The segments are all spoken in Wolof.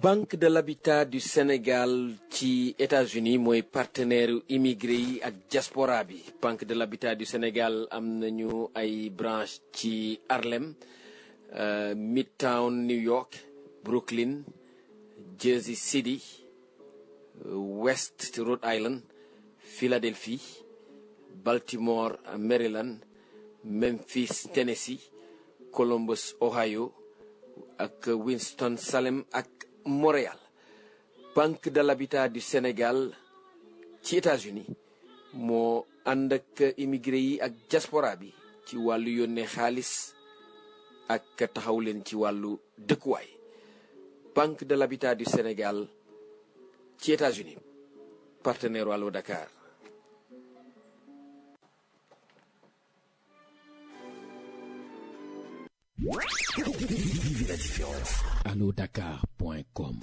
banque de l'habitat du Sénégal ci États-Unis mooy partenaire immigré yi ak diaspora bi banque de l'habitat du Sénégal am nañu ay branche ci Harlem euh, Midtown New York Brooklyn Jersey City euh, West Rhode Island Philadelphie Baltimore Maryland Memphis Tennessee Columbus Ohio ak Winston Salem ak Montréal banque de l'habitat du Sénégal ci États-Unis moo ànd ak immigré yi ak diaspora bi ci wàllu yónnee xaalis ak taxaw leen ci wàllu dëkkuwaay banque de l'habitat du Sénégal ci États-Unis partenaire Allo Dakar Vivez la différence. allodakar.com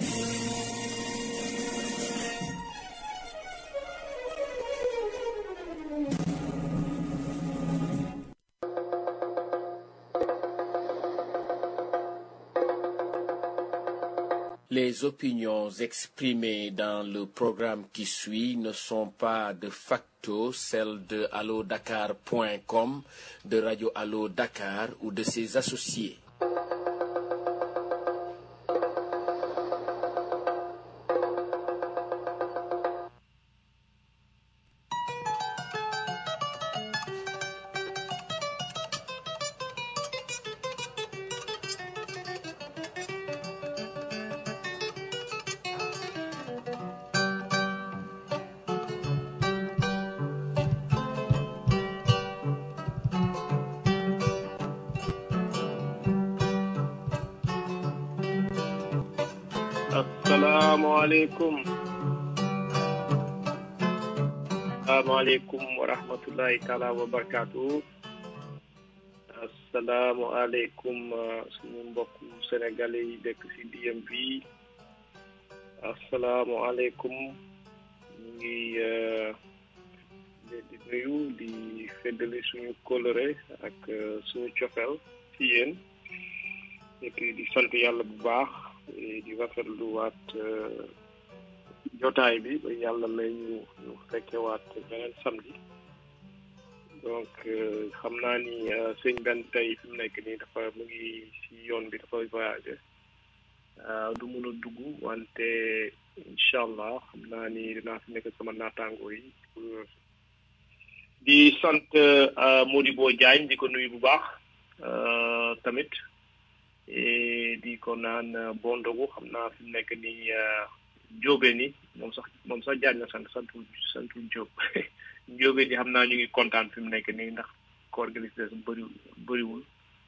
Les opinions exprimées dans le programme qui suit ne sont pas de facto celles de allodakar.com, de Radio Allo Dakar ou de ses associés. asalaamaaleykum asalaamaaleykum wa rahmatullahi taala wa barakaatu asalaamualeykum suñu mbokku sénégalais yi dëkk ci DMV asalaamualeykum ñu ngi leen di nuyu di feddali suñu kóllëre ak suñu cofeel ci yéen et puis di sant yàlla bu baax di rafetlu waat jotaay bi ba yàlla may ñu ñu fekke waat beneen samedi donc xam naa ni sëñ benn tey fi mu nekk nii dafa mu ngi si yoon bi dafa voyagé du mun a dugg wante incha allah xam naa ni dinaa fi nekk sama naataango yi di sant Modibo Diagne di ko nuyu bu baax tamit di ko naan bon ndogu xam naa fi mu nekk nii jóobe ni moom sax moom sax jaaj na sant santul santul jóob jóobe ni xam naa ñu ngi kontaan fi mu nekk nii ndax koor gi li des bëri bëriwul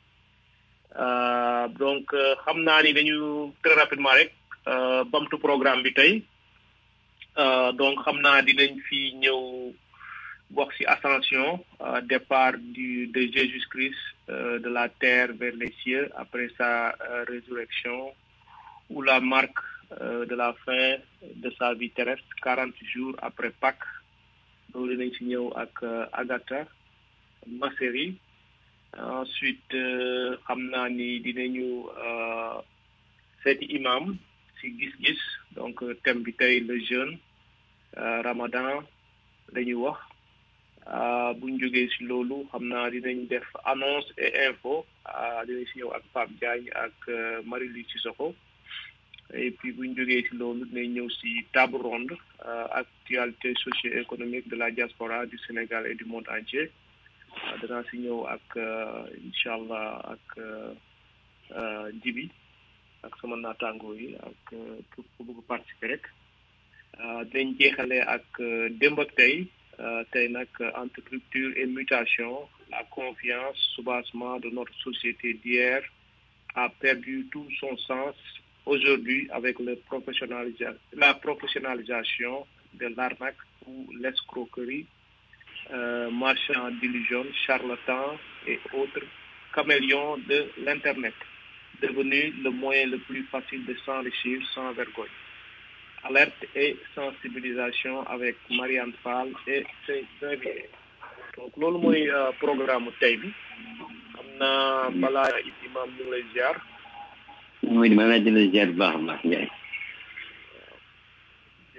donc xam naa ni dañu très rapidement rek bamtu programme bi tey donc xam naa dinañ fi ñëw wax ci ascension départ du de Jésus-Christ de la terre vers les cieux après sa résurrection ou la marque de la fin de sa vie terrestre quarante jours après Pâques loolu dinañ ci ñëw ak Agatha Masseri ensuite xam naa ni dinañu seeti imam ci gis-gis donc thème bi tey le jeûne Ramadan lañuy wax bu ñu jógee ci loolu xam naa dinañ def annonce et info dinañ ci ñëw ak Pape Diagne ak Marie-Louise Sissoko et puis bu ñu jógee ci loolu dinañ ñëw ci table ronde actualité socio-économique de la diaspora du Sénégal et du monde entier danaa ci ñëw ak incha allah ak Jibi ak sama naataango yi ak képp ku bëgg participer rek dinañ jeexale ak démb ak tey tey nag entre rupture et mutation la confiance soubassement de notre société d'hier a perdu tout son sens aujourd'hui avec le professionnalisa la professionnalisation de l'arnaque ou l'escroquerie euh, marchand d'illusions charlatans et autres caméléons de l'internet devenu le moyen le plus facile de s'enrichir sans vergogne alerte et sensibilisation avec Marianne Fall et ses invités donc loolu mooy programme tey bi xam naa balaa imam ñu ngi lay ziar mooy di ma la jëlee ziar bu baax a baax Ndiaye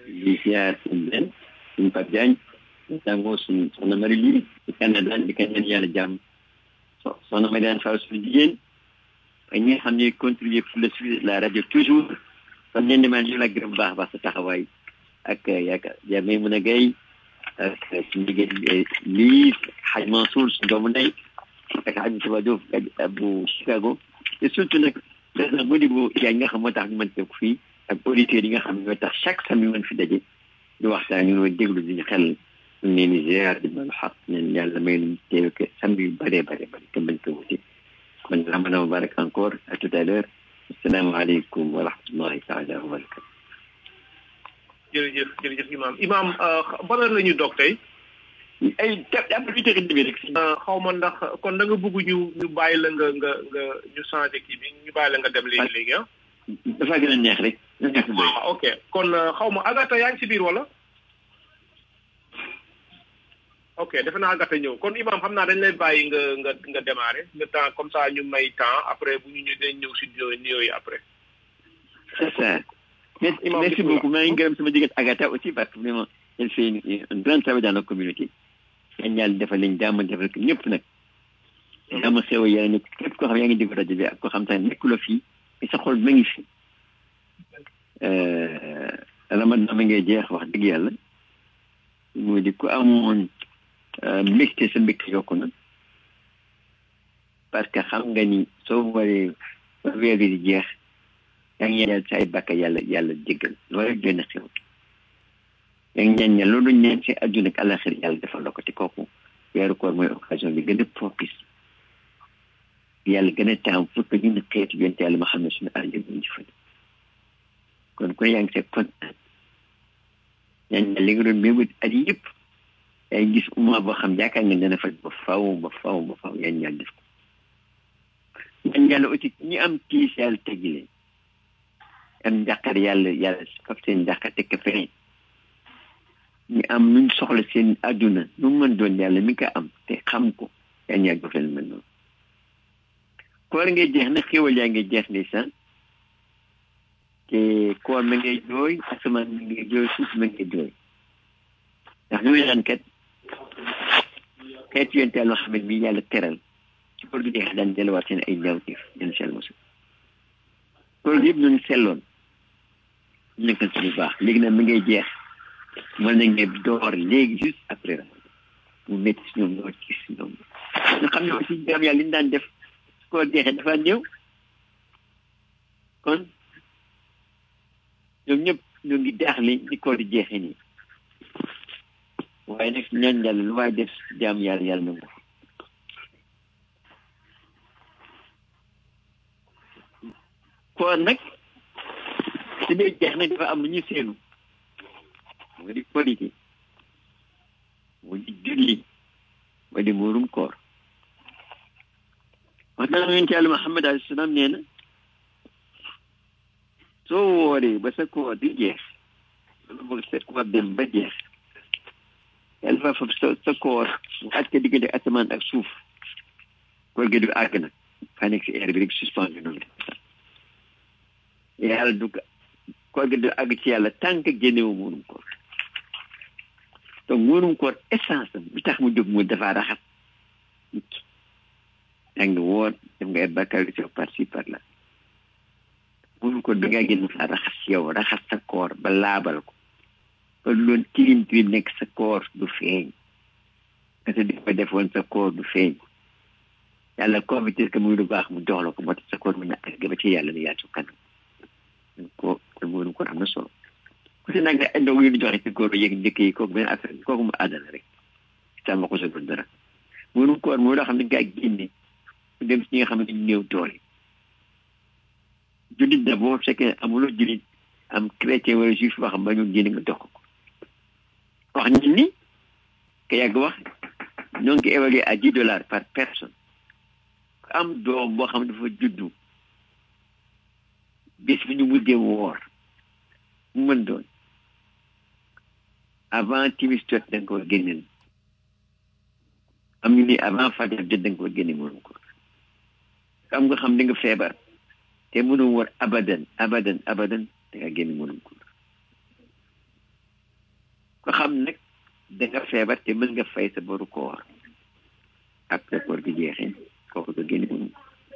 di ziar suñu benn suñu Pape Diagne ñu tàngoo suñu soxna Marie Louise di Canada di ko ñaan yàlla jàmm so soxna Mariane Fall suñu jigéen ak ñi nga xam ne contribuer pour le suivi de la radio toujours kon leen demaan ñu la gërëm bu baax a baax sa taxawaay ak yaakaar yaa may mën a gay ak suñu jigéen lii xaj Mansour suñu doomu ndey ak xaj Moussa Diouf bu Chicago te surtout nag président Modibo Diagne nga xam moo tax ñu mën teew fii ak auditeurs yi nga xam ne ñoo tax chaque samedi mën fi daje ñu waxtaan ñu ngi déglu di ñu xel ñu leen di ziar di mën xaq ñen yàlla may luñ teew ke samedi yu bëree bëri bëri te bañ ko wuti kon ramadan mubarak encore à tout à l'heure asalaamaaleykum wa rahmatullahi taala wa barakatu jërëjëf jërëjëf imam imam ban heure la ñu dog tey ay jàpp huit heures et demie rek xaw ma ndax kon da nga bëgg ñu ñu bàyyi la nga nga nga ñu changé kii bi ñu bàyyi la nga dem léegi léegi ah dafa gën a neex rek waaw ok kon xaw ma Agatha yaa ngi si biir wala ok defe naa Agatha ñëw kon imam xam naa dañ lay bàyyi nga nga nga démarré le temps comme ça ñu may temps après bu ñu ñëw dañ ñëw si nuyoo yooyu après c'est ça merci merci beaucoup maa ngi gërëm sama jigéen Agatha aussi parce que vraiment elle fait un grand travail dans la communauté yan yàlla defal lañ jàmm defal ko ñëpp nag jàmm xew yaa ngi képp koo xam yaa ngi déglu rajo bi ak koo xam tamit nekkuloo fii mais sa xol ma ngi fi ramadan ma ngay jeex wax dëgg yàlla moo di ku amoon mbégte sa mbégte yokku na parce que xam nga ni soo waree ba weer di jeex yaa ngi ñaan sa ay bàkka yàlla yàlla jéggal loolu rek doy na xew yaa ngi ñaan ñaan loolu ñaan si àdduna ak àllaxir yàlla defal la ko te kooku weeru koor mooy occasion bi gën a propice yàlla gën a taam pour que ñun xeetu yonte yàlla ma xam ne suñu àll bi ñu fële kon kon yaa ngi see kontaan ñaan ñaan li nga doon mébét at yëpp yaa ngi gis umma boo xam yaakaar nga dana faj ba faw ba faw ba faw yaa ñaan def ko ñaan yàlla aussi ñi am tiis yàlla teggi leen am njàqar yàlla yàlla faf seen njàqar teg ko feneen ñu am nuñ soxla seen àdduna nu mu mën doon yàlla mi ko am te xam ko yaa ñaan def leen mën noonu koor ngay jeex na xéwal yaa ngay jeex ndeysaan te koor ma ngay jooy asamaan ma ngay jooy suuf ma ngay jooy ndax ñu naan kat xeetu yonte yàlla xam ne bi yàlla teral ci koor gi jeex daan delluwaat seen ay ñaawteef yéen sell mosu koor gi yëpp ñu ngi selloon nekkal ci lu baax léegi nag mi ngay jeex mën nañ ne door léegi juste après ra mu métti si ñoom ñoo ci si ñoom nga xam ne aussi jaam yàlla li ñu daan def koor jeexee dafa néew kon ñoom ñëpp ñoo ngi daaxle ni koor di jeexee nii waaye nag ñaan yàlla lu waay def jaam yàlla yàlla nangu koor nag si dee jeex nag dafa am lu ñu seenu moo di qualité moo di julli moo di muurum koor wax naa yonent yàlla Muhammad alayhi salaam nee na soo wooree ba sa koor di jeex wala boog sa koor dem ba jeex yàlla dafa fab sa sa koor mu aj ko diggante asamaan ak suuf koor gi du àgg nag fa nekk si air bi rek suspendu noonu yàlla du koor gi du àgg ci yàlla tànk génnewu muurum koor donc muurum koor essence am bi tax mu jóg mu dafa raxas nit ki yaa ngi woor def nga ay bakkaar yu sew par ci par là muurum koor bi ngaa génn sa raxas yow raxas sa koor ba laabal ko ba loon tilim tilim nekk sa koor du feeñ parce que di ko defoon sa koor du feeñ yàlla convertir que muy lu baax mu jox la ko moo tax sa koor mën na àgg ba ci yàlla ne yaatu kanam ko kon muurum koor am na solo ku si nag ay ndog yu ñu joxe ci góor yéeg njëkk yi kooku benn affaire kooku mu àddana rek sàmm ko sa doon dara muurum koor mooy loo xam ne gaa génne mu dem si ñi nga xam ne ñu néew doole jullit da boo fekkee amuloo jullit am chrétien wala juif boo xam ba ñu génne nga dox ko wax nit ni ka yàgg wax ñoo ngi ko évalué à dix dollars par personne am doom boo xam dafa juddu bis bi ñu mujjee woor mu mën doon avant timis jot da nga ko génneel am ñu ni avant fajar jot da nga ko génne mënu ko am nga xam ne nga feebar te mënu war abadan abadan abadan da nga génne mënu ko ko xam nag da nga feebar te mën nga fay sa boru koor après koor gi jeexee kooku nga génne mënum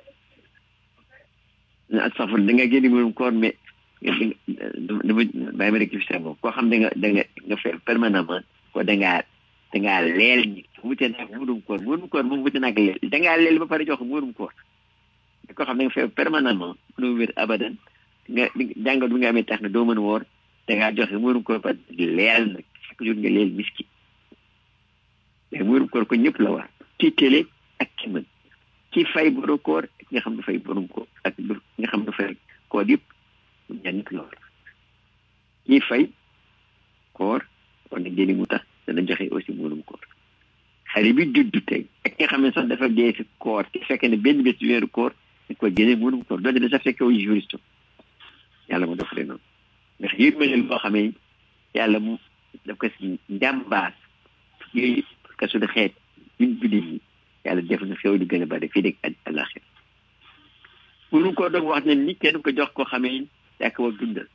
na safar da nga génne mënum koor mais dama bàyyi ma rectifier boobu koo xam da nga da nga nga feebar permanemment ko da ngaa da ngaa leel ñi wute naag mënum koor mënum koor moom wute naag leel da ngaa leel ba pare jox mënum koor koo xam da nga feebar permanemment mënoo wér abadan nga jàngat bi nga amee tax na doo mën woor da ngaa joxe mënum koor ba leel nag chaque jour nga leel miski mais mënum koor ko ñëpp la war ci télé ak ki mën ki fay borom koor ak nga xam ne fay borom koor ak nga xam ne fay koor yëpp ñanit lool kii fay koor war na jëli mu tax dana joxe aussi mënum koor xale bi juddu tey ak nga xam ne sax dafa dee si koor te fekk ne benn bés weeru koor dañ ko génne mënum koor doonte da sax fekke wu juriste yàlla mu def noonu ndax yërmande boo xamee yàlla mu daf ko si njàmbaas yooyu parce que suñu xeet ñun jullit ñi yàlla def na xew di gën a bari fii dégg àllaxir mënum koor doog wax ne ni kenn ko jox koo xamee yaa ko war dundal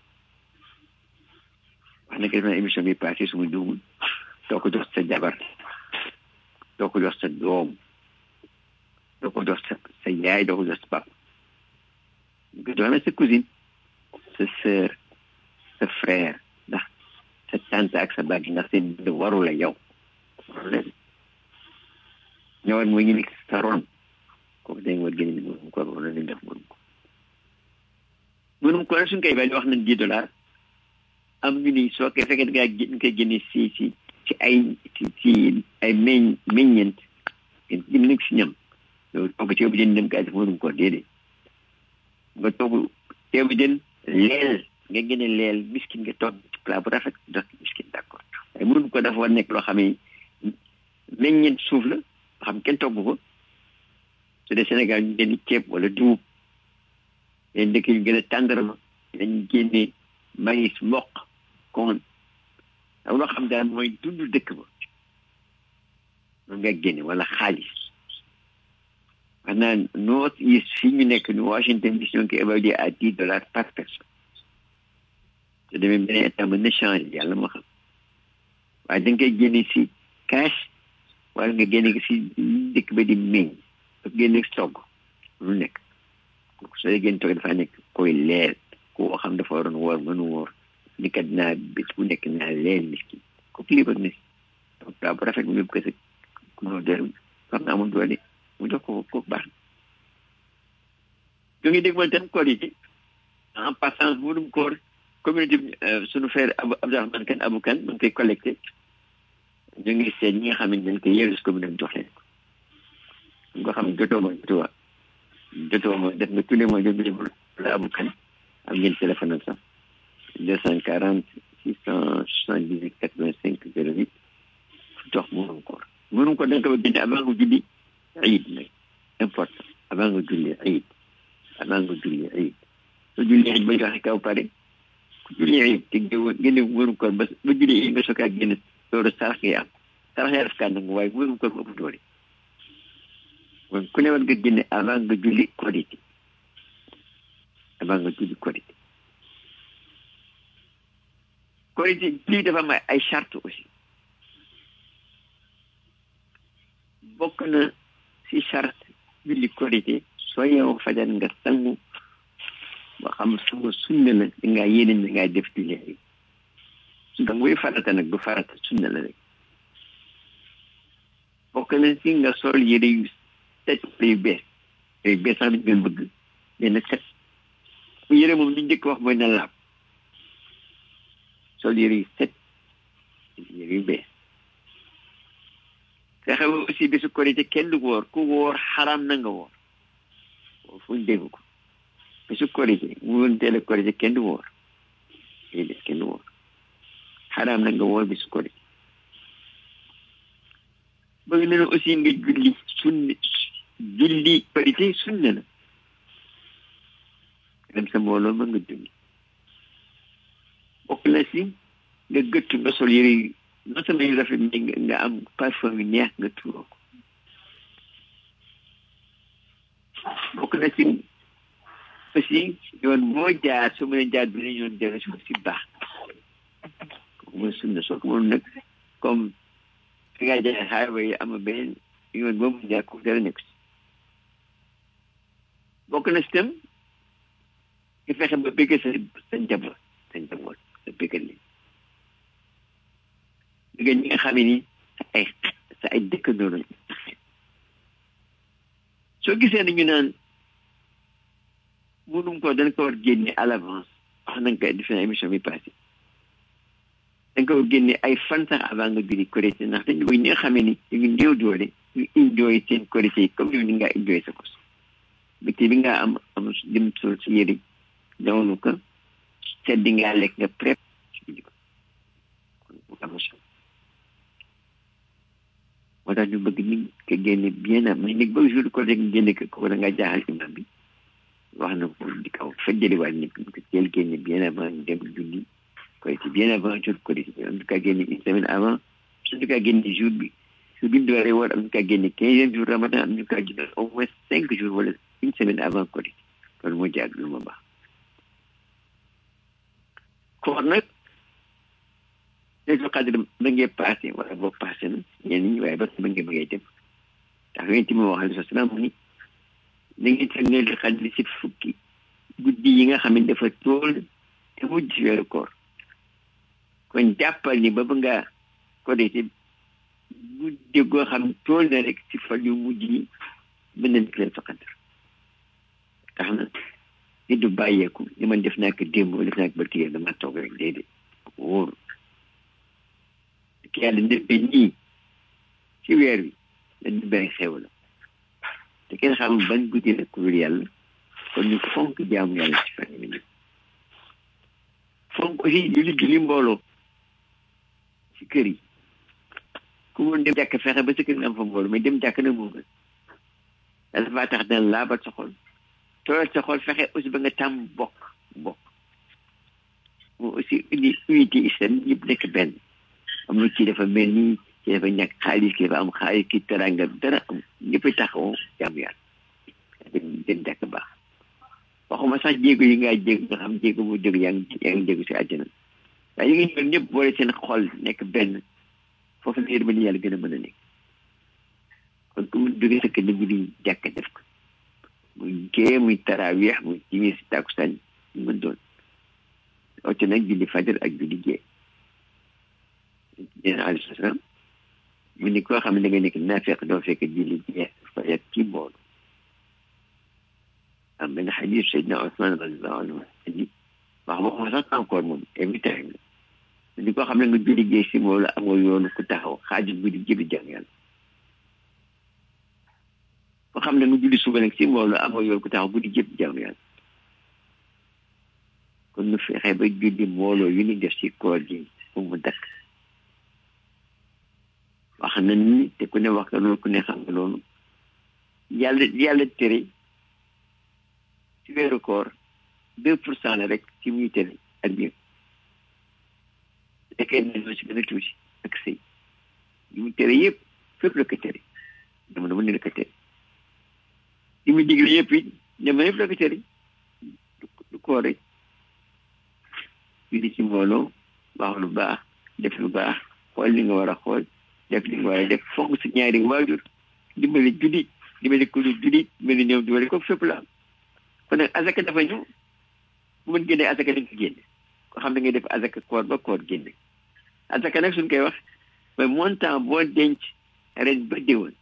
wax na ko def na émission bi passé suma juumul doo ko jox sa jabar doo ko jox sa doom doo ko jox sa sa yaay doo ko jox sa papa ñu ko jox na sa cousine sa sœur sa frère ndax sa tante ak sa bàgg ndax seen dund waru la yow waru leen ñëwaat mooy ñu nekk sa ron kooku dañ war génne ni mënum ko wala lañ def mënum ko mënum ko suñ koy bàyyi wax nañ dix dollars am ñu ni soo koy fekkee da ngaa ñu koy génne si si ci ay ci ci ay meñ meññeent ngeen nekk si ñam loolu togg ceebu jën dem kaa def mënum ko déedéet nga togg ceebu jën leel nga génne leel miskin nga togg ci plat bu rafet jox miskin d' accord waaye mënum ko dafa war nekk loo xam ne meññeent suuf la loo xam kenn togg ko su dee Sénégal ñu génne ceeb wala dugub leen dëkk yu gën a tàndarma dañ génne maïs mboq kon am loo xam daal mooy dund dëkk ba moom nga génne wala xaalis wax naa north east fii ñu nekk ni Washington DC ñoo ngi koy évalué à dix dollars par personne te demee beneen état mën na changé yàlla moo xam waaye da nga koy génne si cash wala nga génne si dëkk ba di meññ ak génne togg lu nekk soo dee génn togg dafa nekk koy leel koo xam dafa waroon woor mënu woor ni kat naa bés bu nekk naa leel miskin kooku libre na si donc daa bu rafet mu yóbbu ko sa kunoo dër xam naa amul doole mu jox ko kooku baax na ñu ngi dégg tam koor yi en passant mënum koor communauté suñu frère Abou Abdourahmane Kane Abou Kane mu ngi koy collecté ñu ngi seet ñi nga xam ne dañ koy yeewu si commune jox leen ko nga xam ne jotoo ma jotoo jotoo ma def nga tous les mois jot la Abou Kane am ngeen téléphone am sax deux cent quarante six cent soixante dix huit quatre vingt cinq zéro huit jox mënum koor mënum koor da nga ko génne avant nga julli ayid nag important avant nga julli ayid avant nga julli ayid soo julli ayid ba joxe kaw pare ku julli ayid te génne mënum koor ba ba julli ayid nga sookaa génne loolu sarax ngay am sarax yaa def kaa nangu waaye mënum koor ba ëpp doole kon ku ne war nga génne avant nga julli korité avant nga julli korité korité lii dafa am ay charte aussi bokk na si charte julli korité soo yeewoo fajar nga sangu ba xam sangu sunna la da ngaa yéene da ngaa def julli yi nga muy farata nag du farata sunna la rek bokk na si nga sol yére yu set yu bees yu bees sax dañ gën bëgg benn set bu yére moom li njëkk wax mooy na laab sol yére yu set yére yu bees fexe ba aussi bisu korité kenn du woor ku woor xaram na nga woor fu ñu dégg ko bisu korité mu woon teel a korité kenn du woor déedéet kenn du woor xaram na nga woor bisu korité bëgg nañu aussi nga julli sunni julli korité sunna la dem sa mbooloo ma nga julli bokk na si nga gëttu nga sol yëre yu non seulement yu rafet mais nga am parfum yu neex nga tuuroo ko bokk na si aussi yoon boo jaar su mën a jaar bi ne yoon dellu si si baax mooy sunna soo ko mënul nag comme fi nga jaay highway yi am beneen yoon boobu jaar ko dara nekk si bokk na si tam ki fexe ba bëgg sa sa njaboot sa njaboot sa bëggal li bëgg ñi nga xam ne ni sa ay sa ay dëkkandoo lañ soo gisee nañu naan mënum ko dañ ko war génne à l'avance wax nañ ko defe na émission bi passé dañ ko war génne ay fan sax avant nga julli korité ndax dañu bëgg ñi nga xam ne ni ñu ngi néew doole ñu enjoy seen korité yi comme yow ni nga enjoy sa kos bëccëg bi nga am am dem sol si yëri dawnu ko sedd ngaa lekk nga prép julli ko kon bu am solo moo tax ñu bëgg ni ko génne bien am mais nag ba jour ko rek génne ko ko da nga jaaxal imam bi wax na ko di kaw feddali waat nit ko teel génne bien avant ñu dem julli koy ci bien avant jour ko di en tout cas génne une semaine avant en tout cas génne jour bi jour bi ñu dooree woor am ñu kaa génne quinzième jour ramadan am ñu kaa génne au moins cinq jours wala une semaine avant ko di loolu moo jaag lu ma baax koor nag Laylatul Qadr ba ngee passé wala boo passé na ñenn ñi waaye ba ba ngee bëggee dem ndax yonent bi wax alayhi salaam mu ni da ngeen teg Laylatul Qadr si fukki guddi yi nga xam ne dafa tool te mujj si weeru koor kon jàppal ni ba ba ngaa ko dee si guddi goo xam tool na rek si fan yu mujj yi mën na nekk Laylatul Qadr tax na nit du bàyyeeku li man def naa ko démb def naa ko ba tiyee dama toog rek déedéet wóor ki yàlla ndëppe nii ci weer wi dañ ñu bari xew la te kenn xamul ban guddi la ku dul yàlla kon ñu fonk jaamu yàlla ci fan yi nii fonk aussi julli julli mbooloo ci kër yi ku mun dem jàkk fexe ba sa kër nga am fa mbooloo mais dem jàkk nag moo gën dafa faa tax dana laabal sa xol tooyal sa xol fexe aussi ba nga tàmm bokk bokk moo aussi uni unité islam ñëpp nekk benn am na ci dafa mel ni ci dafa ñàkk xaalis ki dafa am xaalis ki teranga dara am ñëpp taxaw jaamu yàlla dem dem jàkk baax waxuma sax jéego yi ngaa jéego nga xam jéego bu jóg yaa ngi yaa ngi jéego si àjjana waaye yi nga ñëw ñëpp boole seen xol nekk benn foofu la yërmande yàlla gën a mën a nekk kon ku mu jógee sa kër bu di jàkk def ko muy gée muy taraweex muy timis takusaan ñu mën doon ote nag julli fajar ak julli gée yéen alayhi salaam mu ni koo xam ne da nga nekk naa fekk doo fekk julli gée fajar ci mboolu am benn xadis Seydina Ousmane radiallahu anhu andi wax waxuma sax encore moom every time la ni koo xam ne nga julli gée si mboolu amoo yoonu ku taxaw xaajut guddi jëbi jàng yàlla ko xam ne nga julli suba nag si mbooloo amoo yoon ku taxaw guddi jëpp jaamu yàlla kon nu fexe ba julli mbooloo yu ni def si koor gi pour mu dakk wax na ni te ku ne wax nga loolu ku ne xam nga loolu yàlla yàlla tere si weeru koor deux pour cent la rek ci muy tere ak yëpp fekkee ne ñoo si gën a tuuti ak sëy yu mu tere yëpp fépp la ko tere dama dama ne la ko tere li muy digle yëpp it jamono yëpp la ko tere du koor rek julli ci mbooloo wax lu baax def lu baax xool li nga war a xool def li nga war a def fonk sa ñaari waajur dimbali julli dimbali ku dul julli dimbali néew dimbali ko fépp la am kon nag azaka dafa ñëw bu mën génnee azaka dañ ko génne ko xam ne ngay def azaka koor ba koor génne azaka nag suñ koy wax mooy montant boo denc ren ba déwén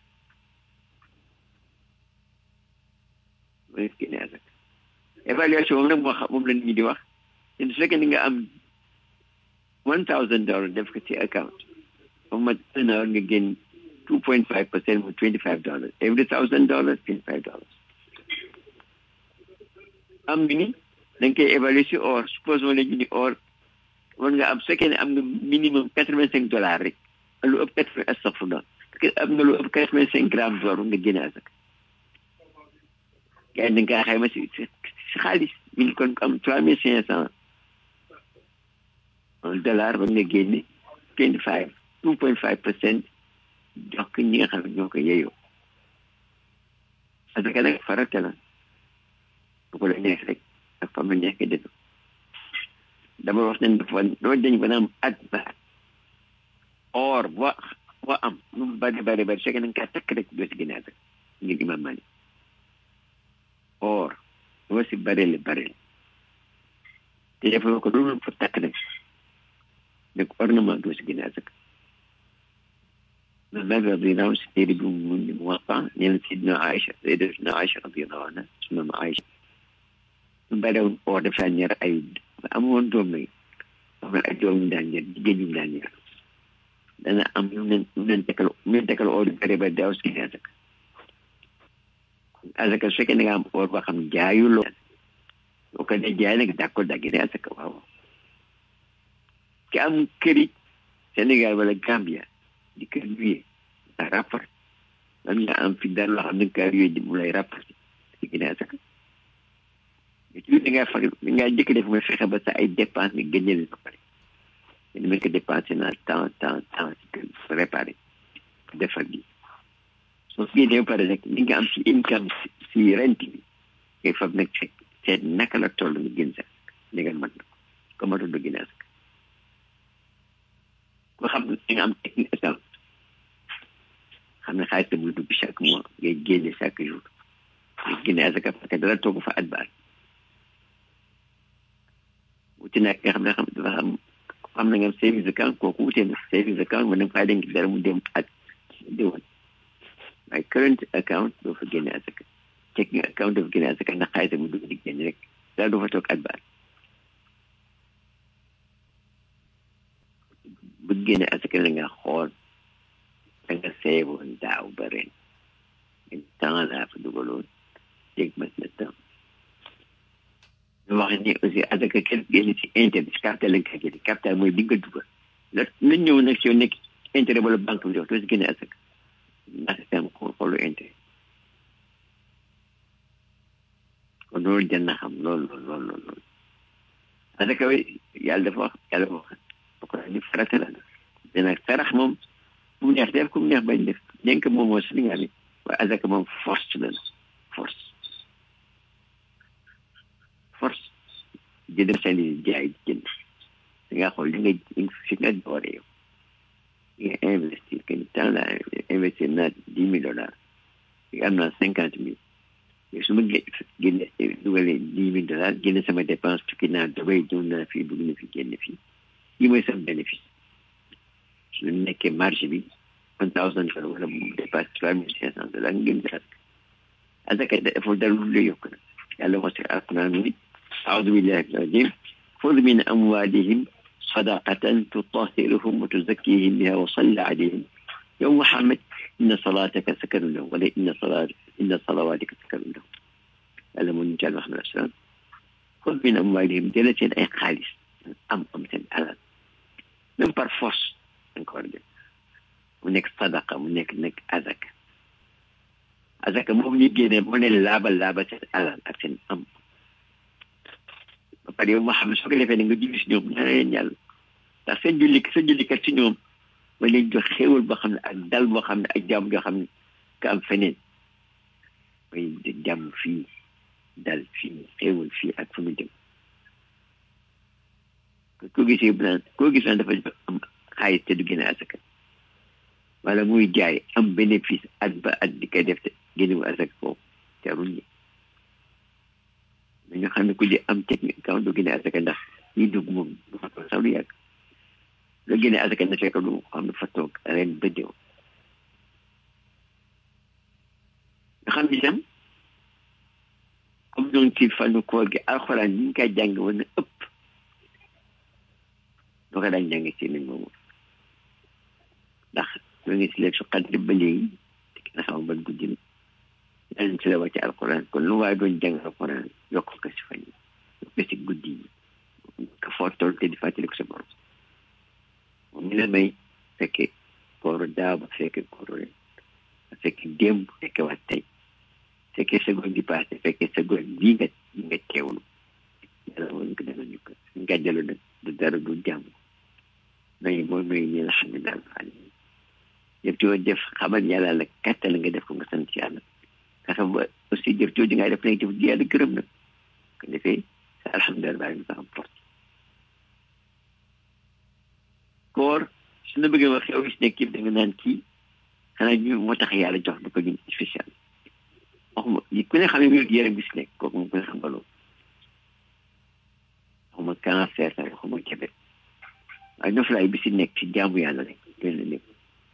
mooy génne azaka évaluation moom nag moo xam moom la nit ñi di wax te su fekkee ni nga am one thousand dollars def ko ci account ba mat un heure nga génn two point five percent mu twenty five dollars every thousand dollars twenty five dollars am nga ni da nga koy évaluer si or suppose ma la junni or war nga am su fekkee ne am nga minimum quatre vingt cinq dollars rek lu ëpp quatre vingt astafurlah am nga lu ëpp quatre vingt cinq grammes d'or nga génne azaka gars yi da nga xayma si si xaalis mi ngi kon am trois mille cinq cent dollar ba nga génne twenty five two point five percent jox ko ñi nga xam ne ñoo ko yeyoo parce que nag farata la bu ko la neex rek ak fam la neex def dama wax ne dafa doo dañ ko naan at ba or boo boo am lu mu bari bari bari fekk na nga kaa takk rek doo si génne asaka ngir imam Malik or doo si barele barele te defaloo ko loolu fa takk rek donc ornement doo si génne asaka man Malik radiyallahu anhu si téere bi mu ni mu wax nee na Sidna Aïcha Sayyidatuna Aïcha radiyallahu anha su mama Aïcha mu bari woon or dafa ñaar ay amoon doom nag wax na ay doom ñu daan ñaar jigéen ñu daan ñaar dana am ñu leen ñu leen tekkal ñu leen tekkal or yu bëri ba daaw si génne asaka asaka su fekkee ne nga am or boo xam jaayuloo boo ko dee jaay nag d'accord daa génne asaka waaw ki am këri Sénégal wala Gambia di kër luye a rapport man nga am fi dara loo xam ne kër luye mu lay rapport di génne asaka ci da ngaa fag da ngaa jëkk def mooy fexe ba sa ay dépense nga génne leen ba pare ñu mën ko dépensé naa temps temps temps si kër réparé defar gi soo fi génnee ba pare rek li nga am si income si rent bi ngay fab nag fekk seet naka la toll nga gën sax li nga mën na ko ma doon gën a sax ko xam ne nga am technique account xam ne xaalis muy dugg chaque mois ngay génne chaque jour nga génne asaka parce que dara toog fa at baal wuti nag nga xam ne xam dafa xam xam na nga savings account kooku wute na savings account mën na faa denc dara mu dem at déwén waaye current account doo fa génne asaka checking account doo fa génne asaka ndax xaalis mu dugg di génne rek dara doo fa toog at baal bu génne asaka la nga xool da nga seeboon daaw ba ren temps laa fa dugaloon dégg mat na temps ñu wax ni aussi asaka kenn génn ci intérêt capital lañ koy génne capital mooy bi nga dugal la na ñëw nag si yow nekk intérêt wala banque bi jox doo si génne asaka ndax tam xoolu intérêt kon loolu jar na xam lool lool lool lool lool asaka wi yàlla dafa wax yàlla wax ba ko ni farata la mais nag sarax moom ku mu neex def ku mu neex bañ def dénk moom moo Sénégal yi waaye asaka moom force la force force jënd seen i jaay jënd da nga xool li nga fi nga doore yow li nga investir que ni temps la investir naa dix mille dollars am naa cinquante mille su ma génne dugalee dix mille dollars génne sama dépense tukki naa Dubai ñëw naa fii dugg na fi génne fii lii mooy sama bénéfice su nekkee marché bi one thousand dollars wala mu dépasse trois mille cinq cent dollars nga génn sa asaka dafa dara lu lay yokk na yàlla wax ci alquran ni أعوذ بالله من الرجيم خذ من أموالهم صدقة تطهرهم وتزكيهم بها وصل عليهم يا محمد إن صلاتك سكن لهم ولا إن صلاة إن صلواتك سكن لهم هذا من جل محمد السلام خذ من أموالهم دلة أي خالص أم أم على من برفوس encore mu nekk sadaqa mu nekk nekk azaka azaka moom ñu génne mu ne laabal laabal seen alal ak seen am ba pare yow ma xam ne soo ko defee ne nga julli si ñoom ñaan leen yàlla ndax seen julli sa jullikat si ñoom ma leen jox xéewal boo xam ne ak dal boo xam ne ak jàmm joo xam ne ka am feneen mooy jàmm fii dal fii xéewal fii ak fu mu jëm koo gisee plan koo gis naan dafa am xaalis te du génne asaka wala muy jaay am bénéfice at ba at di koy def te génnewu asaka foofu jarul ñi dañu xam ne ku di am technique kaw du génne asaka ndax ñi dugg moom du fa toog sax lu yàgg la génne asaka na fekk lu xam ne fa toog ren ba déw nga xam ni tam comme ñoom ci fànnu koor gi alxuraan ñi ngi koy jàng woon na ëpp doo ko daan jàng ci nañ moomu ndax ñoo ngi si leen su xaddi ba léegi te ki na xam ban guddi na yàlla ci la wàcce alxuraan kon lu waaye doon jàng alxuraan yokk ko si fan yi yokk ko si guddi yi ka foo toll te di fàttali ko sa borom moom ñu la may fekke kooru daaw ba fekke kooru ren fekke démb fekke waat tey fekke seconde di passé fekke seconde bii nga nga teewlu yàlla woon ko dana ñu ko nga jëlu nag du dara du jàmm nañu mooy mooy ñi la xam ne daal faal yëpp yoo def xamal yàlla la kàttal nga def ko nga sant yàlla nga xam ba aussi jëf jooju ngay def nag jëf ji yàlla gërëm na ko defee sa alhamdulilah baa ngi am porte koor su na bëggee wax xew si nekk yëpp da nga naan kii xanaa ñu moo tax yàlla jox du ko ñun spécial waxuma ku ne xam ne wér yaram bi si nekk kooku moom ku ne xam nga loolu waxuma cancer sax waxuma jabet waaye noflaay bi si nekk si jaamu yàlla rek doy na lépp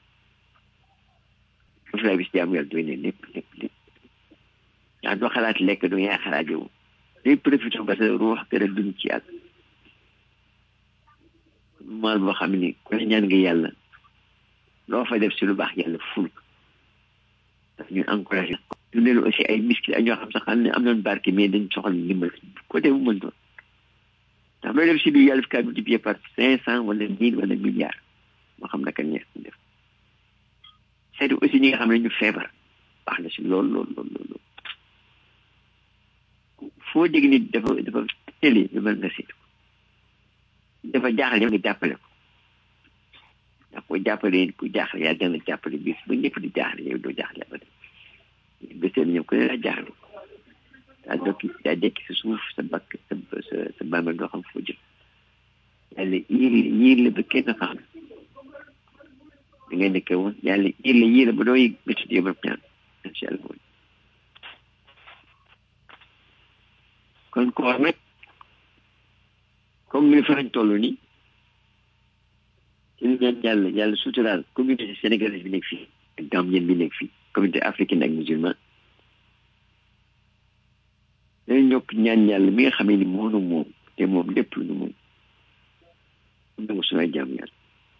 noflaay bi si jaamu yàlla doy na lépp lépp lépp ndax doo xalaat lekk doo yaa xalaat yow day profité ba sa ruux gën a dund ci yàlla maal boo xam ni ku ne ñaan nga yàlla loo fa def si lu baax yàlla ful daf ñu encouragé dundee aussi ay miskil ak ñoo xam sax xam ne am nañ barke mais dañ soxla ndimbal côté bu mën doon ndax looy def si biir yàlla fi kaa multiplié par cinq cent wala mille wala milliard moo xam naka neex ñu def seeti aussi ñi nga xam ne ñu feebar baax na si lool lool lool lool foo dégg nit dafa dafa télé lu mel nga seetu dafa jaaxle yow nga jàppale ko ndax ko jàppale ku jaaxle yaa dana jàppale bis ba ñëpp di jaaxle yow doo jaaxle ba bésee ñoom ku ne daa jaaxle daa dokki daa dekki sa suuf sa bakk sa sa sa bàmmeel doo xam foo jëm yàlla yiir la yiir la ba kenn xam da ngay nekkee woon yàlla yiir la yiir la ba doo yëg métti yow ba ñaan incha allah mooy kon koor nag comme ni fa lañ toll nii ci ñaan yàlla yàlla suturaal communauté sénégalaise bi nekk fii ak gambien bi nekk fii communauté africaine ak musulman dañu ñokk ñaan yàlla mi nga xamee ni moonu moom te moom lépp lu nu moom mu nangu suñu jaam yàlla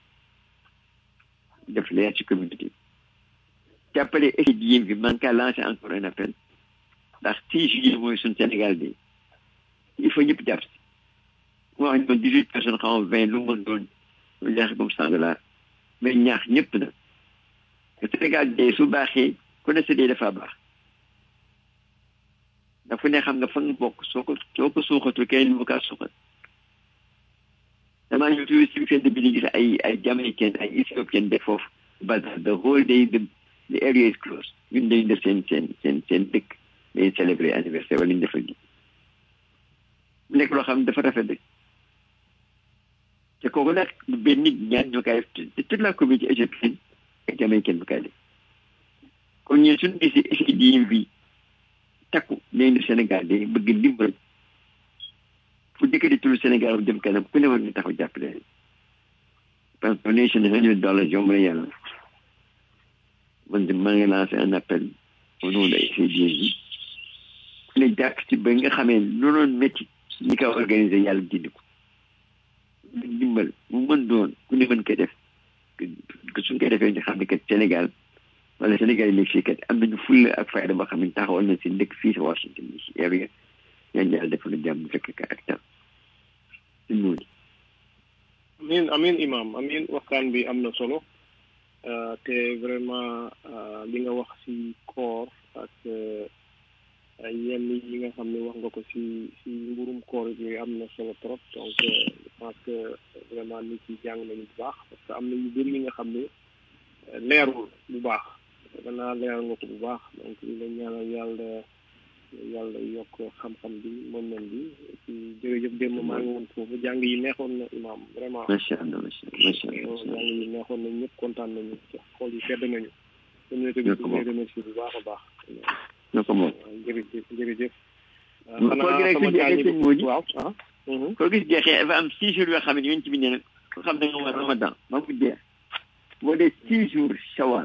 def leer ci communauté jàppale étudiant bi man kaa lancé encore un appel ndax 6 juillet mooy suñu Sénégal bi il faut ñëpp jàpp si mu wax ñu dix huit personnes xaw ma vingt lu mën doon lu neex comme cent dollars mais ñaax ñëpp na te Sénégal de su baaxee ku ne sa dee dafa baax dafa ne xam nga fa nga bokk soo ko soo ko suuxatul kenn mu kaa suuxat damaa ñëw tuuti si fenn bi di gis ay ay jamaïcain ay éthiopien de foofu bazar the whole day the the area is closed ñun dañu def seen seen seen seen dëkk dañuy célébrer anniversaire wala ñu defal gi mu nekk loo xam ne dafa rafet rek te kooku nag benn nit ñaan ñoo koy def te toute la communauté égyptienne ak jamaïcaine bu koy def kon ñun suñu gisee étudiant bi takku nee na Sénégal de bëgg ndimbal fu dëkk di turu Sénégal bu jëm kanam ku ne war nga taxaw jàppale parce que donation hundred dollars yomb na yàlla man de maa ngi lancé un appel au nom de étudiant bi ku ne jàpp ci ba nga xamee lu doon métti ñi ko organisé yàlla dindi ko ndimbal mu mën doon ku ne mën ko def suñ koy defee ñu xam ne kat Sénégal wala Sénégal yi nekk fii kat am nañu fulla ak fayda boo xam ne taxawal na si dëkk fii si Washington bi si area ñaan yàlla defal na jàmm fekk ka ak tam si noonu amin amin imam amin waxtaan bi am na solo te vraiment li nga wax si koor ak yenn yi nga xam ne wax nga ko si si mburum koor yooyu am na solo trop donc je pense que vraiment nit yi jàng nañu bu baax parce que am na yu bëri yi nga xam ne leerul bu baax danaa leeral nga ko bu baax donc li la ñaanal yàlla yàlla yokk xam-xam bi mën nañ bi ci jërëjëf démb maa ngi woon foofu jàng yi neexoon na imam vraiment macha allah macha allah jàng yi neexoon na ñëpp kontaan nañu xool yi sedd nañu communauté bi ñu remercier bu baax a baax ñoo ko moom jërëjëf jërëjëf koo gi rek su jeexee sëñ Mody waaw ah koo gis jeexee dafa am six jours yoo xam ne yonent bi nee na ko xam ne nga war ramadan ba mu jeex boo dee six jours shawal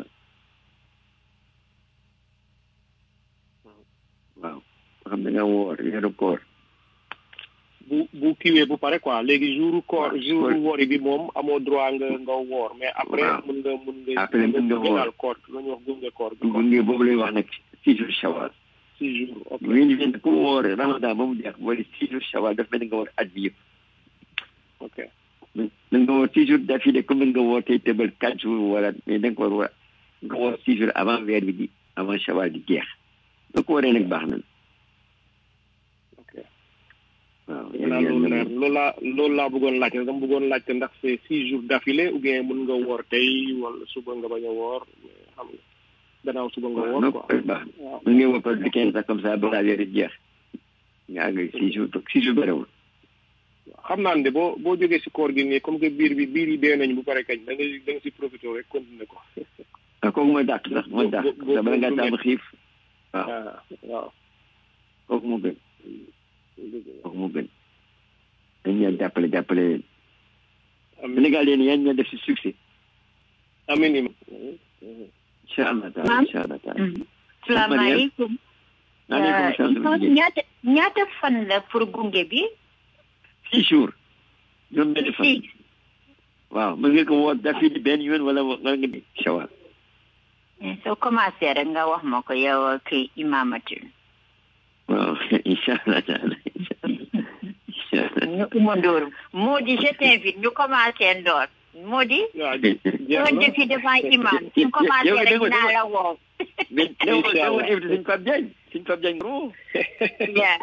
waaw ko xam ne nga woor weeru koor bu bu kiwee bu pare quoi léegi jour koor jour woori bi moom amoo droit nga nga woor mais après mun nga mun nga après mun nga woor koor lu ñuy wax gunge koor bi gunge boobu lay wax nag six jours shawal six jours ok yéen di leen ku woor ramadan ba mu jeex boo dee six jours shawal daf mel ni nga woor at bi yëpp ok da nga woor six jours d'affilée comme nga woor tey tëbal quatre jours wala mais da nga ko war nga woor six jours avant weer bi di avant shawal di jeex soo ko waree nag baax na ok waaw naa loolu leer loolu laa loolu laa bëggoon laajte dama bëggoon laajte ndax c'est six jours d'affilée ou bien mun nga woor tey wala suba nga bañ a woor xam nga gannaaw suba nga woor quoi baax mën nga woor par weekend sax comme ça balaa weer di jeex nga àgg six jours six jours bëriwul waaw xam naa ne de boo boo jógee si koor gi nii comme que biir bi biir yi dee nañ bu pare kañ da nga da nga si profité rek continuer ko. ah kooku mooy dàq sax mooy dàq bu- bu- sax bala ngaa bu- tàmm xiif waaw ah waaw. kooku moo gën kooku moo gën dañ ñaan jàppale jàppale amiin Sénégal yéen yéen ñoo def si succès amiin imam. incha allah taala Maam. incha allah taala salaamaaleykum maaleykum Euh, salaam il faut ñaata ñaata fan la pour gunge bi six jours juróom benn fan si waaw mën nga ko woo dafi di benn yoon wala wala nga di shawal soo commencé rek nga wax ma ko yow kii imamatul waaw incha allah taala incha allah incha allah ñu umandoor moo di je t'invite ñu commencé ndoor moo di waaw jeex soo na. defi devant imam ñu commencé yow rek dégg nga- naa la woo mais yow Incha yow allah. invité suñ Pape Diagne suñ Pape Diagne ro yaa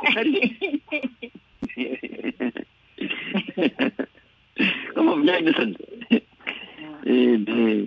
comme moom Diagne na sant Eh, mais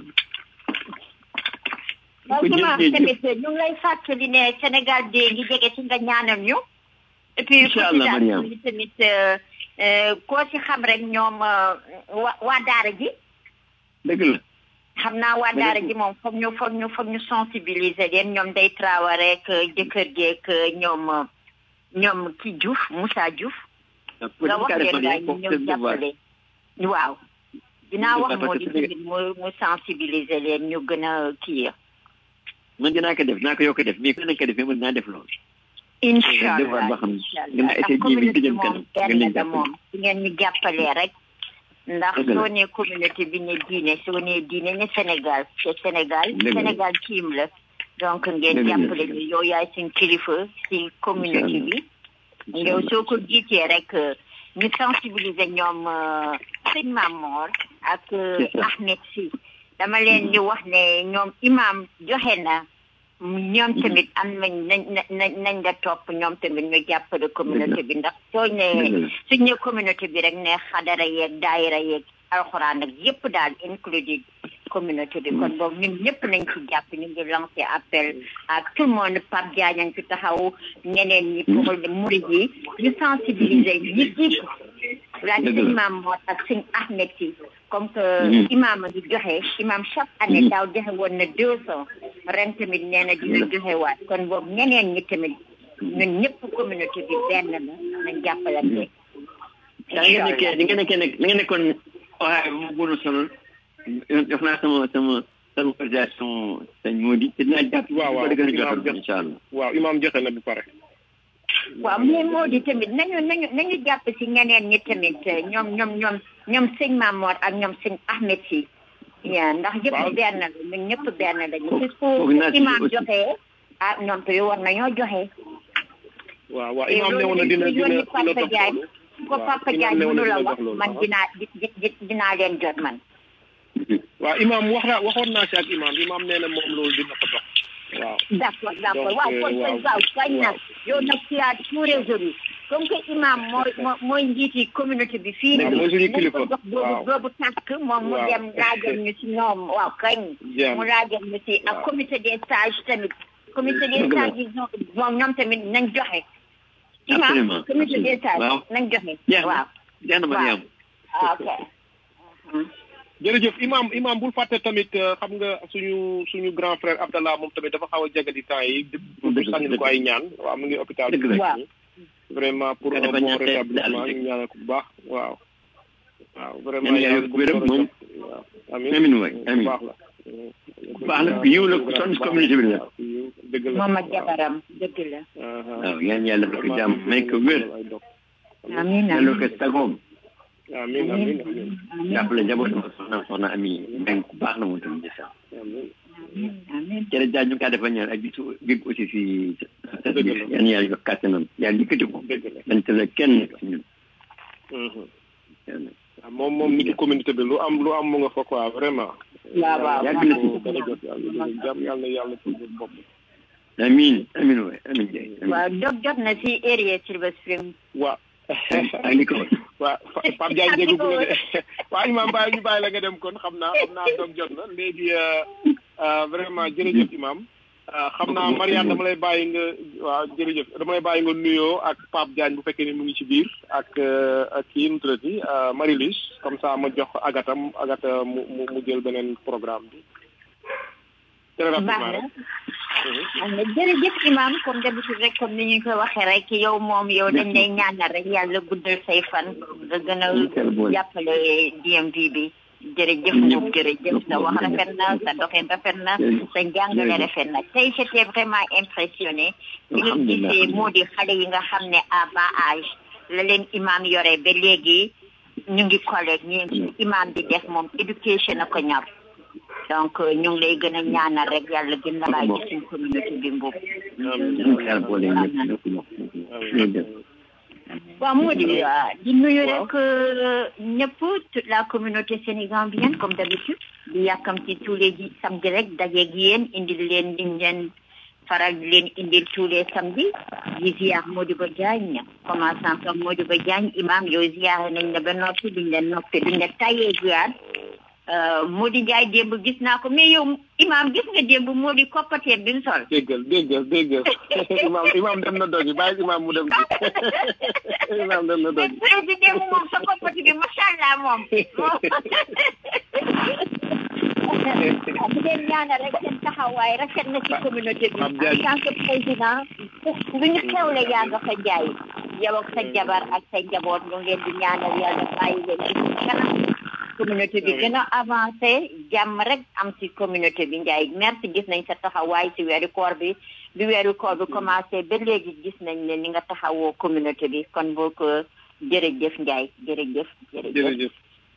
waaw ko imam jël tamit ñu ngi lay fàttali ne Sénégal dee ngi jege si nga ñaanal ñu et puis Incha allah, Mariam. cotisation bi tamit euh, euh, koo ci xam rek ñoom euh, wa waa daara ji dëgg la xam naa waa daara ji moom foog ñu foog ñu foog ñu sensibiliser leen ñoom day Traoré ak jëkkër jeeg ñoom ñoom ki Diouf Moussa Diouf nga wax leen daal ñu ñëw jàppale waaw dinaa wax moo di tamit mu mu sensibiliser leen ñu gën a kii man dinaa ko def naa ko yokk def mais ku nekk ko defee mën naa def loolu incha devoir allah boo xam ne incha dina allah essayer ndax jéem a communauté jëm moom kanam ngeen leen benn la jàppale. moom su ngeen ñu jàppalee rek ndax Dëgg la. soo nee communauté bi ne diine soo nee diine ne Sénégal te Sénégal Dëgg la. Sénégal tiim la donc ngeen Dëgg la. jàppale ñu yow yaay seen kilifa si communauté bi yow soo ko jiitee rek euh, ñu sensibiliser ñoom euh, sëñ Mamor ak euh, C'est ça. Ahmed si dama leen di wax ne ñoom imam joxe na ñoom tamit am nañ nañ nañ nañ la topp ñoom tamit ñu jàppale communauté bi ndax soo Dëgg ne la. suñ ne communauté bi rek ne xadara yeeg daayira yeeg alxuraan ak yépp daal included communauté bi kon boobu ñun ñëpp nañ ci jàpp ñu ngi lancé appel à tout le monde Pape Diagne a ngi ci taxaw ñeneen ñi pour murid yi ñu sensibiliser ñi jiitu la Dëgg la. sëñ Maam Mor ak sëñ Ahmed si comme que Mhm. imam a ngi joxe imam chaque année daaw joxe woon na deux cent ren tamit nee na dina joxe waat kon boobu ñeneen ñi tamit ñun ñëpp communauté bi benn la nañ jàppalante daa nga nekkee di nga nekkee nag di nga nekkoon waaye mu gën a sonal def naa sama sama sama organisation sëñ Mody te dinaa jàpp Waaw, waaw. ko di gën a Dinaa jotal jàpp. incha allah waaw imam joxe na bu pare. waaw mais moo di tamit nañu nañu nañu jàpp si ñeneen ñi tamit ñoom ñoom ñoom ñoom sëñ Mamor ak ñoom sëñ Ahmed si yaa ndax yëpp Waaw. benn la ñun ñëpp benn lañu Foog- si foog naa su ci imam aussi. joxe ah ñoom tamit war nañoo joxe waaw waaw te imam ne woon loolu na dina dañ dina yónni dina Papa dox Diagne loolu. ko waaw, Papa imam Diagne ne woon na mënu la dina wax dox loolu, man waaw. dinaa di di di- dinaa leen jot man waaw imam wax naa waxoon naa si ak imam imam nee na moom loolu dina ko dox. waaw d'accord d'accord Donc, waaw euh, kon kon waaw. waaw kañ na Waaw. yow nag tu as tout résolu comme que imam mooy moo- mooy njiiti communauté bi fii Waaw, mooy suñu nañ ko kilifa. jox boobu Waaw. boobu tàkk moom mu Waaw. dem laajal ñu si ñoom waaw kañ Jeex mu na. laajal ñu si ak Waaw. comité des sages tamit comité des Dëgg la. sages yi ñoom moom ñoom tamit nañ joxe imam Absolument, comité des sages Waaw. nañ joxe Jeex na. waaw jeex na Mariam ah, ok jërëjëf imam imam bul fàtte tamit euh, xam nga suñu suñu grand frère Abdallah moom tamit dafa xaw a jagadi temps yi pour Dëgg la, sànni dëgg ko la. ay ñaan waaw mu ngi hôpital Dëgg la. Waaw. vraiment pour Nga un dafa bon ñaan tey rétablissement daal di ñu ñaanal ko bu baax waaw waaw vraiment Ñaan yàlla yàlla ko wéram moom. waaw amiin Amiin waay, ku amiin. baax la ku baax la ku yiw la ku sonn si communauté bi la waaw, ku yiw, dëgg la moom ak waaw. jabaram dëgg la Aha. waaw yaan yàlla dafa ko jàmm may ko wér amiin delloo ko amiin sagoom amiin amiin amiin amiin jàppale njabootam ak soxna soxna ami mbeng ku baax la moom tamit jësam amiin amiin jërëjëf Dia ñu ngi kaa defal ñaan ak bisu big aussi si sa Dëgg la. yan yàlla jox kàttanam yàlla yëkkati ko dëgg la dañ tële kenn si ñun Mhm. yàlla waaw moom moom nit ci communauté bi lu am lu am mu nga fa quoi vraiment waaw waaw yàgg na fi. dara jot yàlla dara jàmm yàlla na yàlla ci bopp amiin amiin waay amiin Ndiaye amiin waaw dog jot na si area Silver Spring waa ak li ko waa Pape Diagne dégg bu la de waa imam bàyyi ñu bàyyi la nga dem kon xam naa xam naa doom jot na léegi euh, euh, vraiment jërëjëf imam xam naa Mariane dama lay bàyyi nga waaw jërëjëf dama lay bàyyi nga nuyoo ak Pape Diagne bu fekkee ni mu ngi ci biir ak ak kii nu tuddati Marie-Lise comme ça ma jox agatam agata mu mu mu jël beneen programme bi. très rapidement rek. jërëjëf imam comme d'habitude rek comme ni ñu ko waxee rek yow moom yow dañ lay ñaanal rek yàlla guddal say fan nga gën a jàppale DMV bi jërëjëf moom jërëjëf sa wax rafet na sa doxin rafet na sa njàngale rafet na tey j'étais vraiment impressionné li nga gisee moo di xale yi nga xam ne à bas âge la leen imam yore ba léegi ñu ngi collègue ñu imam bi def moom éducation a ko ñor donc ñu ngi lay gën a ñaanal rek yàlla gën la bàyyi ci suñ communauté bi mboob waaw moo di di nuyu rek ñëpp toute la communauté sénégambienne comme d'habitude di yàkkamti tous les samedi rek dajeeg yéen indil leen liñ leen faral di leen indil tous les samedi di ziar Modibo Diagne commençant par Modibo Diagne imam yow ziar nañ la ba noppi duñ leen noppi duñ la tayee ziar Modi Ndiaye démb gis naa ko mais yow imam gis nga démb Modi koppateer bi mu sol. déggal déggal déggal imam imam dem na dogi bàyyi imam mu dem imam dem na dogi. président moom sa koppati bi macha allah moom. di leen ñaanal rek seen taxawaay rafet na ci communauté bi. en tant que président lu ñu xewle yaa nga fa jaay yow ak sa jabar ak sa njaboot ñu ngi leen di ñaanal yàlla bàyyi leen ci kanam. communauté bi gën a avancé jàmm rek am ci communauté bi Ndiaye merci gis nañ sa taxawaay ci weeru koor bi bi weeru koor bi commencé ba léegi gis nañ ne ni nga taxawoo communauté bi kon boo ko jërëjëf Ndiaye jërëjëf jërëjëf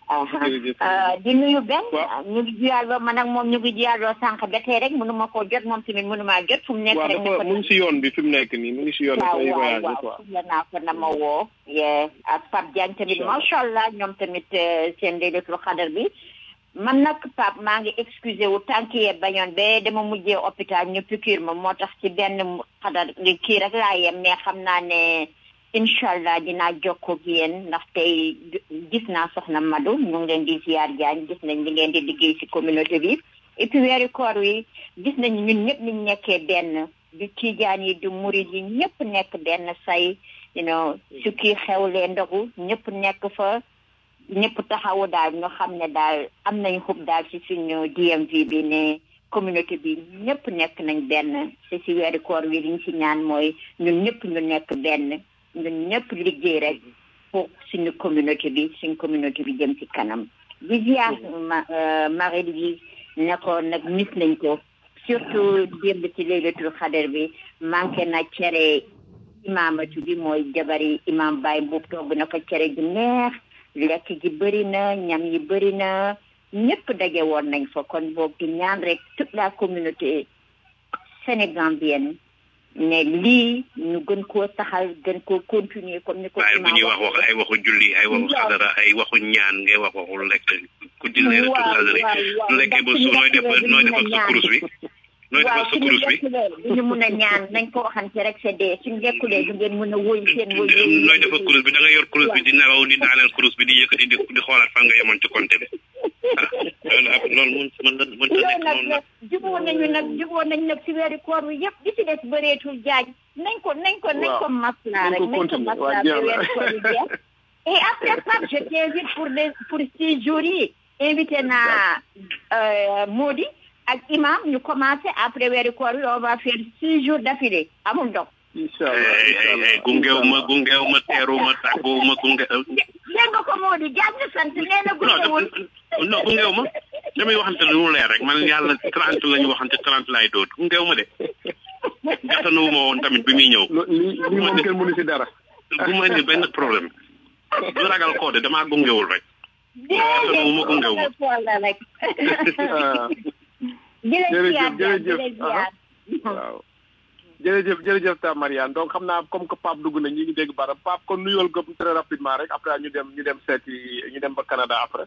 di nuyu benn ñu ngi jiyaaloo man ak moom ñu ngi jiyaaloo sànq ba tey rek mënu ma koo jot moom tamit mënu maa jot fu mu nekk rek waaw mu ngi si yoon bi fi mu nekk nii mu ngi si yoon bi waaw waaw la naa ko na ma woo ak Pape Diagne tamit macha allah ñoom tamit seen laylatul xadar bi man nag Pape maa ngi excusé wu tànk yee bañoon ba dama mujjee hôpital ñu piqûre ma moo tax ci benn xadar kii rek laa yem mais xam naa ne incha allah dinaa jokkoo ak yéen ndax tey gis naa soxna Madou ñu ngi leen di ziar jaañ gis nañ li ngeen di liggéey ci communauté bi et puis weeru koor wi gis nañ ñun ñëpp niñ nekkee benn du tiijaan yi du murid yi ñëpp nekk benn say you know su kii xewlee ndogu ñëpp nekk fa ñëpp taxawu daal ñu xam ne daal am nañ xub daal ci suñu DMV bi ne communauté bi ñëpp nekk nañ benn te ci weeru koor wi liñ ci ñaan mooy ñun ñëpp ñu nekk benn ñun ñëpp liggéey rek pour suñu communauté bi suñu communauté bi jëm ci kanam di ziar Marie Louise ne ko nag mis nañ ko surtout démb ci laylatul xadar bi manqué na cere imaamatu bi mooy jabari imam Baye Mbuub togg na ko cere ju neex lekk gi bëri na ñam yi bëri na ñëpp daje woon nañ fa kon boobu di ñaan rek toute la communauté sénégambienne ne lii ñu gën koo taxal gën koo continuer comme ni ko waaye bu ñuy wax wax ay waxu julli ay waxu xadara ay waxu ñaan ngay wax waxu lekk ku di leen rek xadara lu lekkee ba su nooy def nooy defal sa kurus bi nooy defal sa kurus bi duñu mun a ñaan nañ ko waxante rek c'est dee suñu lekkulee du ngeen mun a woy seen woy nooy defal kurus bi da nga yor kurus bi di nelaw di daaneel kurus bi di yëkkati di di xoolaat fan nga yemoon ci compte bi ah loolu ab loolu mun mën na mën na nekk noonu nag juboo nañu nag juboo nañ nag si weeri koor wi yëpp di ci des bëreetul jaaj nañ ko nañ ko nañ ko maslaa rek nañ ko maslaa ba weeri koor wi jeex et après Pape je t'invite pour les pour six jours yi invité naa Modi ak imam ñu commencé après weeri koor wi on va faire six jours d'affilée amul ndox inshallah gungeew ma gungeew ma teeru ma tàggu ma gunge dégg nga ko Modi jaaj na sant nee na gungewul non gungeew ma damay waxante lu mu leer rek man yàlla trente la ñu waxante trente laay doot gungeew ma de gàttanuwu ma woon tamit bi muy ñëw li li moom kenn mënu si dara bu ma indi benn problème du ragal koo de damaa gungewul rek gàttanuwu ma gungeew ma rek jërëjëf jërëjëf waaw jërëjëf jërëjëf ta Mariane donc xam naa comme que Pape dugg na ñi ngi dégg baram Pape kon nuyol ko très rapidement rek après ñu dem ñu dem seeti ñu dem ba Canada après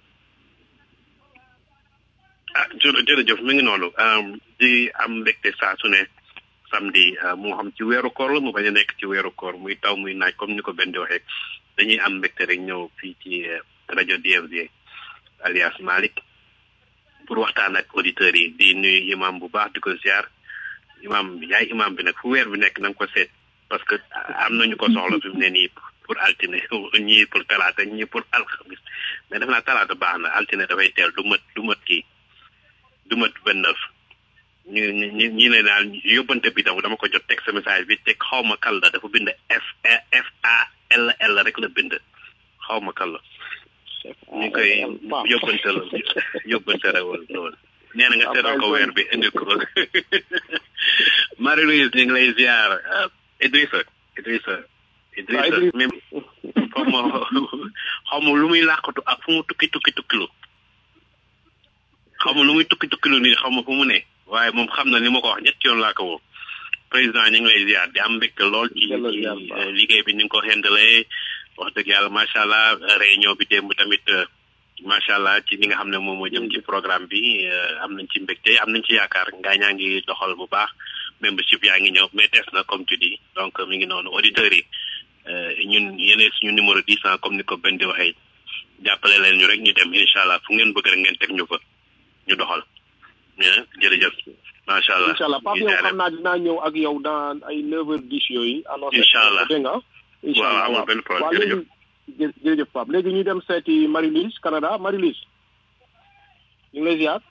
ah jërëjëf mi ngi noonu di am mbégte saa su ne samedi moo xam ci weeru koor la mu bañ a nekk ci weeru koor muy taw muy naaj comme ni ko benn di waxee dañuy am mbégte rek ñëw fii ci rajo DFG alias Malick pour waxtaan ak auditeurs yi di nuyu imam bu baax di ko ziar imam yaay imam bi nag fu weer bi nekk na nga ko seet parce que am nañu ko soxla fi mu ne nii pour altine ñii pour talaata ñii pour alxamis mais def naa talaata baax na altine dafay teel du mat du mat kii du mat vingt neuf ñu ñu ñi ne daal yóbbante bi tam dama ko jot texte message bi teg xaw ma kal la dafa bind F F A L L rek la bind xaw ma kal la ñu ngi koy yóbbante la yóbbante rewal loolu nee na nga seetal ko weer bi indi ko Marie Louise ñu ngi lay ziar Idrissa Idrissa Idrissa même xaw ma xaw ma lu muy làqatu ak fu mu tukki tukki tukkilu xaw ma lu muy tukki tukkilu nii xaw ma fu mu ne waaye moom xam na ni ma ko wax ñetti yoon laa ko woo président ñu ngi lay ziar di am mbégte lool ci liggéey bi ni nga ko xendalee wax dëgg yàlla macha allah réunion bi démb tamit macha allah ci li nga xam ne moom moo jëm ci programme bi am nañ ci mbégte am nañ ci yaakaar ngaa ñaa ngi doxal bu baax membership yaa ngi ñëw mais des na comme tu dis donc mi ngi noonu auditeurs yi ñun yéene suñu numéro dix ans comme ni ko benn di waxee jàppale leen ñu rek ñu dem incha allah fu ngeen bëgg rek ngeen teg ñu fa ñu doxal jërëjëf macha allah incha allah Pape yow xam naa dinaa ñëw ak yow dans ay neuf heures dix yooyu annoncé incha allah dégg nga incha allah waaw amul benn problème waaw léegi jërëjëf Pape léegi ñu dem seeti Marie-Lise Canada Marie-Lise ñu ngi lay ziar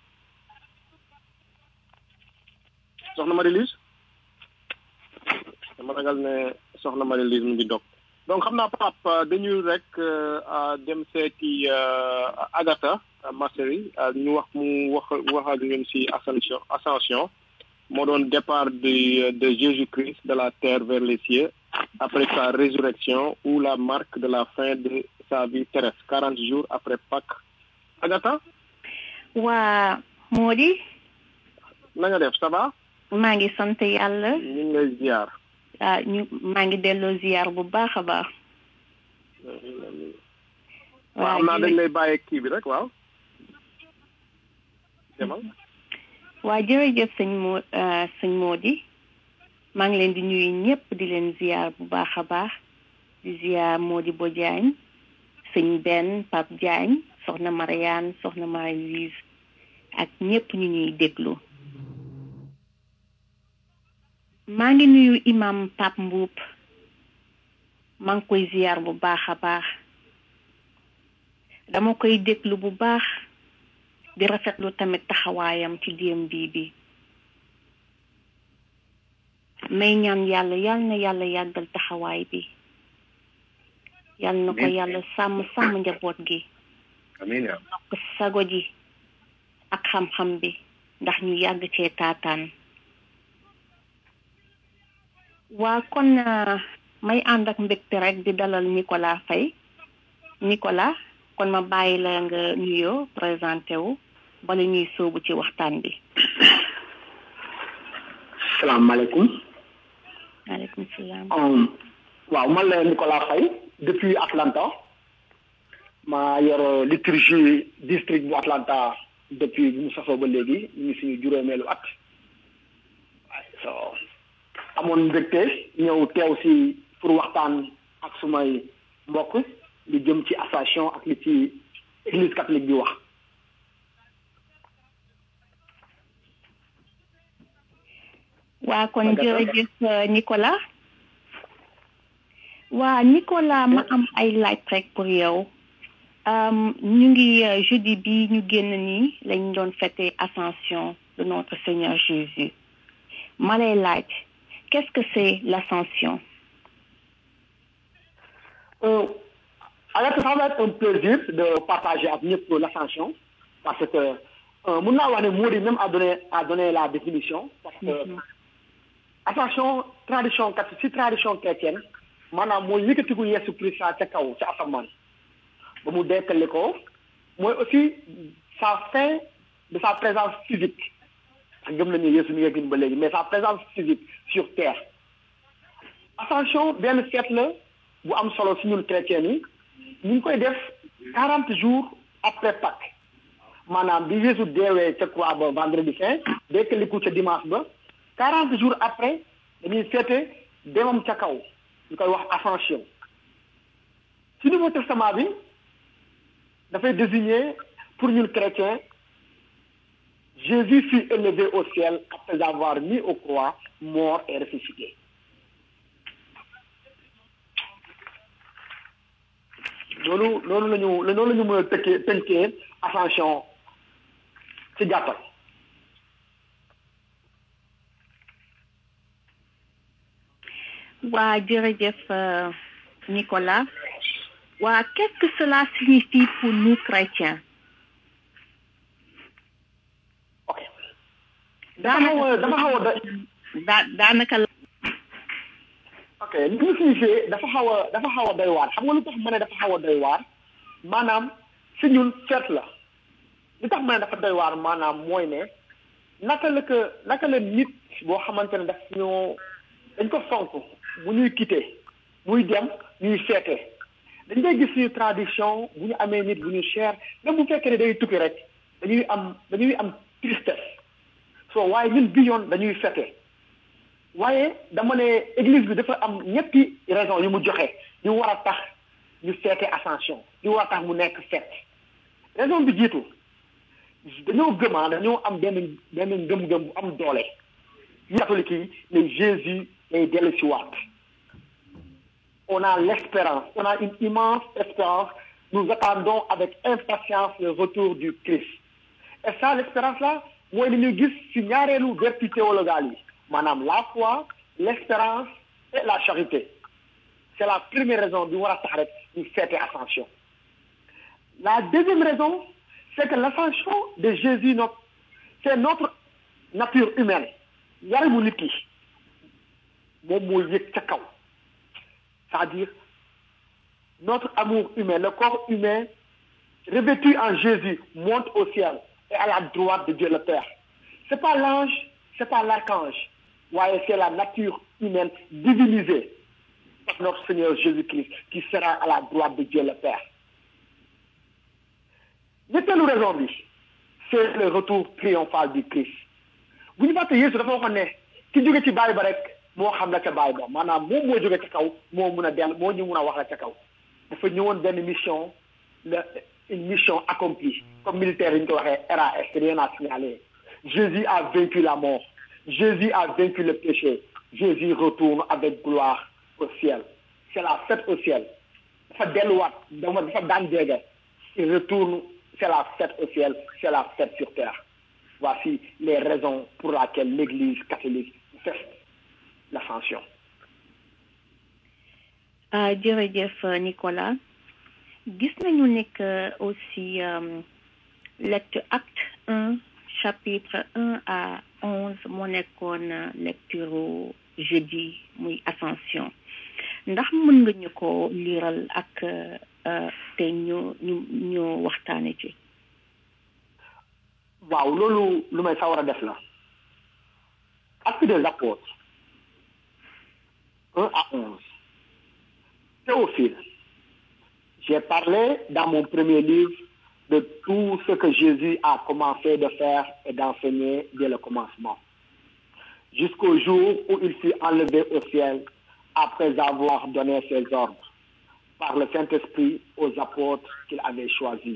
soxna Marie-Lise dama ragal ne soxna Marie-Lise mu ngi dog donc xam naa Pape dañuy rek dem seeti Agatha Masseri ñu wax mu wax wax ak ñun si ascension ascension moo doon départ de de Jésus-Christ de la terre vers les cieux après sa résurrection ou la marque de la fin de sa vie terrestre quarante jours après Pâques Agatha waa Mody na nga def ça va maa ngi sant yàlla ñu ngi lay ziar ah ñu maa ngi delloo ziar bu baax a baax waaw xam naa dañ lay bàyyi kii bi rek waaw demal waa jërëjëf sëñ moo sëñ Mody maa ngi leen di nuyu ñëpp di leen ziar bu baax a baax di ziar Mody Bo Diagne sëñ Ben Pape Diagne soxna Mariane soxna Marie-Louise ak ñëpp ñu ñuy déglu maa ngi nuyu imam Pape Mboup maa ngi koy ziar bu baax a baax dama koy déglu bu baax di rafetlu tamit taxawaayam ci DMB bi may ñaan yàlla yal na yàlla yàggal taxawaay bi yal na ko yàlla sàmm sàmm njaboot gi amiin ko sago ji ak xam-xam bi ndax ñu yàgg cee taataan waa kon may ànd ak mbégte rek di dalal Nicolas Faye Nicolas kon ma bàyyi la nga nuyoo présenté wu bala ñuy sóobu ci waxtaan bi salaamaaleykum maaleykum salaam waaw man la Nicolas Faye depuis Atlanta ma yor liturgie district bu Atlanta depuis bu mu sasoo ba léegi ñu ngi suñu juróomeelu at so amoon mbégte ñëw teew si pour waxtaan ak sumay mbokk li jëm ci association ak li ci église catholique bi wax waa kon jërëjëf Nicolas waa Nicolas ma am ay laaj rek pour yow ñu ngi jeudi bi ñu génn nii lañ doon fêter ascension de notre Seigneur Jésus ma lay laaj qu'est-ce que c'est l'ascension euh, alors ça va être un plaisir de partager avec ñëpp l'ascension parce que mun naa wax ne Mody même a donné a donné la définition parce que ascension tradition kat si tradition chrétienne maanaam mooy yëkkatiku Yeesu Christ ca kaw ca asamaan ba mu dekkale ko mooy aussi sa fin de sa présence physique ak gëm nañu Yeesu mi ngi ba léegi mais sa présence physique sur terre ascension benn fête la bu am solo si ñun chrétiens yi ñu ngi koy def quarante jours après Pâques maanaam bi Yeesu deewee ca croix ba vendredi saint dekkaliku ca dimanche ba quarante jours après dañuy fêter demam ca kaw ñu koy wax ascension ci nouveau testament bi dafay désigner pour ñun chrétiens Jésus fut élevé au ciel après avoir mis au croix, mort et ressuscité. loolu loolu la ñu loolu la ñu mën a tëkkee tënkee ascension ci gàttal waa jërëjëf Nicolas waa qu'est-ce que cela signifie pour nous chrétiens ok dafa xaw a dafa xaw a daa daanaka la ok li ñu signifie dafa xaw a dafa xaw a doy waar xam nga lu tax ma ne dafa xaw a doy waar maanaam si ñun feet la li tax ma ne dafa doy waar maanaam mooy ne naka la que naka la nit boo xamante ne daf ñoo dañ ko fonk bu ñuy quitté muy dem ñuy feete dañ koy gis suñu tradition bu ñu amee nit bu ñu cher même bu fekkee ne day tukki rek dañuy am dañuy am tristesse so waaye ñun bi yoon dañuy fete waaye dama ne église bi dafa am ñetti raison yu mu joxe yu war a tax ñu feete ascension yu war a tax mu nekk fête raison bi jiitu dañoo gëmaa dañoo am benn benn ngëm-ngëm bu am doole yu catholique yi ne Jésus day dellu si waat on a l'espérance on a une immense espérance nous attendons avec impatience le retour du Christ et ça l'espérance là mooy li ñu gis ci ñaareelu vertu théologale yi maanaam la foi l'espérance et la charité c'est la première raison bi war a tax rek ñu feete ascension la deuxième raison c'est que l'ascension de Jésus notre c'est notre nature humaine yaramu nit ki moom moo yëg ca kaw c'est-à-dire notre amour humain le corps humain revêtu en Jésus monte au ciel et à la droite de Dieu le Père c'est pas l'ange c'est pas l'archange waaye c'est la nature humaine divinisée par notre Seigneur Jésus-Christ qui sera à la droite de Dieu le Père ñetteelu raison bi c'est le retour triomphal du Christ bu ñu fàtte Yeesu dafa waxoon ne ki jóge ci baay ba rek moo xam la ca baay ba maanaam moom moo jóge ca kaw moo mun a dell moo ñu mun a wax la ca kaw dafa ñëwoon benn mission la une mission accomplie comme militaire yi ñu ko waxee RAS rien à signaler Jésus a vaincu la mort Jésus a vaincu le péché Jésus retourne avec gloire au ciel c'est la fête au ciel dafa delluwaat dama dafa daan jege il retourne c'est la fête au ciel c'est la fête sur terre voici les raisons pour lesquelles l'église catholique fête l'ascension ah jërëjëf Nicolas gis nañu nekk aussi lecture acte un chapitre un à onze moo nekkoon lecture jeudi muy ascension ndax mën nga ñu ko liiral ak te ñu ñu ñu waxtaane ci waaw loolu lu may sawar a def la actes des apôtres un à onze Théophile j'ai parlé dans mon premier livre de tout ce que Jésus a commencé de faire et d'enseigner dès le commencement jusqu'au jour où il fut enlevé au ciel après avoir donné ses ordres par le Saint-Esprit aux apôtres qu'il avait choisis.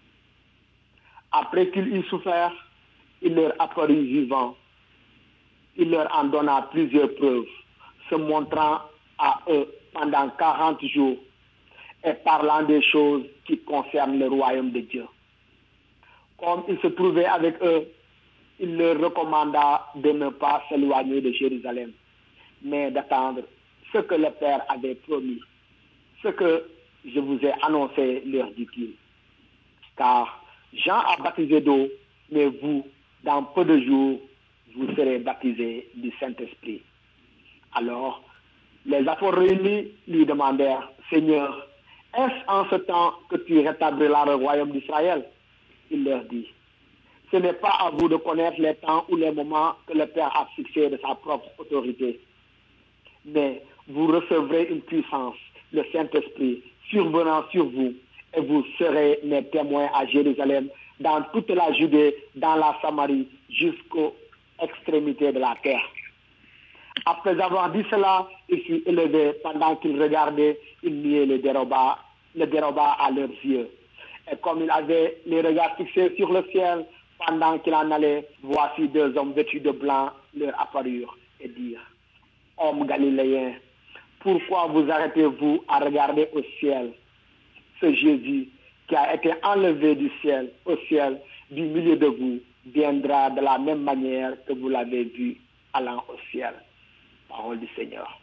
Après qu'il eut souffert, il leur apparut vivant. Il leur en donna plusieurs preuves, se montrant à eux pendant quarante jours et parlant des choses qui concernent le royaume de Dieu. Comme il se trouvait avec eux, il leur recommanda de ne pas s'éloigner de Jérusalem, mais d'attendre ce que le Père avait promis. Ce que je vous ai annoncé, leur dit-il. Car Jean a baptisé d'eau, mais vous, dans peu de jours, vous serez baptisés du Saint-Esprit. Alors, les apôtres réunis lui demandèrent, Seigneur, est-ce en ce temps que tu rétabliras le royaume d'Israël Il leur dit, ce n'est pas à vous de connaître les temps ou les moments que le Père a fixés de sa propre autorité, mais vous recevrez une puissance, le Saint-Esprit, survenant sur vous, et vous serez mes témoins à Jérusalem, dans toute la Judée, dans la Samarie, jusqu'aux extrémités de la terre. Après avoir dit cela, il fut élevé pendant qu'il regardait, il niait le déroba, le déroba à leurs yeux. Et comme il avait les regards fixés sur le ciel, Pendant qu'il en allait, voici deux hommes vêtus de blanc leur apparurent et dirent, Hommes galiléens, pourquoi vous arrêtez-vous à regarder au ciel Ce Jésus qui a été enlevé du ciel au ciel du milieu de vous viendra de la même manière que vous l'avez vu allant au ciel. Parole du Seigneur.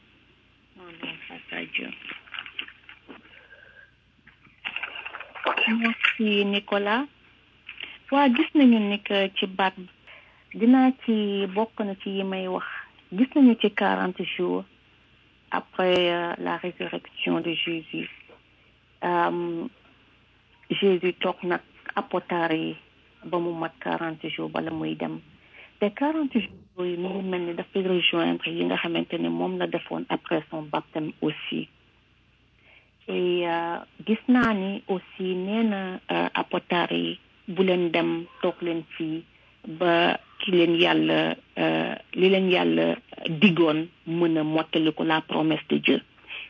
merci Nicolas waa gis nañu ni que ci baat dinaa ci bokk na ci yi may wax gis nañu ci quarante jours après euh, la résurrection de Jésus euh, Jésus toog nag apotar yi ba mu mat quarante jours bala muy dem te quarante jours yi mu ngi mel ni dafay rejoindre yi nga xamante ne moom la defoon après son baptême aussi et gis naa ni aussi nee na apotar yi bu leen dem toog leen fii ba ki leen yàlla li leen yàlla digoon mën a mottali ko la promesse de Dieu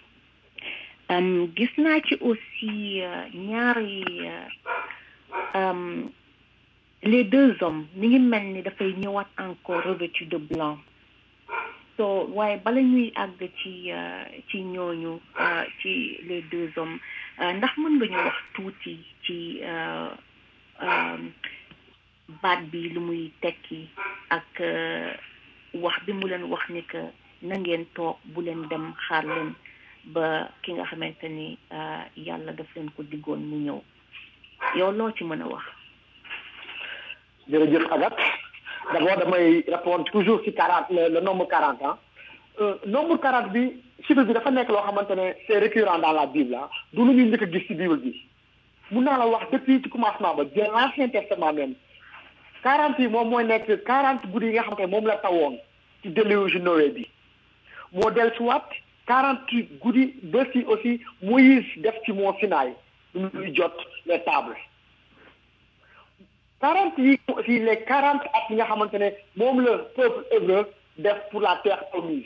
gis naa ci aussi ñaari les deux hommes mi ngi mel ni dafay ñëwaat encore revêtu de blanc so waaye bala ñuy àgg ci ci ñooñu ci les deux hommes ndax mën nga ñu wax tuuti ci baat bi lu muy tekki ak wax bi mu leen wax ni que na ngeen toog bu leen dem xaar leen ba ki nga xamante ni yàlla daf leen ko diggoon mu ñëw yow loo ci mën a wax jërëjëf Agathe d'abord damay répondre toujours ci quarante le, le nombre quarante ans euh, nombre quarante bi chiffre bi dafa nekk loo xamante ne c'est récurrent dans la Bible ah du lu ñuy njëkk a gis ci Bible bi mun naa la wax depuis ci commencement ba bien l'Ancien Testament même quarante yi moom mooy nekk quarante guddi yi nga xamante ne moom la tawoon ci déluge Noé bi moo del suwaat quarante guddi ba si aussi Moïse def ci moo Sinaï lu muy jot les tables quarante yi aussi les quarante at yi nga xamante ne moom la peuple hébreu def pour la terre promise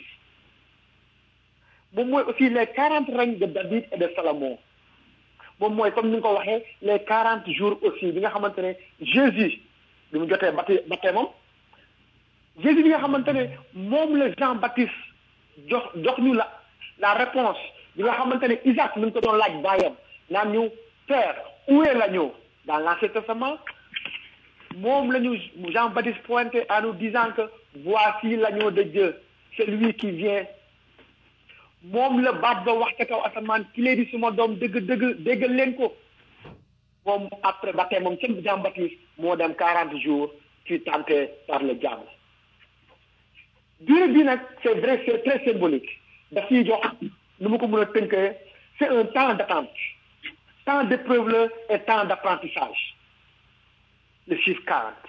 moom mooy aussi les quarante règnes de David et de Salomon moom mooy comme ni nga ko waxee les quarante jours aussi bi nga xamante ne Jésus bi mu jotee bati batee moom Jésus bi nga xamante ne moom la Jean Baptiste jox jox ñu la la réponse bi nga xamante ne Isaac mi ngi ko doon laaj baayam naan ñu père où est l'agneau dans l'Ancien Testament moom la ñu Jean Baptiste pointé en nous disant que voici l'agneau de Dieu celui qui vient moom la baat ba wax ca kaw asamaan ki lee di suma doom dëgg dëgg déggal leen ko moom après ba tey moom seen Jean Baptiste moo dem quarante jours ci tenté par le diable durée bi nag c'est vrai c'est très symbolique daf ñuy jox nu mu ko mën a tënkee c'est un temps d'attente temps d'épreuve la et temps d'apprentissage le chiffre quarante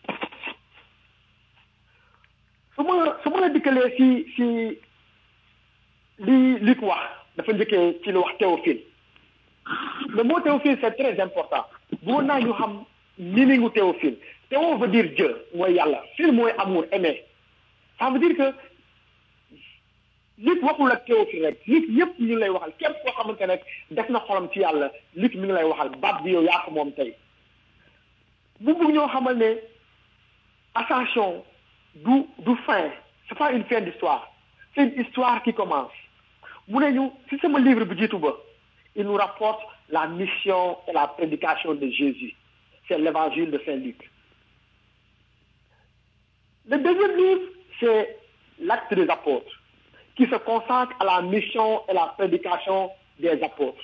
su ma su ma la dikkalee si si li li ko wax dafa njëkkee ci lu wax théophile le mot théophile c'est très important boo naa ñu xam meaningu théophile théo veut dire Dieu mooy yàlla phile mooy amour aimer ça veut dire que nit waxul ak théophile rek nit yëpp ñu lay waxal képp koo xamante ne def na xolam ci yàlla nit mi ngi lay waxal baat bi yow yaa ko moom tey bu bëgg ñoo xamal ne ascension du du fin c'est pas une fin d'histoire c'est une histoire qui commence mu ne ñu si sama livre bi jiitu ba il nous rapporte la mission et la prédication de Jésus c'est l'évangile de Saint Luc le deuxième livre c'est l'acte des apôtres qui se consacre à la mission et la prédication des apôtres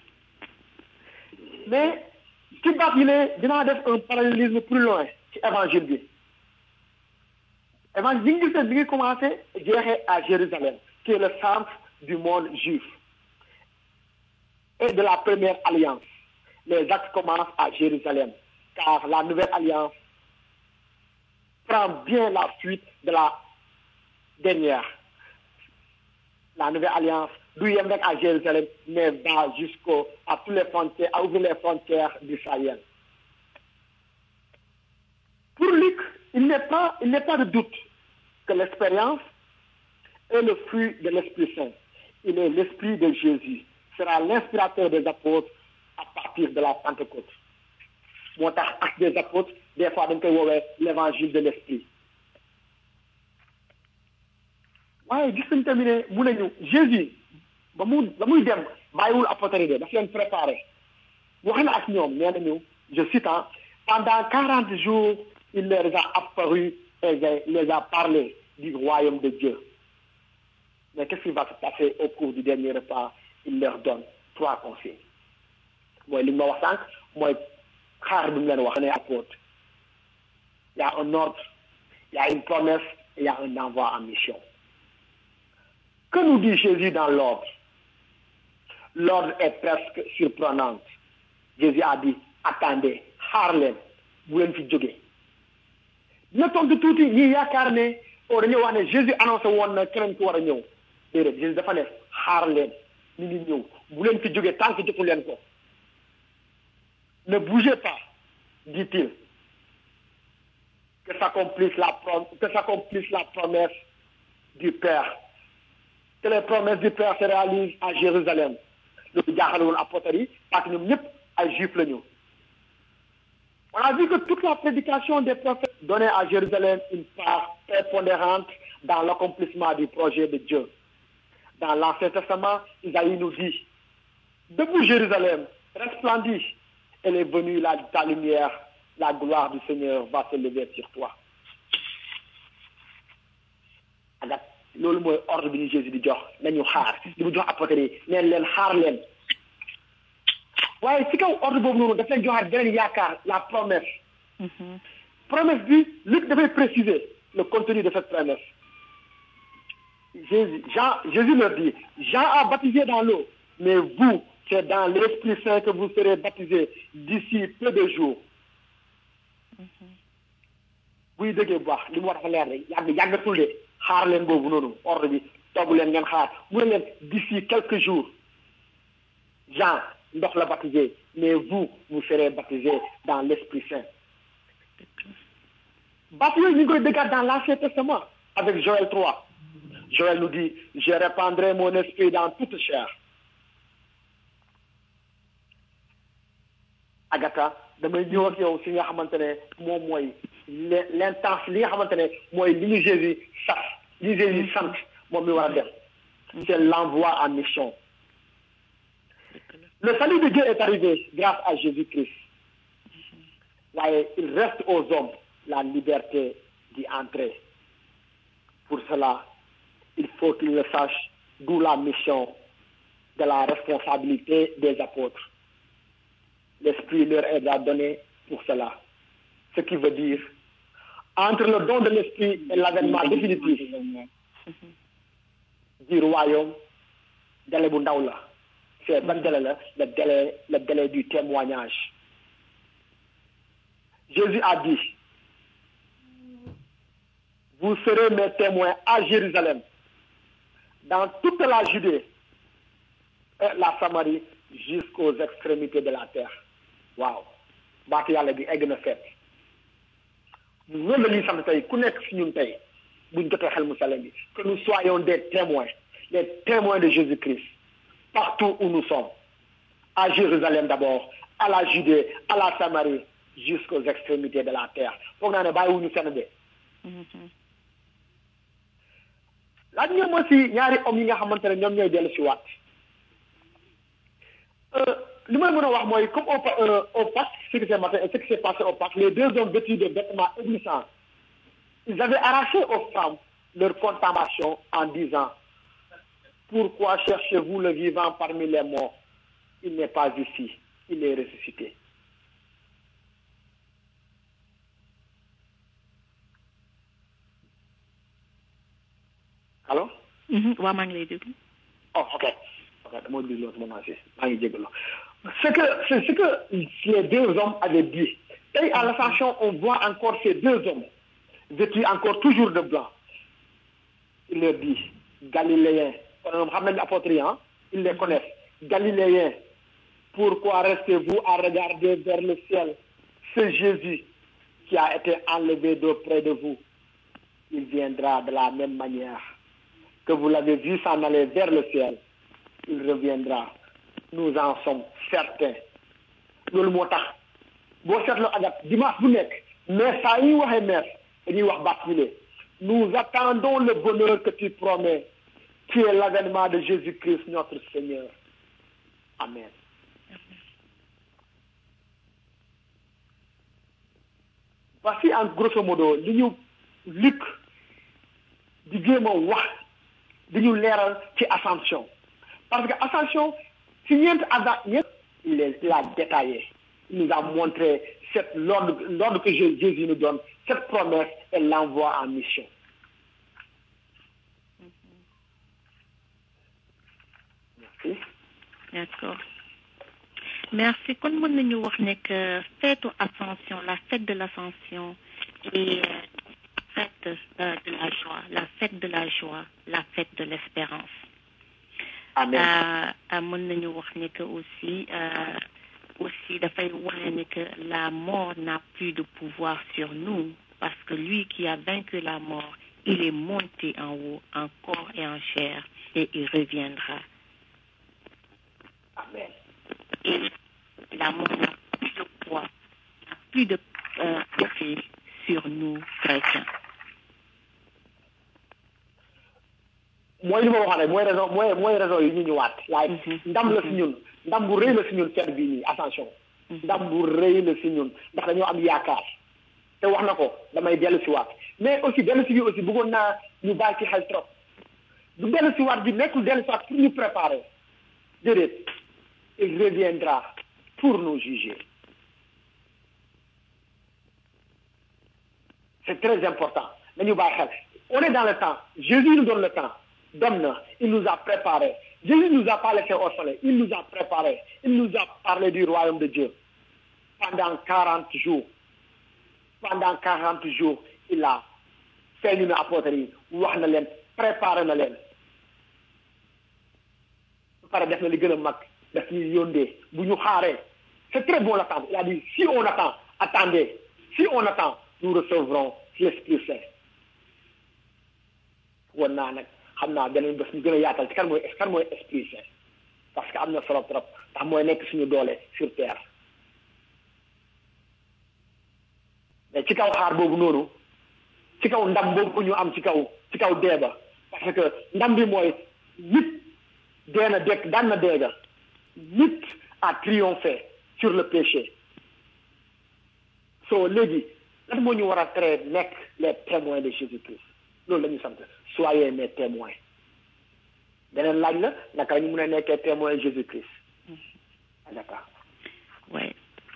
mais ci baat yi ne dinaa def un parallélisme plus loin ci évangile bi évangile bi ngi gis bi ngi commencé jeexee à Jérusalem qui est le centre du monde juif et de la première alliance les actes commencent à Jérusalem car la nouvelle alliance prend bien la suite de la dernière la nouvelle alliance du yem rek à Jérusalem mais va jusqu'au à toutes les frontières à ouvrir les frontières d'Israël pour Luc il n'est pas il n'est pas de doute que l'expérience est le fruit de l'Esprit Saint il est l'Esprit de Jésus sera l'inspirateur des apôtres à partir de la Pentecôte moo tax acte des apôtres des fois dañ koy woowee l'évangile de l'esprit waaye gis nañ tamit ne mu nañu Jésus ba mu ba muy dem bàyyiwul apôtres de daf leen préparé wax na ak ñoom nee nañu je cite pendant quarante jours il leur a apparu et les a parlé du royaume de Dieu mais qu'est-ce qui va se passer au cours du dernier repas il leur donne trois consignes mooy li ma wax sànq mooy xaar bi mu leen wax ne apôtre il y a un ordre il y a une promesse et il y a un envoi en mission que nous dit Jésus dans l'ordre l'ordre est presque surprenant Jésus a dit attendez xaar leen bu leen fi jógee dina tontu tuuti ñi yaakaar ne o dañuy wax ne Jésus annoncé woon na keneen ku war a ñëw déedéet Jésus dafa ne xaar leen ñu ngi ñëw bu leen fi jógee tant que jotu leen ko ne bougez pas dit-il que s'accomplisse la que s'accomplisse la promesse du Père que les promesses du Père se réalisent à Jérusalem loolu jaaxale woon apôtres yi parce que ñoom ñëpp ay juifs la ñu on a vu que toute la prédication des prophètes donnait à Jérusalem une part prépondérante dans l'accomplissement du projet de Dieu dans l'Ancien Testament Isaïe nous dit debout Jérusalem resplendis elle est venue la ta lumière la gloire du Seigneur va se lever sur toi agat loolu mooy ordre bi ñu Jésus di jox nañu xaar li mu jox apôtres yi neen leen xaar leen waaye ci kaw ordre boobu noonu daf leen joxaat beneen yaakaar la promesse promesse bi Luc dafay préciser le contenu de cette promesse Jésus Jean Jésus leur dit Jean a baptisé dans l'eau mais vous c'est dans l'Esprit Saint que vous serez baptisés d'ici peu de jours buy déggee bu baax li mu war dafa leer rek yàgg yàggatul de xaar leen boobu noonu ordre bi togg leen ngeen xaar mu ne leen d'ici quelques jours Jean ndox la baptisé mais vous vous serez baptisés dans l'Esprit Saint baptisé ñu ngi koy déggaat dans l'Ancien Testament avec Joël 3 Joël nous dit je répandrai mon esprit dans toute chair Agatha damay ñëw ak yow si nga xamante ne moom mooy l'intense li nga xamante ne mooy li ñu Jésus sax li ñu Jésus sant moom mi war a def c'est l'envoi en mission le salut de Dieu est arrivé grâce à Jésus-Christ waaye il reste aux hommes la liberté d'y entrer pour cela il faut qu'ils le sachent d'où la mission de la responsabilité des apôtres l'esprit leur est donné pour cela ce qui veut dire entre le don de l'esprit et l'avènement définitif du royaume délai bu ndaw la c'est ban délai la le délai le délai du témoignage Jésus a dit vous serez mes témoins à Jérusalem dans toute la Judée et la Samarie jusqu'aux extrémités de la terre waaw baatu yàlla bi egg na fet loolu la ñuy sant tey ku nekk si ñun tey buñ jotee xel mu sale bi que nous soyons des témoins des témoins de Jésus-Christ partout où nous sommes à Jérusalem d'abord à la Judée à la Samarie jusqu'aux extrémités de la terre foog naa ne bàyyiwuñu fenn de laaj ñoom moo si ñaari hommes yi nga xamante ne ñoom ñooy dellu si waat li may mën a wax mooy comme au au Pâques ce qui s'est matin ce qui s'est passé au Pâques les deux hommes vêtus de vêtements éblouissants ils avaient arraché aux femmes leur contemplation en disant pourquoi cherchez-vous le vivant parmi les morts il n'est pas ici il est ressuscité allo. waaw maa ngi lay déglu. oh ok ok dama déglu sama naa si maa ngi jégalu c'est que c'est ce que les deux hommes avaient dit tey à l'ascension on voit encore ces deux hommes vêtus encore toujours de blanc il leur dit galiléens kon ñoom xam nañu apôtres yi ah ils les connaissent galiléens pourquoi restez-vous à regarder vers le ciel c'est Jésus qui a été enlevé d'auprès de vous il viendra de la même manière que vous l'avez vu s'en aller vers le ciel il reviendra nous en sommes certains loolu moo tax boo seetloo agat dimanche bu nekk mais saa yi waxee maître dañuy wax baptisé nous attendons le bonheur que tu promets qui est l'avènement de Jésus-Christ notre Seigneur amen voici en grosso modo li ñu Luc di jéem a wax di ñu leeral ci ascension parce que ascension si ñeent ada ñeent il est l'a détaillé il nous a montré cette l'ordre l'ordre que Jésus nous donne cette promesse et l'envoi en mission merci d'accord merci kon mën nañu wax ne que fête ascension la fête de l'ascension et euh, fête euh, de la joie la fête de la joie la fête de l'espérance amen mën nañu wax ne que aussi euh, aussi dafay wane ne que la mort n'a plus de pouvoir sur nous parce que lui qui a vaincu la mort il est monté en haut en corps et en chair et il reviendra amen et la mort n'a plus de poids n'a plus de euh, effet sur nous chrétiens mooy li ma waxoon rek mooy raison mooy mooy raison yi ñu ñëwaat waaye ndam la si ñun ndam bu rëy la si ñun fête bii nii attention ndam bu rëy la si ñun ndax dañoo am yaakaar te wax na ko damay dellu si waat mais aussi dellu si bi aussi bëggoon naa ñu bàyyi ci xel trop du dellu si waat bi nekkul dellu si waat pour ñu préparer déedéet il reviendra pour nous juger c'est très important nañu bàyyi xel on est dans le temps Jésus nous donne le temps donne na il nous a préparé Jésus nous a pas laissé orphelins il nous a préparé il nous a parlé du royaume de Dieu pendant quarante jours pendant quarante jours il a fait ñu ne apôtres yi wax na leen préparé na leen ba pare def na li gën a mag daf ñuy yóndee bu ñu xaaree c'est très bon l'attendre il a dit si on attend attendez si on attend nous recevrons l'Esprit Saint woon naa nag xam naa beneen bés ñu gën a yaatal ci kan mooy kan mooy Esprit Saint parce que am na solo trop ndax mooy nekk suñu doole sur terre mais ci kaw xaar boobu noonu ci kaw ndam boobu ñu am ci kaw ci kaw dee ba parce que ndam bi mooy nit dee na dekk daan na deega nit a triomphé sur le péché so léegi lan moo ñu war a tere nekk les témoins de Jésus-Christ loolu la ñu sant soyez mes témoins beneen laaj la naka la ñu mën a nekkee témoin Jésus-Christ d'accord ouais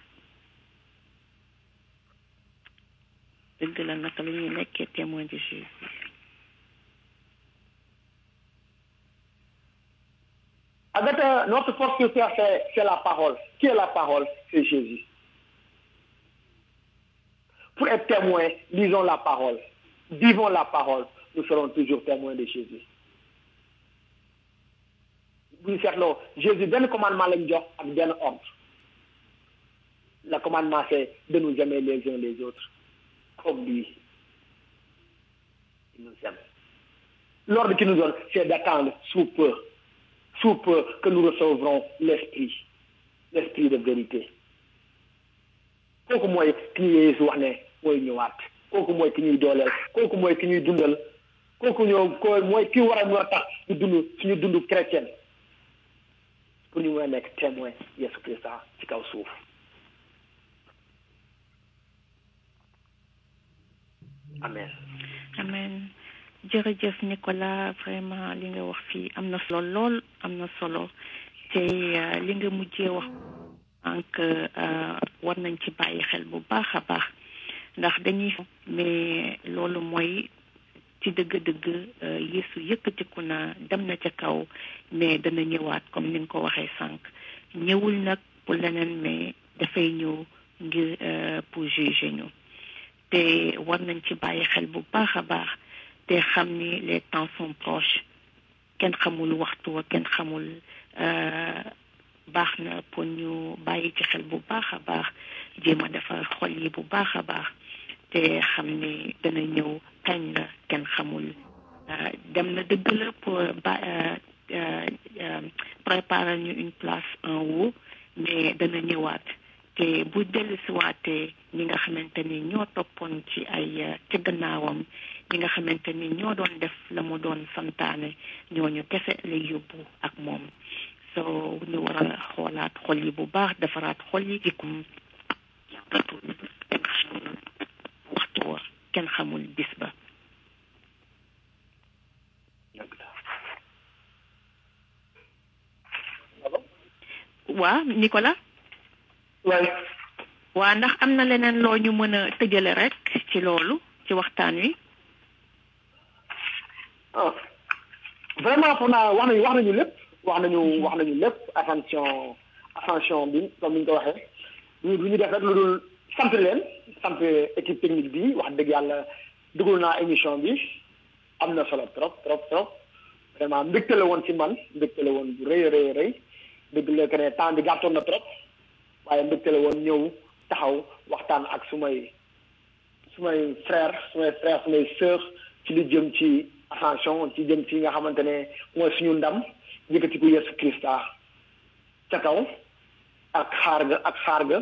dëgg la naka la ñuy nekkee témoin de Jésus Agatha, notre force sur terre, c'est, c'est la parole. Qui est la parole C'est Jésus. Pour être témoin, lisons la parole. Vivons la parole. Nous serons toujours témoins de Jésus. Oui, c'est là. Jésus, donne le commandement lañ jox ak benn ordre. Le commandement, c'est de nous aimer les uns les autres comme lui. Il nous aime. L'ordre qu'il nous donne, c'est d'attendre sous peu sous peu que nous recevrons l'esprit l'esprit de vérité kooku mooy ki ñu Yeesu wax ne mooy ñëwaat kooku mooy ki ñuy dooleel kooku mooy ki ñuy dundal kooku ñoo ko mooy ki war a mën a tax ñu dund suñu dund chrétien pour ñu mën a nekk témoin Yeesu Christa ci kaw suuf amen amen jërëjëf Nicolas vraiment li nga wax fii am na solo lool am na solo te li nga mujjee wax donc war nañ ci bàyyi xel bu baax a baax ndax dañuy mais loolu mooy ci dëgg-dëgg Yeesu yëkkatiku na dem na ca kaw mais dana ñëwaat comme ni nga ko waxee sànq ñëwul nag pour leneen mais dafay ñëw ngir pour juger ñu te war nañ ci bàyyi xel bu baax a baax te xam ni les temps sont proches kenn xamul waxtu wa kenn xamul baax na pour ñu bàyyi ci xel bu baax a baax jéem a defar xol yi bu baax a baax te xam ni dana ñëw kañ la kenn xamul dem na dëgg la pour ba préparer ñu une place en haut mais dana ñëwaat te bu dellusiwaatee ñi nga xamante ni ñoo toppoon ci ay ci gannaawam ñi nga xamante ni ñoo doon def la mu doon santaane ñooñu kese lay yóbbu ak moom so ñu war a xoolaat xol yi bu baax defaraat xol yi jikkum kenn xamul waxtu wa kenn xamul bis ba waa Nicolas waay waa ndax am na leneen loo ñu mën a tëjale rek ci loolu ci waxtaan wi ah vraiment foog naa wax nañu wax nañu lépp wax nañu wax nañu lépp ascension ascension bi comme ni ñu ko waxee du du ñu def rek lu dul sant leen sant équipe technique bi wax dëgg yàlla dugul naa émission bi am na solo trop trop trop vraiment mbégte la woon ci man mbégte la woon bu rëy rëy rëy dëgg la que ne temps bi gàttoon na trop waaye mbégte la woon ñëw taxaw waxtaan ak sumay sumay frère sumay frère sumay sœur ci li jëm ci ascension ci jëm ci nga xamante ne mooy suñu ndam yëkkati ko Yesu Krista ca kaw ak xaar ga ak xaar ga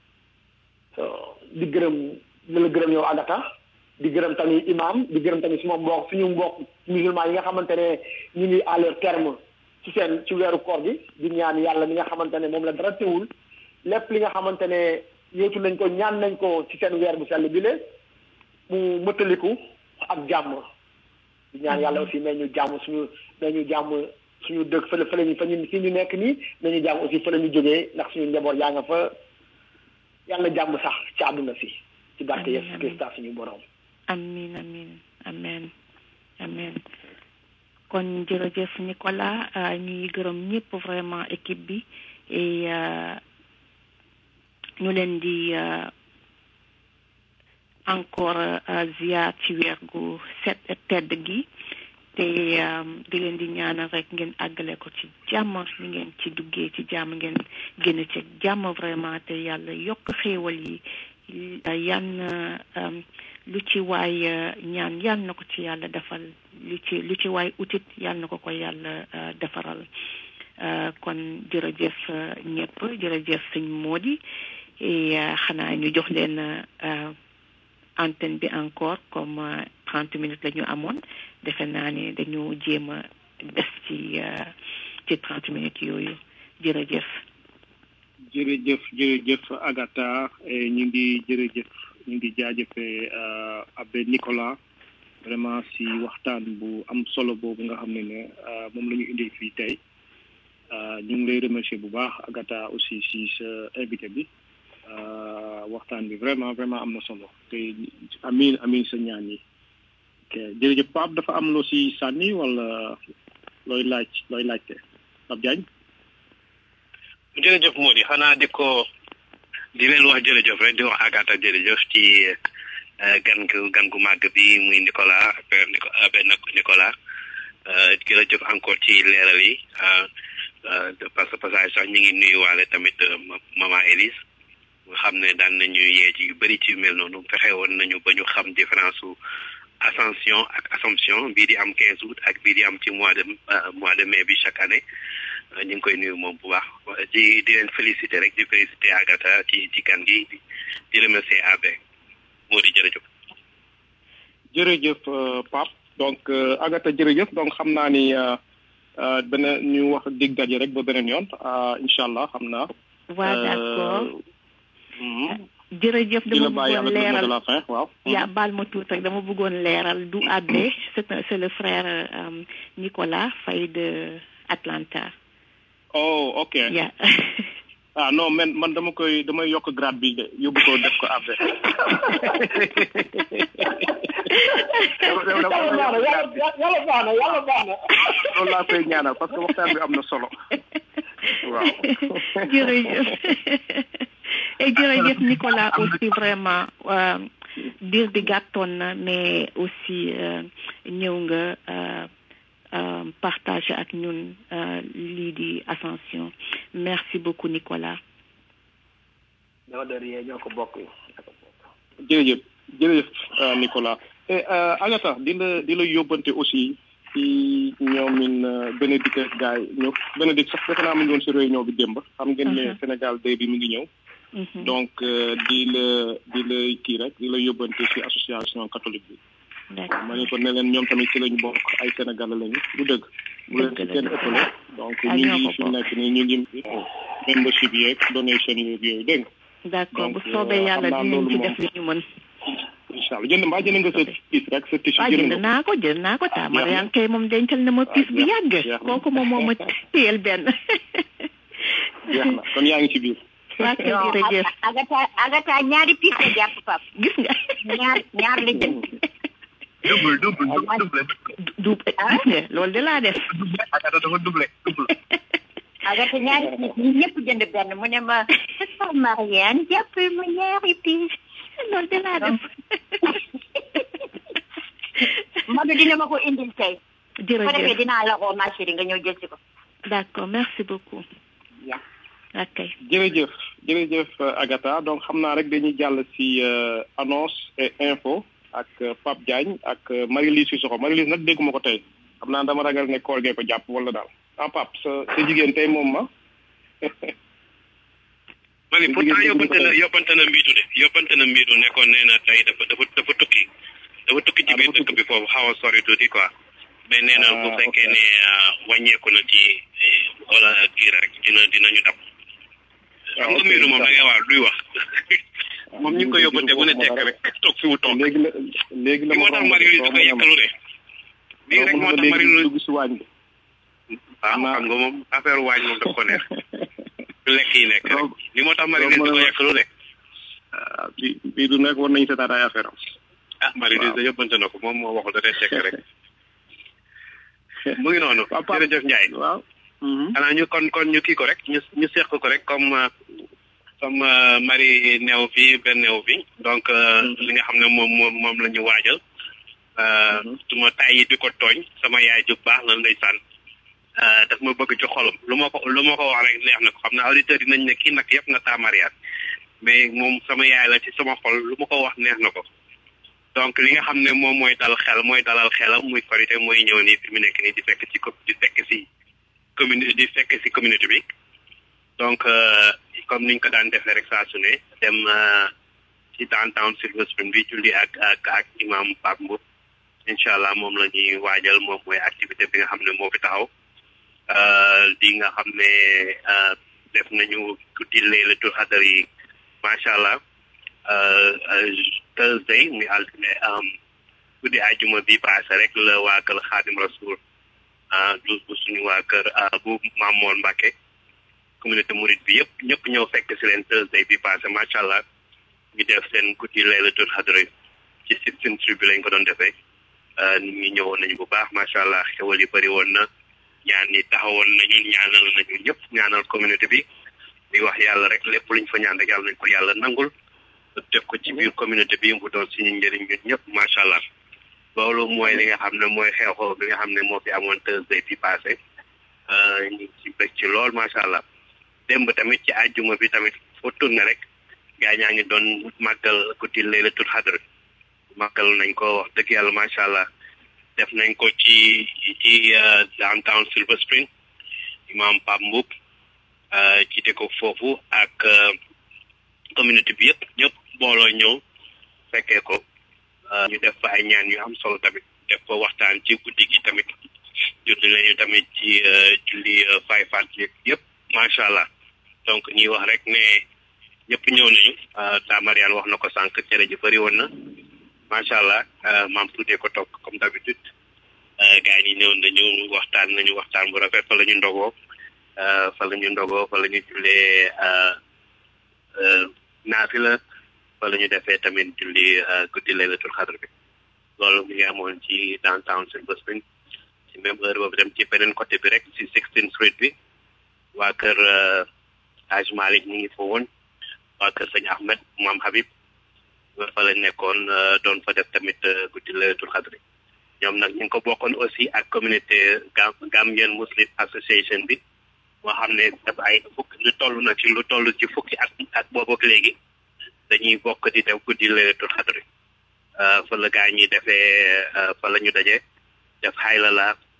di gërëm di la gërëm yow Agata di gërëm tamit imam di gërëm tamit suma mbokk suñu mbokk musulman yi nga xamante ne ñu ngi à leur terme ci seen ci weeru koor gi di ñaan yàlla mi nga xamante ne moom la dara teewul lépp li nga xamante ne yootu nañ ko ñaan nañ ko ci seen weer bu sell bi le mu mëtaliku ak jàmm di ñaan yàlla aussi may ñu jàmm suñu may ñu jàmm suñu dëkk fële fële ñu fa ñu fi ñu nekk nii may ñu jàmm aussi fële ñu jógee ndax suñu njaboot yaa nga fa yàlla jàmm sax ci àdduna si ci barke Yesu Krista suñu borom amin amin amen amen kon jërëjëf Nicolas ñuy gërëm ñëpp vraiment équipe bi et ñu leen di encore ziar ci weer gu set tedd gi te di leen di ñaanal rek ngeen àggale ko ci jàmm li ngeen ci duggee ci jàmm ngeen génn ci jàmm vraiment te yàlla yokk xéewal yi yan lu ci waay ñaan yal na ko ci yàlla defal lu ci lu ci waay utit yal na ko ko yàlla defaral kon jërëjëf ñëpp jërëjëf sëñ Mody et xanaa ñu jox leen antenne bi encore comme trente minutes la ñu amoon defe naa ne dañu jéem a des ci ci trente minutes yooyu jërëjëf jërëjëf jërëjëf Agatha ñu ngi jërëjëf ñu ngi jaajëfee abbé Nicolas vraiment si waxtaan bu am solo boobu nga xam ne ne moom la ñu indil fii tey ñu ngi lay remercier bu baax Agatha aussi si sa invité bi waxtaan bi vraiment vraiment am na solo te amin amin sa ñaan yi ok jërëjëf Pape dafa am loo si sànni wala looy laaj looy laajte Pape Diagne jërëjëf Mody xanaa di ko di leen wax jërëjëf rek di wax Agatha jërëjëf ci gan gu gan gu màgg bi muy Nicolas père Abbé Nicolas jërëjëf encore ci leeral yi parce que passage sax ñu ngi nuyuwaale tamit maman Élise nga xam ne daan nañu yee ci yu bëri ci yu mel noonu fexe woon nañu ba ñu xam différence su ascension ak assomption bii di am quinze août ak bii di am ci mois de mois de mai bi chaque année ñu ngi koy nuyu moom bu baax di di leen féliciter rek di féliciter Agatha ci ci kan gi di remercier Abbé moo di jërëjëf. jërëjëf Pape donc Agatha jërëjëf donc xam naa ni beneen ñu wax dig daje rek ba beneen yoon incha allah xam naa. waa d'accord. jërëjëf dama bëggoon leeral waaw. yaa baal ma tuut rek dama bëggoon leeral du Abbé c'est c'est le frère Nicolas Faye de Atlanta. oh ok yeah. ah non man man dama koy damay yokk grade bi de yóbbu ko def ko Abbé. yàlla baax na yàlla baax na yàlla baax na. loolu laa koy ñaanal parce que waxtaan bi am na solo waaw. jërëjëf et jërëjëf Nicolas aussi vraiment dir bi gàttoon na mais aussi ñëw nga partager ak ñun lii di ascension merci beaucoup Nicolas. ñoo de rien ñoo ko bokk. jërëjëf jërëjëf Nicolas et Agatha di la di la yóbbante aussi ci ñoomin Bénédicte ak gars yi ñëw Bénédicte sax defe naa mu ngi woon si réunion bi démb xam ngeen ne Sénégal day bi mi ngi ñëw donc di la di la kii rek di la yóbbante si association catholique bi ma ne ko ne leen ñoom tamit ci lañu bokk ay sénégalais lañu du dëgg bu leen si kenn ëppale donc ñu ngi fi nekk nii ñu ngi membership yeeg donation yeeg yooyu dégg d'accord bu soobee yàlla dinañ ci def li ñu mën incha allah jënd mbaa jënd nga sa piis rek sa tissu waaw jënd naa ko jënd naa ko taa Mariane kay moom dencal na ma piis bu yàgg kooku moom moo ma téyel benn jeex na kon yaa ngi ci biir waa kay jërëjëf agata agata ñaari piis la jàpp pap gis nga ñaar ñaar la jënd double double double double gis nga loolu de laa def agata dafa double double agata ñaari piis ñi ñëpp jënd benn mu ne ma Mariane jàpp ma ñaari piis loolu de laa def Madu dina ma ko indil tey jërëjëf ko defee dinaa la woo ma chérie nga ñëw jël si ko d'accord merci beaucoup ok jërëjëf jërëjëf Agatha donc xam naa rek dañuy jàll si annonce et info ak Pape Diagne ak Marie-Lise Sissoko Marie-Lise nag dégguma ko tey xam naa dama ragal ne koor gee ko jàpp wala daal ah Pape sa sa jigéen tey moom ma mani pourtant yóbbante na yóbbante na mbiitu de yóbbante na mbiitu nekkoon nee na tey dafa dafa dafa tukki dafa tukki ci biir dëkk bi foofu xaw a sori tuuti quoi mais nee na bu fekkee ne wàññeeku na ci wala kii rek dina dinañu dab xam nga mbiitu moom da ngay wax duy wax moom ñu ngi ko yóbbante bu ne tekk rek toog fi mu toog léegi la léegi la moo tax Marie di ko yekkalu de bii rek moo tax Marie dugg si waañ bi waaw xam nga moom affaire waañ moom daf ko neex lekk yi nekk rek li moo tax Marie di ko yekkalu de bi bii du nekk war nañu seetaat ay affaire am ah Marie di yóbbante na ko moom moo waxul da day tekk rek mu ngi noonu jërëjëf Ndiaye waaw xanaa ñu kon kon ñu kii ko rek ñu ñu seq ko rek comme comme Marie neew fi benn neew fi donc li nga xam ne moom moom moom la ñu waajal su ma tay yi di ko tooñ sama yaay ju baax la ndeysaan daf ma bëgg ci xolam lu ma ko lu ma ko wax rek neex na ko xam ne auditeurs yi nañ ne kii nag yëpp na taa mariage mais moom sama yaay la ci sama xol lu ma ko wax neex na ko donc li nga xam ne moom mooy dal xel mooy dalal xelam muy korité mooy ñëw nii fi mu nekk nii di fekk ci di fekk si commune di fekk si communauté bi donc comme niñ ko daan defee rek saa su ne dem ci downtown Silver Spring bi julli ak ak ak imam Pape Mboup incha allah moom la ñuy waajal moom mooy activité bi nga xam ne moo fi taxaw di nga xam ne def nañu guddi laylatul xadar yi macha allah Thursday muy altine guddi ajuma bi passé rek la waa kër Xaadim Rasul du bu suñu waa kër bu Mamour Mbacke communauté Mouride bi yëpp ñëpp ñëw fekk si leen Thursday bi passé macha allah ñu def seen guddi laylatul xadar ci seen tri bi lañ ko doon defee nit ñi ñëwoon nañu bu baax macha allah xewal yi bëri woon na ñaan ñi taxawoon nañu ñaanal nañu ñëpp ñaanal communauté bi di wax yàlla rek lépp luñ fa ñaan rek yàlla nañ ko yàlla nangul def ko ci biir communauté bi mu doon suñu njëriñ ñun ñëpp macha allah loolu mooy li nga xam ne mooy xew-xew bi nga xam ne moo fi amoon Thursday bi passé ñu ngi ci bëgg ci lool macha allah démb tamit ci àjjuma bi tamit foo tourné rek gaa ñaa ngi doon màggal guddi laylatul xadr màggal nañ ko wax dëgg yàlla macha allah def nañ ko ci ci downtown Silver Spring imam Pape Mboup jiite ko foofu ak communauté bi yëpp ñëpp booloo ñëw fekkee ko ñu def fa ay ñaan yu am solo tamit def fa waxtaan ci guddi gi tamit julli nañu tamit ci julli fay faat yëpp macha allah donc ñuy wax rek ne ñëpp ñëw nañu ta Mariane wax na ko sànq cere ji bëri woon na macha allah maam tuutee ko toog comme d'habitude gars yi ñëw nañu waxtaan nañu waxtaan bu rafet fa la ñu ndogoo fa la ñu ndogoo fa la ñu jullee naafila fa la ñu defee tamit julli guddi laylatul xadr bi loolu mi ngi amoon ci downtown Silver Spring ci même heure boobu dem ci beneen côté bi rek ci Sixteenth Street bi waa kër Haj Malik ñu ngi fa woon waa kër sëñ Ahmed Maam Habib fa la nekkoon doon fa def tamit guddi laylatul xadr ñoom nag ñu ngi ko bokkoon aussi ak communauté Gambian Muslim Association bi moo xam ne dafa ay fukk lu toll na ci lu toll ci fukki at ak boobu ak léegi dañuy bokk di def guddi laylatul xadr fa la gaa ñi defee fa la ñu daje def xayla la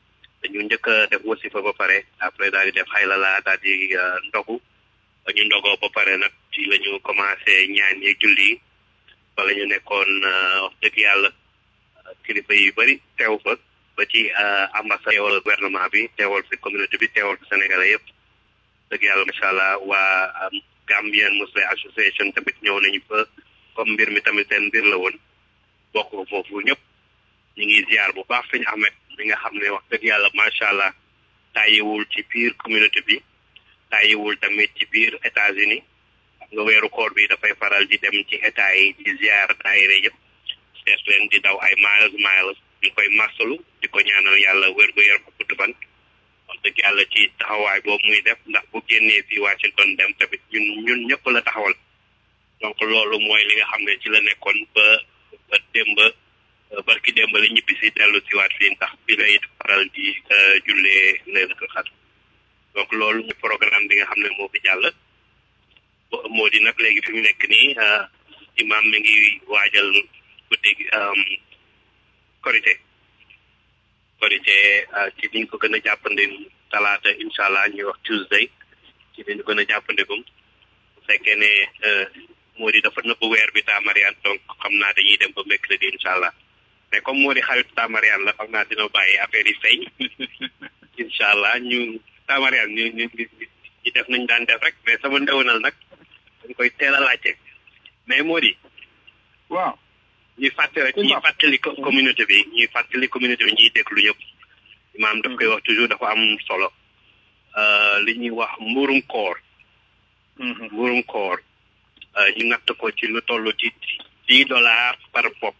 dañu njëkk a def wasifa ba pare après daal di def xaylala daal di ndogu ba ñu ndogoo ba pare nag ci la ñu commencé ñaan yeeg julli yi fa la ñu nekkoon wax dëgg yàlla kilifa yu bëri teew fa ba ci ambassade teewal gouvernement bi teewal fi communauté bi teewal fi sénégalais yëpp dëgg yàlla macha allah waa Gambian Muslim Association tamit ñëw nañu fa comme mbir mi tamit seen mbir la woon bokk foofu ñëpp ñu ngi ziar bu baax fi ñu amet mi nga xam ne wax dëgg yàlla macha allah tàyyiwul ci biir communauté bi tàyyiwul tamit ci biir États-Unis nga weeru koor bi dafay faral di dem ci état yi di ziar daayira yëpp seet leen di daw ay miles miles ñu koy masalu di ko ñaanal yàlla wér gu yaram ak gudd fan wax dëgg yàlla ci taxawaay boobu muy def ndax bu génnee fii Washington dem tamit ñun ñun ñëpp la taxawal donc loolu mooy li nga xam ne ci la nekkoon ba ba démb barki démb la ñibbi si dellu si waat fii ndax bi lay faral di jullee laylatul xadr donc loolu muy programme bi nga xam ne moo fi jàll moo di nag léegi fi mu nekk nii imam mi ngi waajal guddi korité korité ci liñ ko gën a jàppandi talaata incha allah ñuy wax tuesday ci liñ gën a jàppandegum bu fekkee ne moo di dafa nëbb weer bi taamarian donc xam naa dañuy dem ba mercredi incha allah mais comme moo di xaritu taamarian la xam naa dina bàyyi affaire yi feeñ incha allah ñu taamarian ñu ñu ñu def nañ daan def rek mais sama ndewenal nag dañ koy teel a laajte mais moo di waaw ñuy fàttali ñuy fàttali communauté bi ñuy fàttali communauté bi ñuy déglu ñëpp imaam daf koy wax toujours dafa am solo li ñuy wax mburum koor mburum koor ñu natt ko ci lu toll ci dix dollars par bopp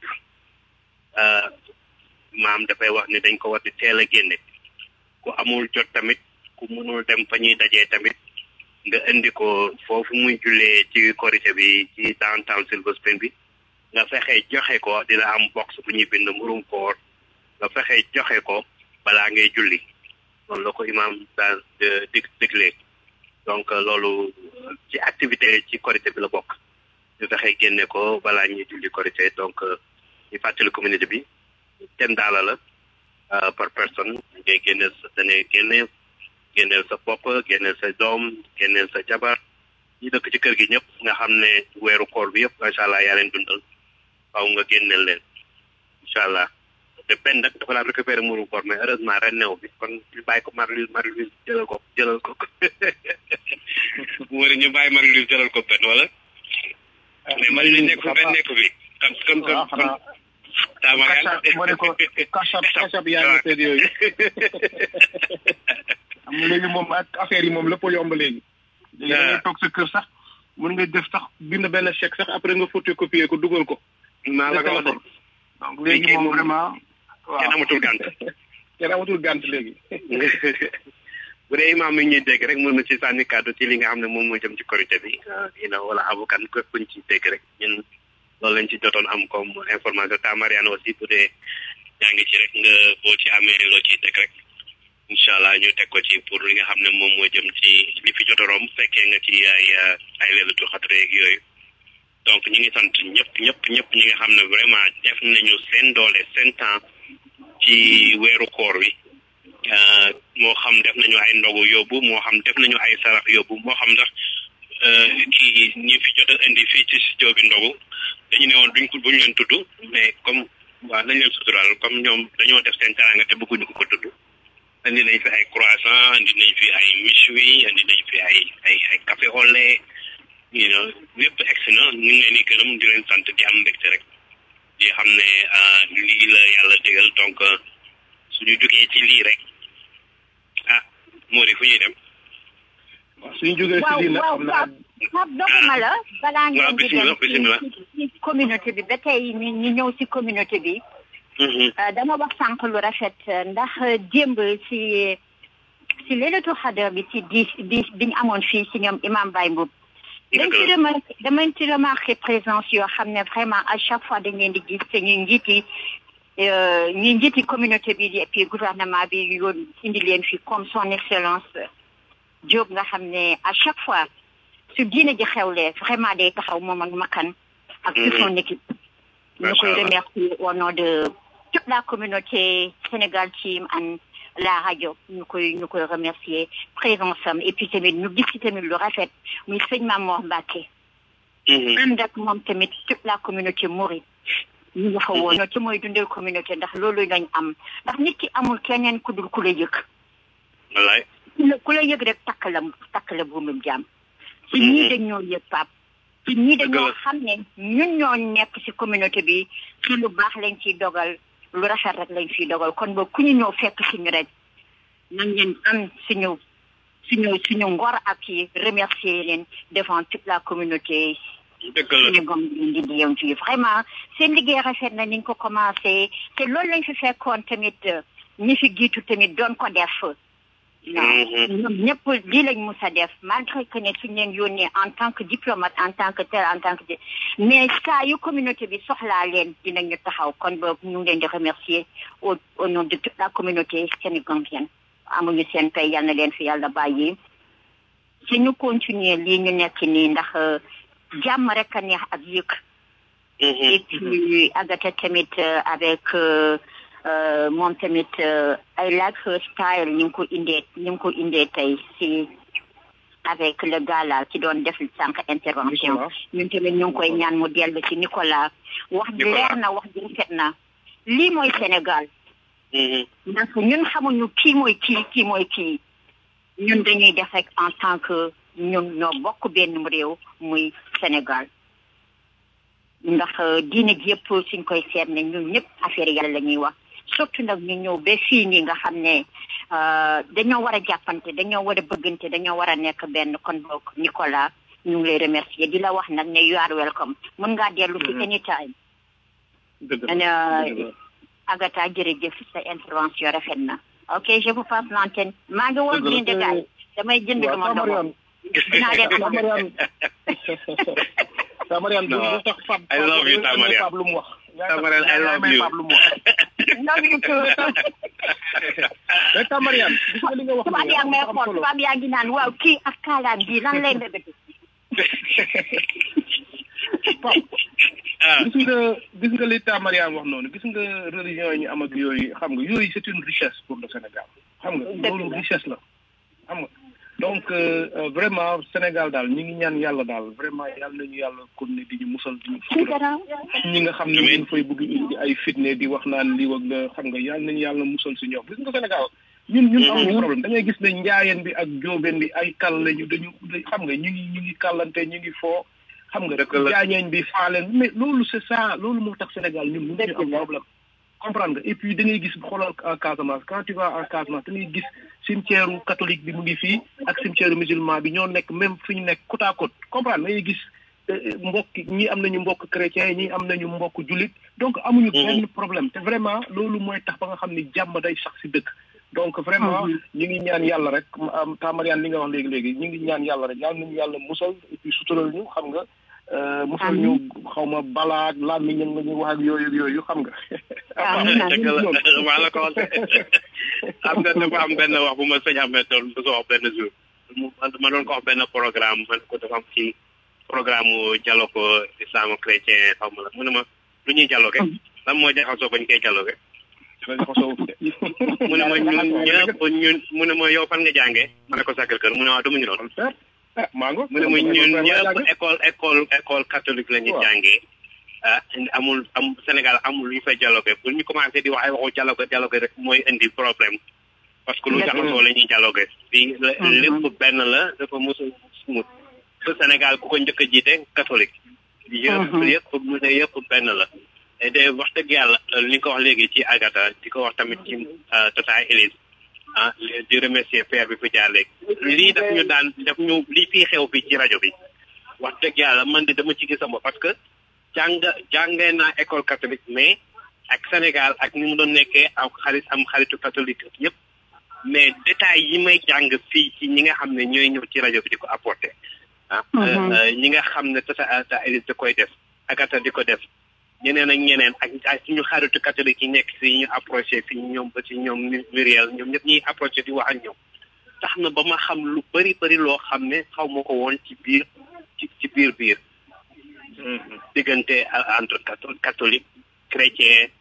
maam dafay wax ne dañ ko war di teel a génne ku amul jot tamit ku mënul dem fa ñuy dajee tamit nga indi ko foofu muy jullee ci korité bi ci downtown Silver Spring bi nga fexe joxe ko dina am box bu ñuy bind murum koor nga fexe joxe ko balaa ngay julli loolu la ko imaam daal dig diglee donc loolu ci activité ci korité bi la bokk ñu fexe génne ko balaa ñuy julli korité donc ñu fàttali communauté bi ten daala la par personne ngay génne sa dane génne génneel sa bopp génneel sa doom génneel sa jabar ñi dëkk ci kër gi ñëpp nga xam ne weeru koor bi yëpp macha allah yaa leen dundal waaw nga génneel leen incha allah te benn nag dafa laa récupéré muru koor mais heureusement ren new bi kon ñu bàyyi ko Marie-Louise Marie-Louise jëlal ko jëlal ko mu ñu bàyyi Marie-Louise jëlal ko benn wala mais Marie-Louise nekk fa benn nekk fi comme comme comme comme taama moo ne ko kasab kasab yaa ngi seet yooyu am léegi moom ak affaire yi moom lépp yomb léegi léegi da ngay toog sa kër sax mën nga def sax bind benn chèque sax après nga photocopier ko dugal ko maa la ko wax donc léegi moom vraiment waaw kenn amatul gànt kenn amatul gànt léegi bu dee imaam mi ñuy dégg rek mën na ci sànni kàddu ci li nga xam ne moom moo jëm ci korité bi ina wala avocat képp kuñ ci dégg rek ñun loolu lañ ci jotoon am comme information ta Mariane aussi bu dee yaa ngi ci rek nga boo ci amee loo ciy teg rek incha allah ñu teg ko ci pour li nga xam ne moom moo jëm ci li fi jot a romb fekkee nga ci ay ay leelatu xatre yeeg yooyu donc ñu ngi sant ñëpp ñëpp ñëpp ñi nga xam ne vraiment def nañu seen doole seen temps ci weeru koor wi moo xam def nañu ay ndogu yóbbu moo xam def nañu ay sarax yóbbu moo xam ndax kii ñi fi jot a indi fii ci studio bi ndogu dañu ne woon duñ ko buñu leen tudd mais comme waaw nañ leen suturaal comme ñoom dañoo def seen teraanga te bëgguñu ko ko tudd indi nañ fi ay croissant indi nañ fi ay méchoui indi nañ fi ay ay ay café au lait you know lépp egsi na ñu ngi leen di gërëm di leen sant di am mbégte rek di xam ne lii la yàlla dégal donc suñu jógee ci lii rek ah moo di fu ñuy dem suñu jógee ci lii nag xam naa Pape doguma la balaa ngeen di dem ci communauté bi ba tey ñu ñu ñëw ci communauté bi dama wax sànq lu rafet ndax démb ci ci leelatu xadar bi ci di di biñu amoon fii ci ñoom imam Baye Mboup dañ ci remarqué damañ ci remarqué présence yoo xam ne vraiment à chaque fois dañ leen di gis te ñu njiiti ñu njiiti communauté bi et puis gouvernement bi yoon indi leen fi comme son excellence Diop nga xam ne à chaque fois su diine ji xewlee vraiment day taxaw moom ak makan ak toute son équipe ñu koy remercier au nom de toute la communauté Sénégal team and la rajo ñu koy ñu koy remercier présence am et puis tamit ñu gis ci tamit lu rafet muy sëñ Mamor Mbacke ànd ak moom tamit toute la communauté mouride ñu nga fa woon ci mooy dundal communauté ndax loolu lañ am ndax nit ki amul keneen ku dul ku la yëg wallaay ku la yëg rek takk la takk la buumum jàmm ci ñii dañ ñoo yëg pap ci ñii dañoo xam ne ñun ñoo nekk ci communauté bi ci lu baax lañ ciy dogal lu rafet rek lañ ciy dogal kon ba ku ñu ñëw fekk suñu rek nañ leen am suñu suñu suñu ngor ak yi remercier leen devant toute la communauté Sénégal di di yëm fii vraiment seen liggéey rafet na niñ ko commencé te loolu lañ fi fekkoon tamit ñi fi jiitu tamit doon ko def non ñoom ñëpp lii lañ mus a def malgré que ne suñ leen yónnee en tant que diplomate en tant que tel en tant que mais saa yu communauté bi soxlaa leen dinañu taxaw kon ba ñu ngi leen di remercier au au nom de toute la communauté sénégambienne amuñu seen pay yal na leen fi yàlla bàyyi si ñu continuer lii ñu nekk nii ndax jàmm rek a neex ak yëg et puis agata tamit avec moom tamit ay like her style ni nga ko indee ni nga ko indee tey si avec le gars là ki doon def sànq intervention ñun tamit ñu ngi koy ñaan mu dellu si Nicolas wax ji leer na wax ji rafet na lii mooy Sénégal ndax ñun xamuñu kii mooy kii kii mooy kii ñun dañuy def rek en tant que ñun ñoo bokk benn réew muy Sénégal ndax diine ji yëpp suñ koy seet ne ñun ñëpp affaire yàlla la ñuy wax surtout nag ñu ñëw ba fii nii nga xam ne dañoo war a jàppante dañoo war a bëggante dañoo war a nekk benn kon boog Nicolas ñu ngi lay remercier di la wax nag ne you are welcome mën ngaa dellu si anytime Agatha jërëjëf sa intervention rafet na ok je vous passe l'antenne maa ngi woon jënd gaay damay jënd lu ma doon dinaa leen amal Tamarian du tax Fab I love you Tamarian Fab lu mu wax Tamarian I love you Fab lu mu wax love you too mais Tamarian gis nga li nga wax tubaab yaa ngi may xool tubaab yaa ngi naan waaw kii ak kaalaam bii lan lay mbébét Fab gis nga gis nga li Tamarian wax noonu gis nga religion yi ñu am ak yooyu xam nga yooyu c'est une richesse pour le Sénégal xam nga loolu richesse la xam nga donc vraiment Sénégal daal ñi ngi ñaan yàlla daal vraiment yàlla nañu yàlla kon ne di ñu musal di ñu sutura ñi nga xam ne ñu fay bëgg indi ay fitne di wax naan lii wag la xam nga yàlla nañu yàlla musal si ñoom gis nga Sénégal ñun ñun amuñu problème da ngay gis ne njaayeen bi ak jóobeen bi ay kal lañu dañu xam nga ñu ngi ñu ngi kàllante ñu ngi foo xam nga jaañeen bi faaleen mais loolu c'est ça loolu moo tax Sénégal ñun mënuñu am problème comprendre nga et puis da ngay gis xoolal en Casamance quand tu vas en Casamance da ngay gis cimetière catholique bi mu ngi fii ak cimetière musulman bi ñoo nekk même fi ñu nekk côte à côte comprendre da ngay gis mbokk ñi am nañu mbokk chrétien ñi am nañu mbokk jullit donc amuñu benn problème te vraiment loolu mooy tax ba nga xam ni jàmm day sax si dëkk donc vraiment ñu ngi ñaan yàlla rek Tamarian li nga wax léegi léegi ñu ngi ñaan yàlla rek yàlla nañu yàlla musal et puis sutural ñu xam nga musal ñu xaw ma balaak làmmiñ nga ñu wax ak yooyu yooyu xam nga dëgg la maa la ko wax am nga dafa am benn wax bu ma sëñ amee doon bu wax benn jour ma doon ko wax benn programme man ko dafa am ci programme mu dialogue islamo chrétien xaw ma la mu ne ma lu ñuy dialogue lan moo jaxasoo bañ koy dialogue mu ne ma ñun ñëpp ñun mu ne ma yow fan nga jàngee ma ne ko sàkkal kër mu ne waaw dama ñu noonu mango mu ne ma ñun ñëpp école école école catholique la ñu jàngee ah amul am Sénégal amul lu ñu fay dialogue bu ñu commencé di wax ay waxu dialogue dialogue rek mooy indi problème parce que lu jaxasoo la ñuy dialogue fii lépp benn la dafa mos a smooth te Sénégal ku ko njëkk a jiite catholique yëpp yëpp mu ne yëpp benn la et de wax dëgg yàlla li nga ko wax léegi ci Agatha di ko wax tamit ci Tata Elise ah di remercier père bi fi jaar léegi lii daf ñu daan daf ñu lii fii xew fii ci rajo bi wax dëgg yàlla man di dama ci gis sama parce que jàng jàngee naa école catholique mais ak Sénégal ak ni mu doon nekkee am xarit am xaritu catholique yëpp mais détails yi may jàng fii ci ñi nga xam ne ñooy ñëw ci rajo bi di ko apporter ah ñi nga xam ne tata ta Elise da koy def Agatha di ko def ñeneen ak ñeneen ak ak suñu xaritu catholique yi nekk si ñu approché fi ñoom ba ci ñoom Muriel ñoom ñëpp ñuy approché di wax ak ñoom tax na ba ma xam lu bëri bëri loo xam ne xaw ma ko woon ci biir ci ci biir biir diggante entre catholique chrétien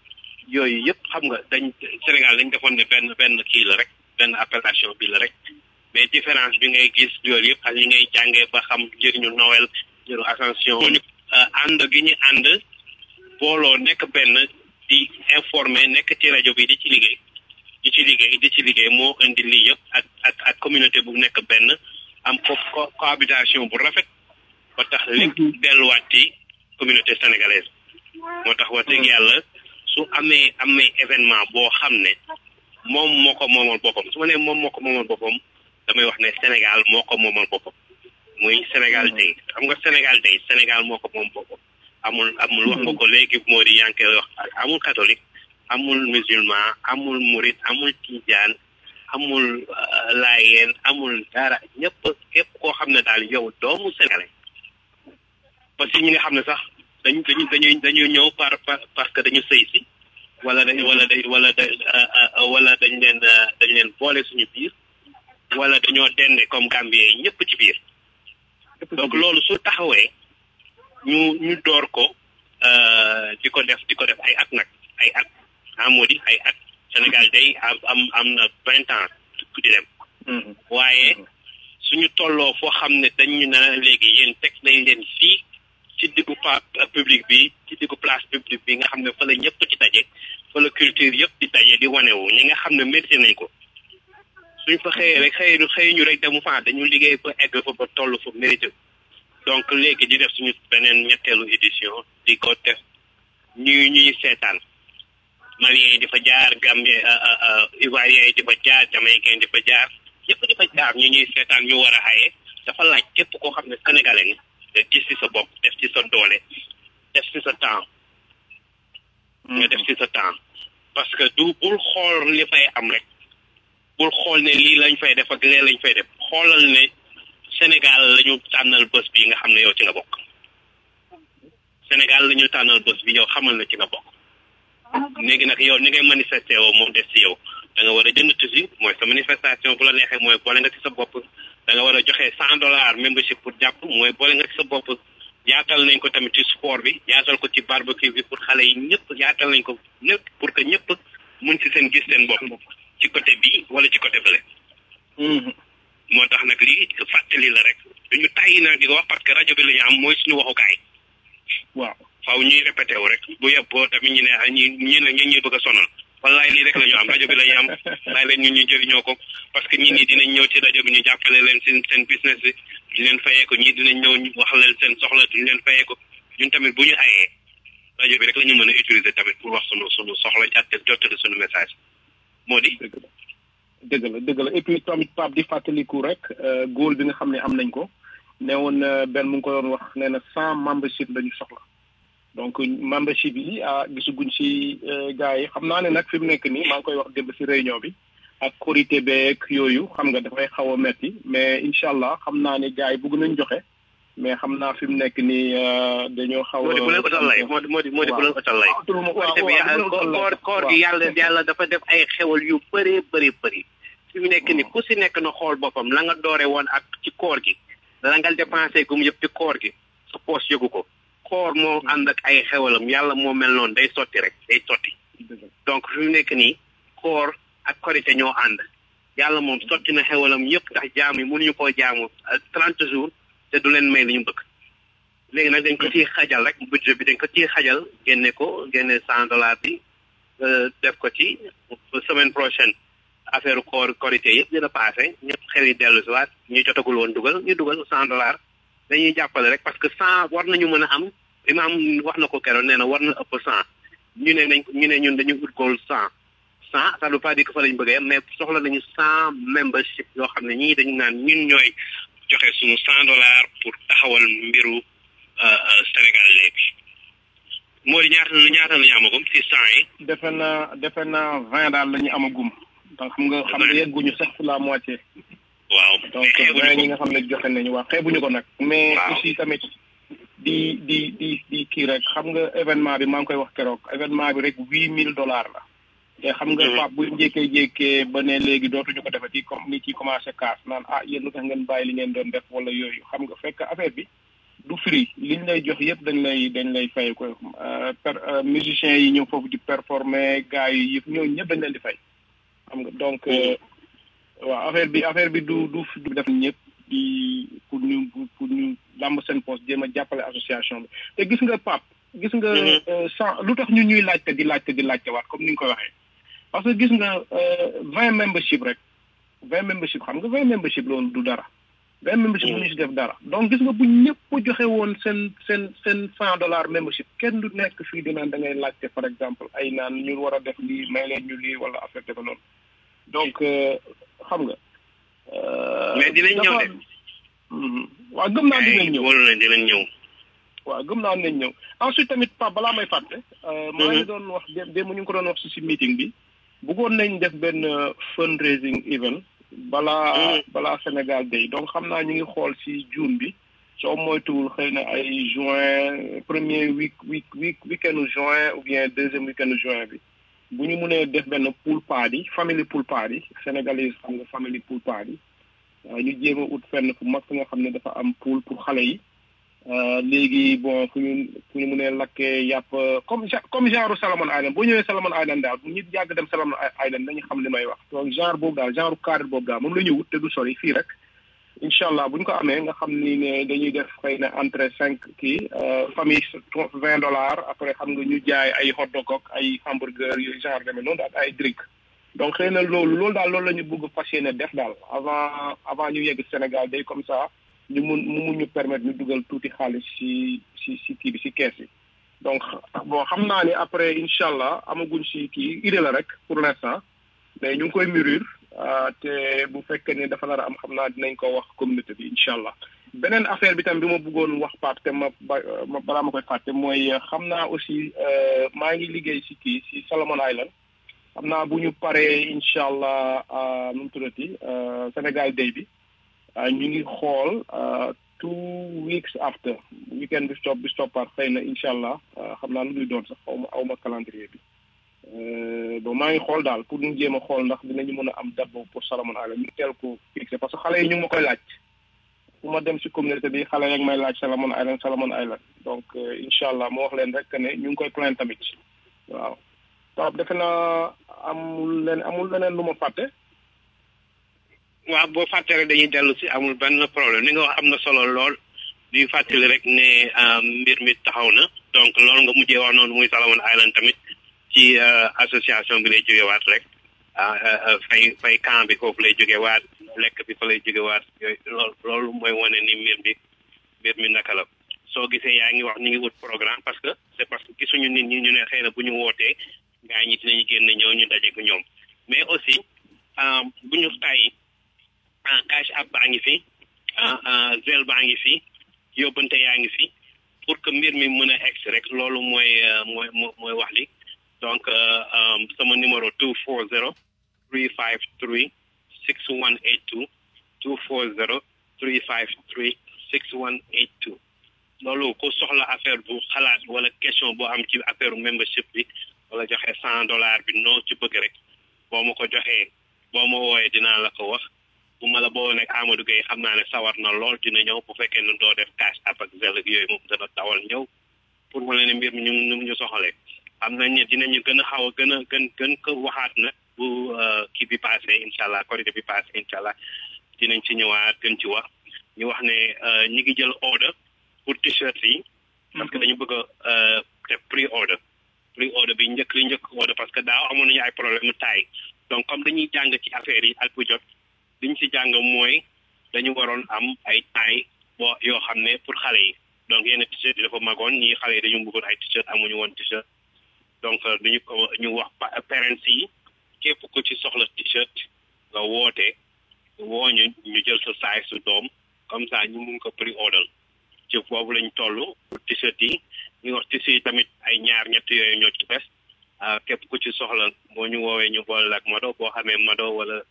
yooyu yëpp xam nga dañ Sénégal dañ defoon ne benn benn kii la rek benn appellation bi la rek mais différence bi ngay gis yooyu yëpp ak yi ngay jàngee ba xam njëriñu Noël njëriñu Ascension ànd gi ñu ànd booloo nekk benn di informer nekk ci rajo bi di ci liggéey di ci liggéey di ci liggéey moo indi lii yëpp ak ak ak communauté bu nekk benn am co cohabitation bu rafet ba tax lépp delluwaat ci communauté sénégalaise moo tax wax dëgg yàlla su amee amee événement boo xam ne moom moo ko moomal boppam su ma nee moom moo ko moomal boppam damay wax ne Sénégal moo ko moomal boppam muy Sénégal day xam nga Sénégal day Sénégal moo ko moom boppam amul amul wax nga ko léegi moo di yaa ngi koy wax amul catholique amul musulman amul murit amul tijaan amul laayeen amul dara ñëpp képp koo xam ne daal yow doomu sénégalais parce que ñi nga xam ne sax dañu dañu dañuy dañu ñëw par par parce que dañu sëy si wala dañ wala dañ wala da wala dañ leen dañ leen boole suñu biir wala dañoo dende comme Gambien yi ñëpp ci biir donc loolu su taxawee ñu ñu door ko di ko def di ko def ay at nag ay at ah moo di ay at Sénégal day am am am na vingt ans ku di dem waaye suñu tolloo foo xam ne dañu na léegi yéen teg nañ leen fii ci diggu pa public bi ci diggu place publique bi nga xam ne fa la ñëpp di daje fa la culture yëpp di daje di wanewu ñi nga xam ne mérité nañ ko suñ fa xëyee rek xëy xëy ñu rek demu fa dañu liggéey ba egg fa ba toll fa mérité donc léegi di def suñu beneen ñetteelu édition di ko def ñuy ñuy seetaan Maliens yi di fa jaar Gambie Ivoiriens yi di fa jaar Jamaïcains di fa jaar ñëpp di fa jaar ñu ñuy seetaan ñu war a xaye dafa laaj képp koo xam ne sénégalais nga nga gis ci sa bopp def ci sa doole def ci sa temps nga def ci sa temps parce que du bul xool li fay am rek bul xool ne lii lañ fay def ak lee lañ fay def xoolal ne Sénégal la ñu tànnal bés bi nga xam ne yow ci nga bokk Sénégal la ñu tànnal bés bi yow xamal na ci nga bokk léegi nag yow ni ngay manifesté woo moom des ci yow da nga war a jënd tusi mooy sa manifestation bu la neexee mooy boole nga ci sa bopp da nga war a joxe cent dollars membership pour jàpp mooy boole nga ci sa bopp yaatal nañ ko tamit ci sport bi yaatal ko ci barbecue bi pour xale yi ñëpp yaatal nañ ko ñëpp pour que ñëpp mun ci seen gis seen bopp ci côté bi wala ci côté bële moo tax nag lii fàttali la rek duñu tàyyi nag di ko wax parce que rajo bi la ñu am mooy suñu waxukaay waaw faaw ñuy répété wu rek bu yeboo tamit ñu ne ñi ñi ne ñi ñuy bëgg a sonal wallaay lii rek la ñu am rajo bi la ñu am laay leen ñun ñu jëriñoo ko parce que ñii nii dinañ ñëw ci rajo bi ñu jàppale leen seen seen business bi duñ leen fayee ko ñii dinañ ñëw ñu wax leen seen soxla duñ leen fayee ko ñun tamit bu ñu ayee rajo bi rek la ñu mën a utiliser tamit pour wax sunu sunu soxla jàtte jottali sunu message moo di dëgg la dëgg la et puis tamit Pape di fàttaliku rek góol bi nga xam ne am nañ ko ne woon benn mu ngi ko doon wax nee na cent membership la ñu soxla donc membership yi ah gisaguñ si gars yi xam naa ne nag fi mu nekk nii maa ngi koy wax démb si réunion bi ak korité beeg yooyu xam nga dafay xaw a metti mais incha allah xam naa ne gars yi bëgg nañ joxe mais xam naa fi mu nekk nii dañoo xaw a. moo di bu leen utal lay moo di moo di moo di bu leen utal lay. koor koor gi yàlla yàlla dafa def ay xewal yu bëree bëri bëri. fi mu nekk nii ku si nekk na xool boppam la nga doore woon ak ci koor gi la nga dépensé gum yëpp ci koor gi sa poos yëgu ko. koor moo ànd ak ay xewalam yàlla moo mel noonu day sotti rek day sotti donc fi mu nekk nii koor ak korite ñoo ànd yàlla moom sotti na xewalam yëpp ndax jaam yi mënuñu koo jaamu trente jours te du leen may li ñu bëgg léegi nag dañ ko ciy xajal rek budget bi dañ ko ciy xajal génne ko génne cent dollars bi def ko ci semaine prochaine affaire koor korite yëpp dina passé ñëpp xel yi dellu si waat ñu jotagul woon dugal ñu dugal cent dollars dañuy jàppale rek parce que cent war nañu mën a am imaam wax na ko keroon nee na war na ëpp cent ñu ne nañ ñu ne ñun dañu ut goal cent cent ça veut pas dire que fa lañ bëggee mais soxla nañu cent membership yoo xam ne ñii dañu naan ñun ñooy joxe suñu cent dollars pour taxawal mbiru Sénégal léegi moo di ñaata ñaata la ñu amagum ci cent yi defe naa defe naa vingt daal la ñu amagum donc xam nga xam nga yegguñu sax la moitié waaw donc vingt ñi nga xam ne joxe nañu waaw xeebuñu ko nag mais aussi tamit di di di di kii rek xam nga événement bi maa ngi koy wax keroog événement bi rek huit mille dollars la te xam nga Pape bu njëkkee jékkee ba ne léegi dootuñu ko defati comme ni ci commencé kaas naan ah yéen lu tax ngeen bàyyi li ngeen doon def wala yooyu xam nga fekk affaire bi du free liñ lay jox yëpp dañ lay dañ lay fay ko per musiciens yi ñëw foofu di performer gars yi yëpp ñooñu ñëpp dañ leen di fay xam nga donc waaw affaire bi affaire bi du du du def ñëpp di pour ñu pour ñu làmb seen poste jéem a jàppale association bi te gis nga pap gis nga sans lu tax ñu ñuy laajte di laajte di laajte waat comme ni nga ko waxee parce que gis nga vingt membership rek vingt membership xam nga vingt membership loolu du dara vingt membership bu ñu si def dara donc gis nga bu ñëpp joxe woon seen seen seen cent dollar membership kenn du nekk fii di naan da ngay laajte par exemple ay naan ñu war a def lii may leen ñu lii wala affaire defe noonu donc xam nga mais dinañ ñëw de waaw gëm naa dinañ ñëw wóolu na dinañ ñëw waaw gëm naa dinañ ñëw ensuite tamit pa balaa may fàtte maa ngi doon wax démb ñu ngi ko doon wax si si meeting bi bëggoon nañ def benn fundraising event balaa balaa Sénégal day donc xam naa ñu ngi xool si June bi soo moytuwul xëy na ay juin premier week week week weekend juin ou bien deuxième weekend juin bi bu ñu mënee def benn pool party family pool party sénégalais xam nga family pool party ñu jéem a ut fenn fu mag fi nga xam ne dafa am pool pour xale yi léegi bon fu ñu fu ñu mënee lakkee yàpp comme comme genre Salomon Island boo ñëwee Salomon Island daal bu ñu yàgg dem Salomon Island dañu xam li may wax donc genre boobu daal genre cadre boobu daal moom la ñu wut te du sori fii rek incha allah bu ñu ko amee nga xam ni ne dañuy def xëy na entrée cinq kii famille vingt dollars après xam nga ñu jaay ay hot dog ak ay hamburger yooyu genre demee noonu ak ay drink donc xëy na loolu loolu daal loolu la ñu bëgg fas yéene def daal avant avant ñu yegg Sénégal day comme ça ñu mun mu mun ñu permettre ñu dugal tuuti xaalis si si si kii bi si kees yi donc bon xam naa ni après incha allah amaguñ si kii idée la rek pour l'instant mais ñu ngi koy mûrir te bu fekkee ni dafa nar a am xam naa dinañ ko wax communauté bi incha allah beneen affaire bi tam bi ma bëggoon wax Pape te ma ma balaa ma koy fàtte mooy xam naa aussi maa ngi liggéey si kii si Solomon Island xam naa bu ñu paree incha allah nu mu tuddati Sénégal day bi ñu ngi xool two weeks after weekend bi stop bi stoppaat xëy na incha allah xam naa lu muy doon sax xaw ma aw ma calendrier bi bon maa ngi xool daal pour ñu jéem a xool ndax dinañu mën a am date boobu pour Solomon Island ñu teel ko fixé parce que xale yi ñu ngi ma koy laaj fu ma dem si communauté bi xale yak may laaj Solomon Island Solomon Island donc incha allah moo wax leen rek que ne ñu ngi koy plan tamit waaw Pape defe naa amul leen amul leneen lu ma fàtte waaw boo fàtte rek dañuy dellu si amul benn problème li nga wax am na solo lool di fàttali rek ne mbir mi taxaw na donc loolu nga mujjee wax noonu muy Solomon Island tamit ci association bi lay jógewaat rek fay fay camp bi foofu lay jógewaat lekk bi fa lay jógewaat yooyu loolu loolu mooy wane ni mbir bi mbir mi naka la soo gisee yaa ngi wax ñu ngi wut programme parce que c'est parce que gisuñu nit ñi ñu ne xëy na bu ñu wootee gaa ñi dinañu génn ñëw ñu daje ko ñoom mais aussi bu ñu tàyyi cash app baa ngi fi zel baa ngi fi yóbbante yaa ngi fi pour que mbir mi mën a egg rek loolu mooy mooy mooy wax li donc sama numéro two four zero three five three six one eight two two four zero three five three six one eight two loolu ku soxla affaire bu xalaat wala question boo am ci affaire membership bi wala joxe cent dollars bi noo ci bëgg rek boo ma ko joxee boo ma wooyee dinaa la ko wax bu ma la boo nekk Amadou Gueye xam naa ne sawar na lool dina ñëw bu fekkee ne doo def cash app ak zel ak yooyu moom dana dawal ñëw pour ma leen ne mbir mi ñu ñu ñu soxalee xam nañ ne dinañu gën a xaw a gën a gën gën ko waxaat nag bu kii bi passé incha allah korité bi passé incha allah dinañ ci ñëwaat gën ci wax ñu wax ne ñi ngi jël order pour t-shirt yi parce que dañu bëgg a def pre order pre order bi njëkk li njëkk order parce que daaw amoon nañu ay problème mu taay donc comme dañuy jàng ci affaire yi at bu jot liñ ci jàng mooy dañu waroon am ay taay boo yoo xam ne pour xale yi donc yenn t-shirt yi dafa magoon ñii xale yi dañu bëggoon ay t-shirt amuñu woon t-shirt donc dañu ko ñu wax parents yi képp ku ci soxla t-shirt nga woote woo ñu ñu jël sa size su doom comme ça ñu mun ko pre order ci boobu lañ toll pour t-shirt yi ñu wax t-shirt yi tamit ay ñaar ñett yooyu ñoo ci bes képp ku ci soxla boo ñu woowee ñu boole ak Mado boo xamee Mado wala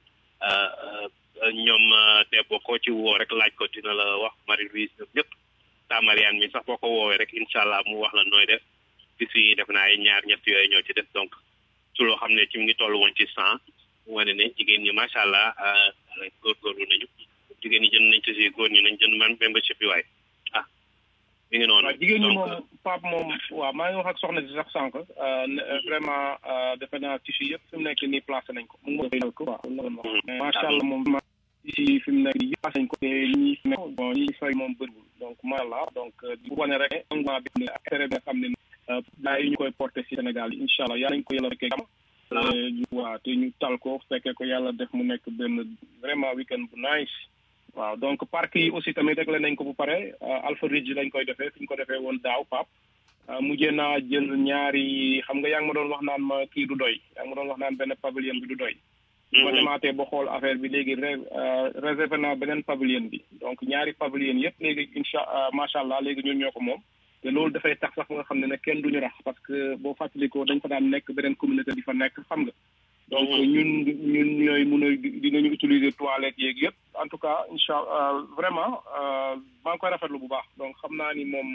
ñoom debbo koo ci woo rek laaj ko dina la wax Marie Louise ñoom ñëpp ta Mariane mi sax boo ko woowee rek incha allah mu wax la nooy def bis yi def naa ay ñaar ñett yooyu ñoo ci def donc su loo xam ne ci mu ngi toll woon ci cent wane ne jigéen ñi macha allah góorgóorlu nañu jigéen ñi jënd nañ ci si góor ñi nañ jënd man membership bi waaye ah mi ngi noonu waaw jigéen ñi Donc, moom Pape moom waaw maa ngi wax ak soxna si sax sànq euh, ne- euh, vraiment euh, defe naa tissu yëpp fi mu nekk nii placé nañ ko mu ngi koy ko waaw loolu la wax. mais macha allah moom vraiment tissu fi mu nekk nii yëpp placé nañ ko te ñi fi nekk bon ñi fay moom bëriwul donc macha allah donc euh, di wane rek ne engouement bi ne ak intérêt bi nga xam ne euh, gaa yi ñu koy porté si Sénégal yi incha allah yàlla nañ ko yàlla fekkee jàmm Euh, ñu waaw te ñu tal ko fekkee ko yàlla def mu nekk benn vraiment weekend bu nice waaw donc parc yi aussi tamit réglé nañ ko bu pare Alpha Ridge lañ koy defee fi ñu ko defee woon daaw pap mujjee naa jël ñaari xam nga yaa ngi ma doon wax naan ma kii du doy yaa ngi ma doon wax naan benn pavilion bi du doy ma demaatee ba xool affaire bi léegi ré- euh, réservé naa beneen pavilion bi donc ñaari pavilion yëpp léegi incha macha allah léegi ñun ñoo ko moom te loolu dafay tax sax nga xam ne ne kenn duñu rax parce que boo fàttalikoo dañ fa daan nekk beneen communauté di fa nekk xam nga donc ñun ñun ñooy mun a dinañu utiliser toilette yeeg yëpp en tout cas incha allah vraiment euh, maa ngi koy rafetlu bu baax donc xam naa ni moom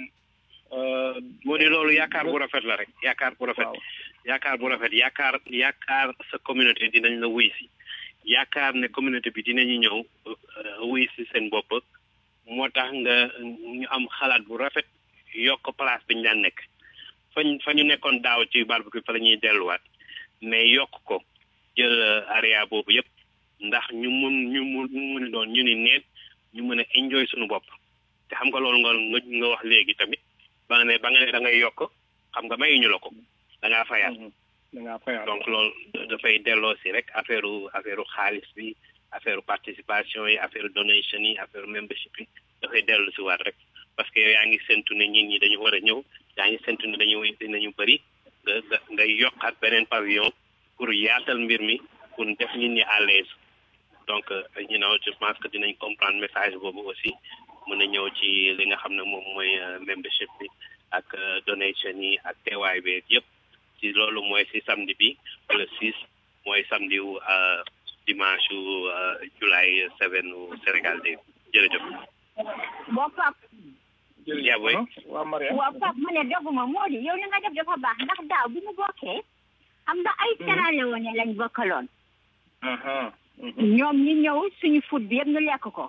euh, moo di loolu yaakaar bu rafet la rek yaakaar bu rafet yaakaar bu rafet yaakaar yaakaar sa communauté dinañ la wuy si yaakaar ne communauté bi dinañu ñëw euh, wuy si seen bopp moo tax nga ñu am xalaat bu rafet yokk place bi ñu daan nekk fañ fa ñu nekkoon daaw ci barbecue fa la ñuy delluwaat mais yokk ko jël euh, area boobu yëpp ndax ñu mun ñu mun ñu mun doon ñu ni neen ñu mën a enjoy suñu bopp te xam nga loolu nga nga nga wax léegi tamit ba nga ne ba nga ne da ngay yokk xam nga mayuñu la ko da ngaa fayaat da ngaa fayaat donc loolu dafay delloo si rek affaire affaire xaalis bi affaire participation yi affaire donation yi affaire membership yi dafay dellu si waat rek parce que yow yaa ngi séntu ne nit ñi dañu war a ñëw yaa ngi séntu ne dañu dinañu bëri nga nga ngay yokkaat beneen pavillon pour yaatal mbir mi pour def nit ñi à l'aise donc euh, you know je pense que dinañ comprendre message boobu aussi mën a ñëw ci li nga xam ne moom mooy euh, membership bi ak euh, donation yi ak teewaay bi yëpp ci loolu mooy si samedi bi le 6 mooy samedi wu euh, dimanche wu euh, July 7 wu Sénégal day jërëjëf. boo pap yaa booy waa Maria waaw pap ma ne doguma moo di yow li nga def dafa baax ndax daaw bi ñu bokkee xam nga ay terale woon lañ bokkaloon aha ñoom ñi ñëw suñu foot bi yëpp ñu lekk ko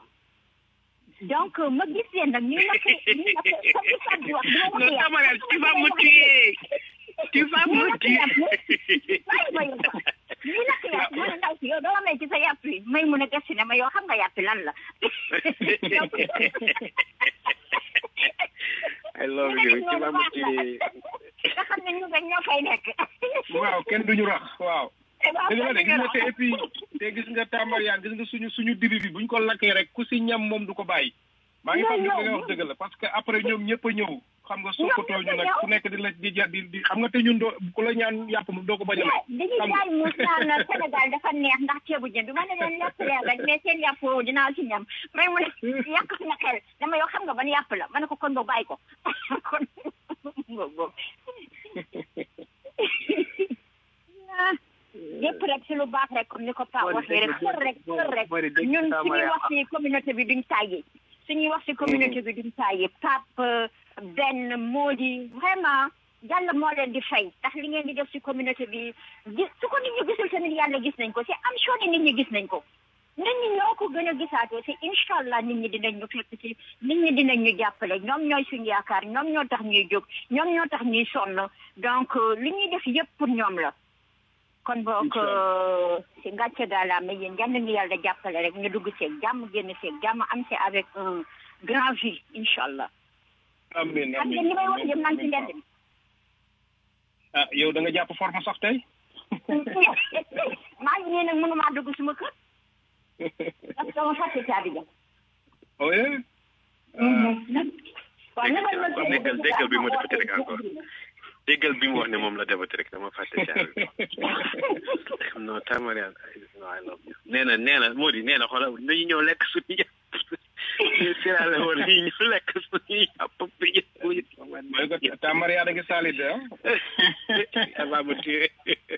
donc ma gis leen nag ñu lakk ñu lakk comme li Fatou wax dina Non, lakk Tamara, tu vas me tuer. Tu vas me tuer. bàyyi ma yow ñu lakk yàpp ma ne ndaw si yow doo may ci sa yàpp yi may mun a gëstu ne ma yow xam nga yàpp lan la I love you. Tu vas me tuer. nga xam ne ñu nga ñoo fay nekk waaw kenn duñu rax waaw waaw dëgg la de kenn gis duñu nga te rax. et puis te gis nga tàmbariyaan gis nga suñu suñu dibi bi buñ ko lakkee rek ku si ñam moom du ko bàyyi maa ngi xam ne li nga wax dëgg la parce que après ñoom ñëpp a ñëw xam nga soppatoo ñu nag ku nekk di la di ja di di xam nga te ñun doo ku la ñaan yàpp moom doo ko bañ a may dañuy xam nga jaay muus naan Sénégal dafa neex ndax ceebu jën bi ma ne leen yàpp leen rek mais seen yàpp woowu dinaa ci ñam may mu ne yàq na xel dama yow xam nga ban yàpp la ma ne ko kon boo bàyyi ko kon boobu boobu lépp rek si lu baax rek comme ni ko Pa waxee rek xër rek xër rek ñun suñuy wax si communauté bi duñ tàyyi suñuy wax si communauté bi duñ tàyyi Pape benn moo di vraiment yàlla moo leen di fay ndax li ngeen di def si communauté bi gis su ko nit ñi gisul tamit yàlla gis nañ ko si am sure nit ñi gis nañ ko nit ñi ñoo ko gën a gisaatoo si incha allah nit ñi dinañ ñu fekk si nit ñi dinañ ñu jàppale ñoom ñooy suñu yaakaar ñoom ñoo tax ñuy jóg ñoom ñoo tax ñuy sonn donc li ñuy def yëpp pour ñoom la kon boog si ngàcce gaalaama yéen yal nañu yàlla jàppale rek ñu dugg seeg jàmm génn seeg jàmm am si avec un grand vie incha allah. amiin xam nga amiin li may wax yëpp maa ngi ci mbedd mi. ah yow da nga jàpp forme sax tey maa ngi nii nag mënumaa dugg suma kër parce que ma fàtte caabi ja. oui waaw na ma la Kon déggal déggal bi mu defati rek encore déggal bi mu wax ne moom la defati rek dama fàtte caabi non Tamarian non I love you nee na nee na moo di nee na xoolal dañu ñëw lekk suñu yàpp ñu sirale woon yi ñu lekk suñu yàpp bi mooy ko tàmbariyaa da ngi saalit ah va me tuer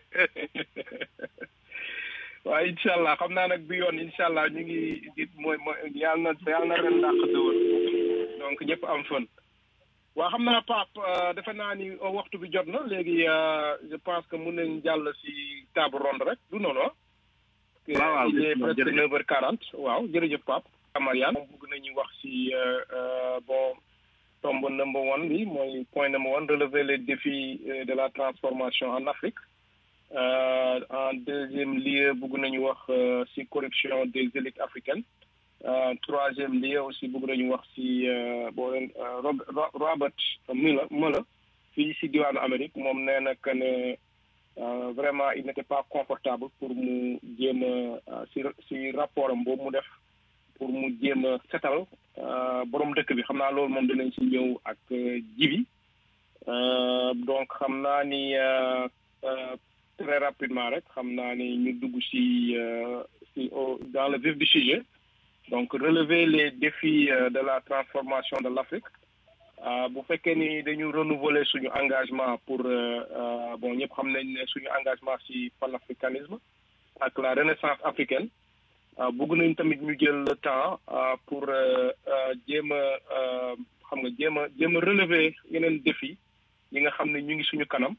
waaw incha allah xam naa nag bi yoon incha allah ñu ngi it mooy mooy yàlla na yàlla na ren dàq dëwër donc ñëpp am fën waaw xam naa Pape defe naa ni waxtu bi jot na léegi je pense que mun nañ jàll si table ronde rek du noonu ah. waaw waaw il est presque jërëjëf. neuf heures quarante waaw jërëjëf Pape Amariane moom bëgg nañu wax si bon tombe number one bi mooy point number one relever les défis de la transformation en Afrique en deuxième lieu bëgg nañu wax si corruption des élites africaines troisième lieu aussi bëgg nañu wax si boo leen Robert Mueller Mueller fii si diwaanu Amérique moom nee na que ne vraiment il n'était pas confortable pour mu jéem a si si rapport am boobu mu def pour mu jéem a setal borom dëkk bi xam naa loolu moom dinañ si ñëw ak jibi donc xam naa ni très rapidement rek xam naa ni ñu dugg si si dans le vif du sujet donc relever les défis de la transformation de l'Afrique bu fekkee ni dañu renouveler suñu engagement pour bon ñëpp xam nañ ne suñu engagement si panafricanisme ak la renaissance africaine bëgg nañ tamit ñu jël le temps pour jéem a xam nga jéem a jéem a relever yeneen défi yi nga xam ne ñu ngi suñu kanam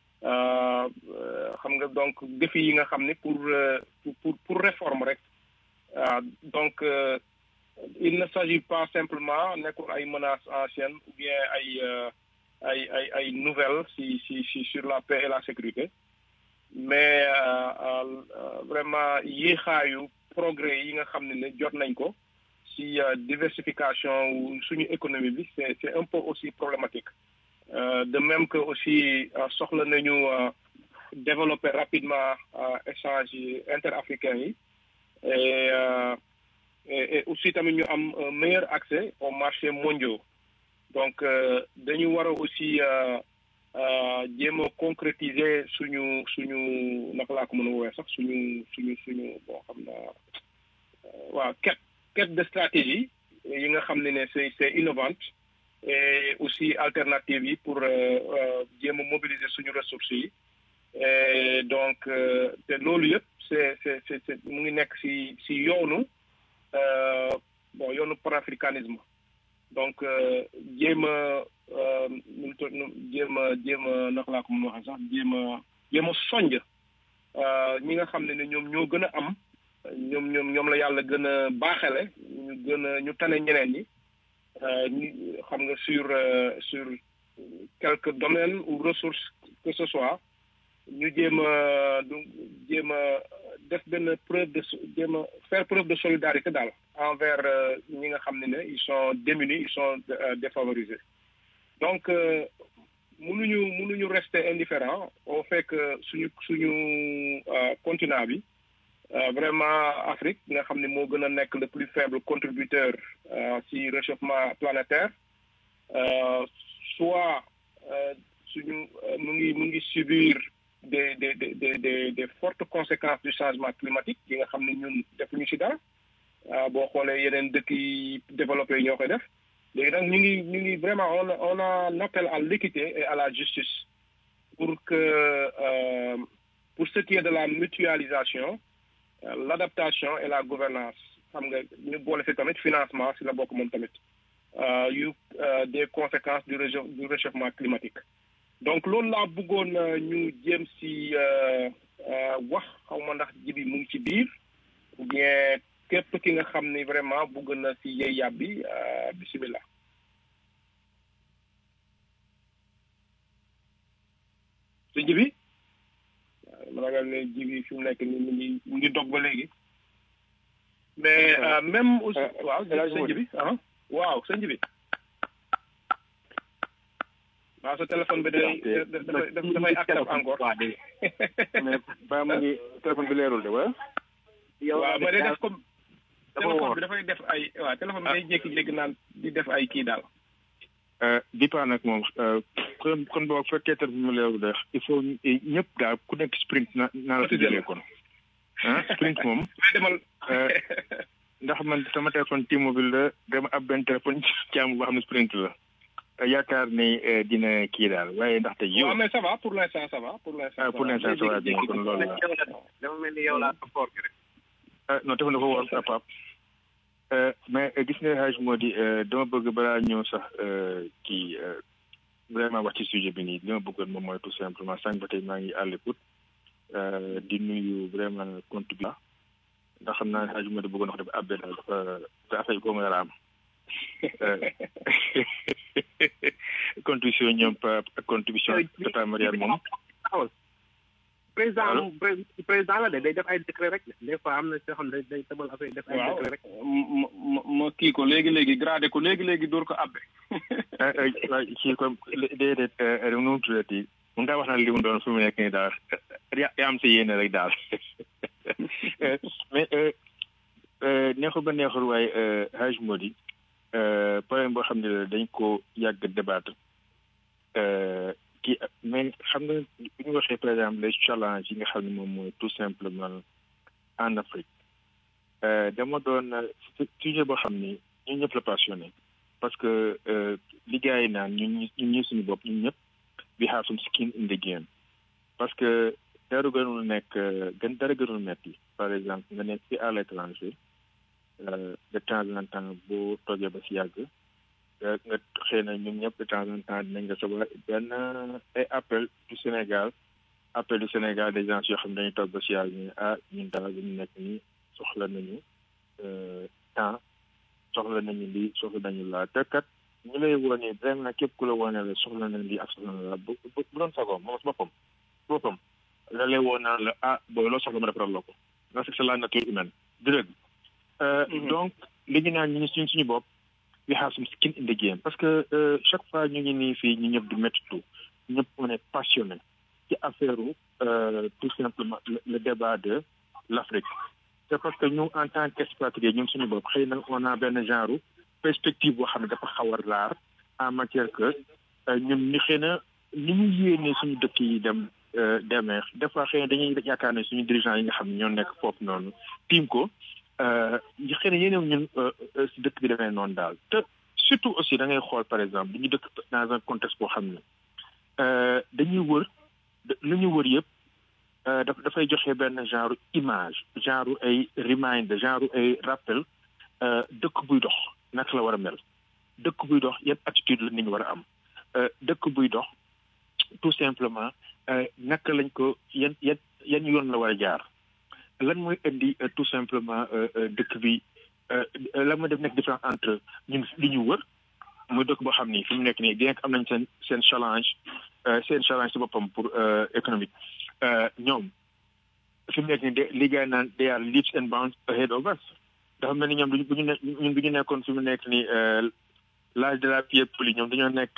xam nga donc défi yi nga xam ne pour pour pour réforme rek donc il ne s'agit pas simplement nekkul ay menaces anciennes ou bien ay ay ay ay nouvelles si si si sur la paix et la sécurité mais vraiment yéexaayu progrès yi nga xam ne ne jot nañ ko si diversification suñu économie bi c'est c'est un peu aussi problématique de même que aussi soxla nañu développer rapidement échange interafricains yi et et aussi tamit ñu am un meilleur accès aux marchés mondiaux donc dañu war a aussi jéem a concrétiser suñu suñu naka laa ko mën a woowee sax suñu suñu suñu bon xam naa waaw quête quête de stratégie yi nga xam ne ne c'est c'est innovante et aussi alternative yi pour jéem a mobiliser suñu ressources yi et donc te loolu yëpp c'est c'est c'est mu ngi nekk si si yoonu bon yoonu panafricanisme donc jéem a nu jéem a jéem a naka laa ko mën waxee sax jéem a jéem a sonj ñi nga xam ne ne ñoom ñoo gën a am ñoom ñoom ñoom la yàlla gën a baaxale ñu gën a ñu tane ñeneen ñi ñu xam nga sur sur quelques domaines ou ressources que ce soit ñu jéem a du jéem a def benn preuve de jéem a faire preuve de solidarité daal envers ñi nga xam ne ne ils sont démunis ils sont défavorisés donc mënuñu mënuñu rester indifférent au fait que suñu suñu continent bi vraiment Afrique nga xam ne moo gën a nekk le plus faible contributeur ci réchauffement planétaire soit suñu mu ngi mu ngi subir des des des des des fortes conséquences du changement climatique yi nga xam ne ñun defuñu ci dara boo xoolee yeneen dëkk yi développé yi ñoo koy def léegi nag ñu ngi ñu ngi vraiment on on a un appel à l'équité et à la justice pour que pour ce qui est de la mutualisation l'adaptation et la gouvernance xam nga ñu boole fi tamit financement si la bokk moom tamit yu des conséquences du du réchauffement climatique donc loolu laa bëggoon ñu jéem si wax xaw ma ndax jibi mu ngi ci biir ou bien képp ki nga xam ni vraiment bëgg na si yey yàbbi bisimilah. su jibi ma ragal ne jibi fi mu nekk ni mu ngi mu ngi dog ba léegi mais même aussi waaw sëñ jibi ah waaw sëñ jibi waaw sa téléphone bi day dafay dafay actif encore mais ba mu ngi téléphone bi leerul de wala waaw mais day def comme téléphone bi dafay def ay waaw téléphone bi day jékki-jékki naan di def ay kii daal bi paa nag moom kon kon boo fekkee téléphone bi leerul de il faut ñëpp daal ku nekk sprint na naa la tuddee kon ah sprint moom demal ndax man sama téléphone T-Mobile la dama ab benn téléphone caamu boo xam ne sprint la yaakaar ni dina kii daal waaye ndaxte yow. waaw mais ça va pour l'instant ça va pour l'instant. pour l'instant ça va bien kon loolu la. dama mel ni yow laa ko foor rek. non dafa dafa war a pap mais gis nga xaaj moo di dama bëgg balaa ñëw sax kii vraiment wax ci sujet bi nii li ma bëggoon moom mooy tout simplement sànq ba tey maa ngi à l'écoute di nuyu vraiment compte bi ndax xam naa ne xaaj moo di bëggoon wax dafa abbé daal dafa dafa affaire yi ko mën a am contribution ñoom pa contribution tata Mariane moom président président la de day def ay décret rek des fois am na soo xam ne day tëbal affaire def ay décret rek ma ma kii ko léegi léegi gradé ko léegi léegi dóor ko abbe waaye kii ko déedéet nu mu tuddati mun ngaa wax na li mu doon fu mu nekk nii daal yaa am si yéene rek daal mais neexul ba neexul waaye Haj Modi problème boo xam ne dañ ko yàgg débattre kii mais xam nga bu ñu waxee par exemple les challenges yi nga xam ne moom mooy tout simplement en Afrique dama doon sujet boo xam ni ñun ñëpp la passionné parce que li gars yi naan ñun ñun ñu suñu bopp ñun ñëpp we have some skin in the game parce que dara gënul nekk gën dara gënul metti par exemple nga nekk ci à l'étranger de temps en temps boo toogee ba si yàgg nga xëy na ñun ñëpp de temps en temps dinañ nga soba benn ay appel du Sénégal appel du Sénégal des gens yoo xam ne dañuy toog ba si yàgg ñu ah ñun daal ñu nekk nii soxla nañu temps soxla nañu lii soxla nañu laa te kat ñu lay wone vraiment képp ku la wone la soxla nañ lii ak soxla na la bu bu doon sagoom moom si boppam boppam la lay woon naan la ah booy loo soxla ma defaral la ko parce que c'est la nature humaine du dëgg donc li ñu naan ñu suñ suñu bopp we have some skin in the game parce que chaque fois ñu ngi nii fii ñu ñëpp di méttitu ñëpp on est passionné ci affaire tout simplement le débat de l'Afrique c'est parce que ñu en tant qu'expatrié ñun suñu bopp xëy na on a benn genre perspective boo xam ne dafa xaw a raar en matière que ñun ni xëy na ni ñu yéene suñu dëkk yi dem demee des fois xëy na dañuy yaakaar ne suñu dirigeants yi nga xam ne ñoo nekk foofu noonu tiim ko xëy na yéenew ñun si dëkk bi demee noonu daal te surtout aussi da ngay xool par exemple dañu dëkk dans un contexte boo xam ne dañuy wër lu ñu wër yëpp daf dafay joxe benn genre image genre ay reminder genre ay rappel dëkk buy dox naka la war a mel dëkk buy dox yan attitude la nit ñi war a am dëkk buy dox tout simplement naka lañ ko yan yan yan yoon la war a jaar lan mooy indi tout simplement dëkk bi lan mooy def nekk différence entre ñun li ñu wër muy dëkk boo xam ni fi mu nekk nii bien que am nañ seen seen challenge seen challenge si boppam pour économique ñoom fi mu nekk nii de li gars naan they are leaps and bounds ahead of us dafa mel ni ñoom duñu bu ñu ne ñun bu ñu nekkoon fi mu nekk nii l'âge de la pierre polie ñoom dañoo nekk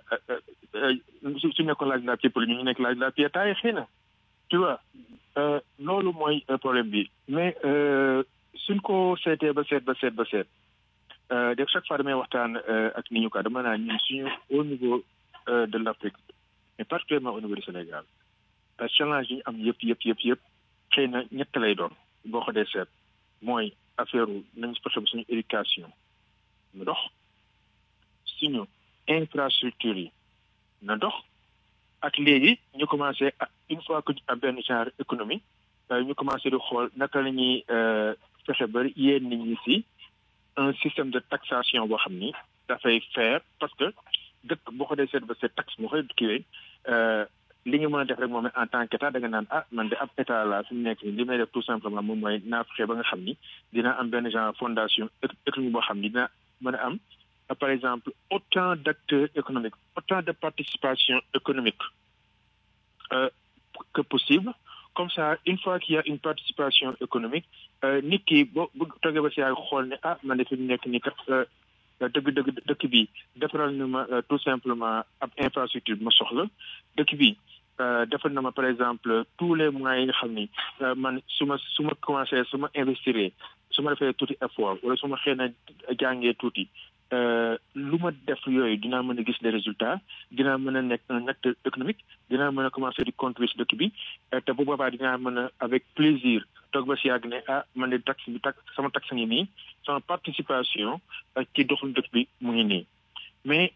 su nekkoon l'âge de la pierre polie ñu ñu nekk l'âge de la pierre taille xëy na tu vois loolu mooy problème bi mais suñ ko seetee ba seet ba seet ba seet de chaque fois damay waxtaan ak ni ñu ko dama naa ñun suñu au niveau de l'Afrique mais particulièrement au niveau du Sénégal challenge yi ñu am yëpp yëpp yëpp yëpp xëy na ñett lay doon boo ko dee seet mooy affaire nañ fexe ba suñu éducation na dox suñu infrastructure yi na dox ak léegi ñu commencé une fois que ñu am benn genre économie ñu commencé di xool naka la ñuy fexe ba yéen nit ñi si un système de taxation boo xam ni dafay faire parce que dëkk boo ko dee seet ba seet taxe moo koy kiiwee li nga mën a def rek moom en tant qu'état da nga naan ah man de ab état la fi mu nekk nii li may def tout simplement moom mooy naa fexe ba nga xam ni dina am benn genre fondation économique boo xam ni dina mën a am par exemple autant d'acteurs économiques autant de participation économique euh, que possible comme ça une fois qu'il y a une participation économique nit ki boo bu toogee ba si yaay xool ne ah man de fi mu nekk nii kat dëgg dëgg dëkk bi defaral na ma tout simplement ab infrastructure bi ma soxla dëkk bi defal na ma par exemple tous les moyens yi nga xam ni man su ma su ma commencé su ma investir su ma defee tuuti effort wala su ma xëy na jàngee tuuti lu ma def yooyu dinaa mën a gis les résultats dinaa mën a nekk un acteur économique dinaa mën a commencer di contribuer si dëkk bi te bu boobaa dinaa mën a avec plaisir toog ba si yàgg ne ah man de taxe bi tax sama taxe ngi nii sama participation ci doxul dëkk bi mu ngi nii mais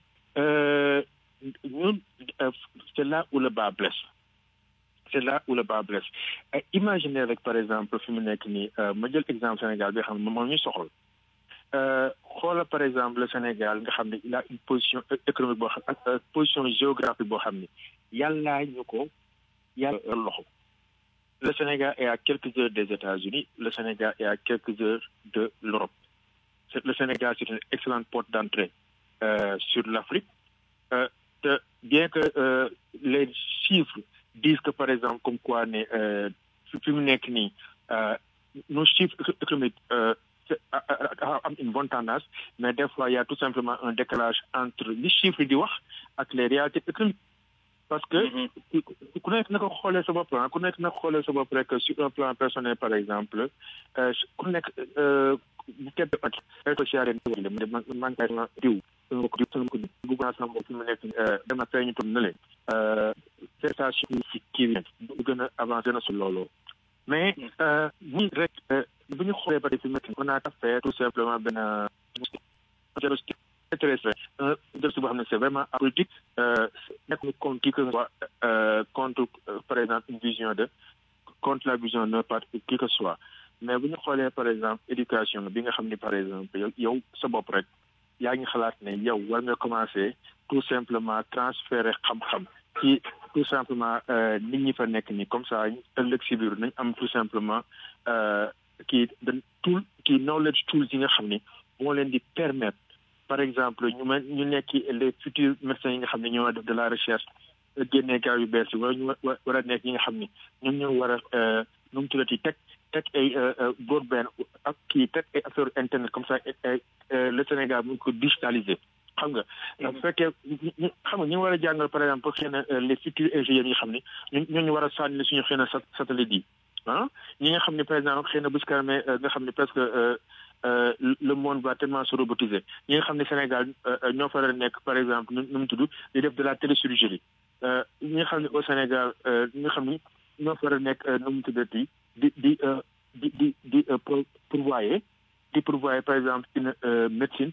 ñun c'est là où le bas blesse c'est là où le bas blesse imaginez rek par exemple fi mu nekk nii ma jël exemple Sénégal bi xam ne moom ñu soxal xoola par exemple le Sénégal nga xam ne il a une position économique boo xam ak position géographique boo xam ne yàllaa ñu ko yàlla loxo le Sénégal est à quelques heures des États-Unis le Sénégal est à quelques heures de l'Europe le Sénégal c'est une excellente porte d'entrée euh, sur l'Afrique euh, te, bien que euh, les chiffres disent que par exemple comme quoi ne euh, fi mu nekk nii nos chiffres économiques euh, am une bonne tendance mais des fois il y a tout simplement un décalage entre les chiffres di wax ak les réalités économiques parce que ku nekk na ko xoolee sa bopp ku nekk na ko xoolee sa bopp rek sur un plan personnel par exemple ku nekk bu képp ak social mu de man kay ma diw sama ko diw sama ko diw bugg naa sama bopp fi mu nekk dama feeñu tur na leen prestation si kii bi bu gën a avancé na su loolu mais bu rek bu ñu xoolee ba fi mu nekk on a fait tout simplement benn diagnostic intéressé un diagnostic boo xam ne c'est vraiment apolitique nekk ñu contre qui que ce soit contre par exemple une vision de contre la vision d'un parti qui que ce soit mais bu ñu xoolee par exemple éducation bi nga xam ni par exemple yow yow sa bopp rek yaa ngi xalaat ne yow war nga commencer tout simplement transférer xam-xam ci tout simplement nit ñi fa nekk nii comme ça ëllëg si biir nañ am tout simplement kii da tool kii knowledge tools yi nga xam ni moo leen di permettre par exemple ñu mën ñu nekk les futurs médecins yi nga xam ne ñoo def de la recherche génnee gaaw yu bees yi wala ñu war a nekk yi nga xam ni ñoom ñoo war a nu mu tuddati teg teg ay broadband ak kii teg ay affaire internet comme ça le Sénégal mu ko digitaliser xam nga bu fekkee xam nga ñu war a jàngal par exemple xëy na les futurs ingénieurs yi nga xam ne ñooñu war a sànni suñu xëy na satellite yi ah ñi nga xam ne par exemple xëy na bu si kanamee nga xam ne presque le monde va tellement se robotiser ñi nga xam ne Sénégal ñoo fa nekk par exemple nu mu tudd di def de la téléchirurgie ñi nga xam ne au Sénégal ñi nga xam ne ñoo fa nekk nu mu tuddati di di di di di pourvoyer di pourvoyer par exemple une médecine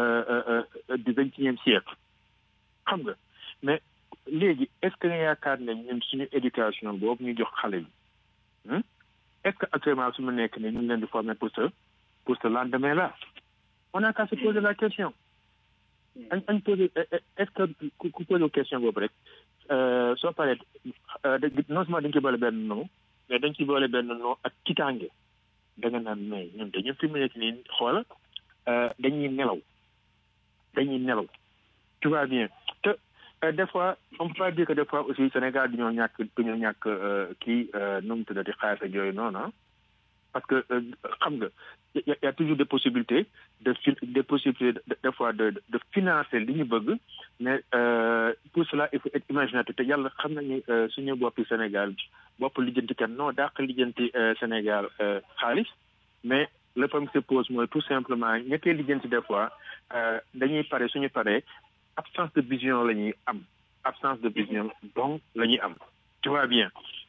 du vingt et unième siècle xam nga mais léegi est-ce que nga yaakaar ne ñun suñu éducation boobu ñu jox xale yi est-ce que actuellement su mu nekk ne ñu ngi leen di former pour ce pour ce lendemain là on a qu'à se poser la question añ añ poser est-ce que ku poser question boobu rek soo paree non seulement dañ ci boole benn nom mais dañ ci boole benn nom ak kitaange da nga naan mais ñun dañu fi mu nekk nii xoola dañuy nelaw dañuy nelaw tu vois bien te des fois on peut pas dire que des fois aussi Sénégal dañoo ñàkk dañoo ñàkk kii nu mu tuddati xaalis ak yooyu noonu parce que xam nga y a toujours des possibilités de des possibilités des fois de de financer li ñu bëgg mais pour cela il faut être imaginatif te yàlla xam nañu suñu boppi Sénégal bopp lijjanti kan non dàq lijjanti Sénégal xaalis mais le problème se pose mooy tout simplement ñettee lijjanti des fois dañuy pare suñu paree absence de vision la ñuy am absence de vision donc la ñuy am tu vois bien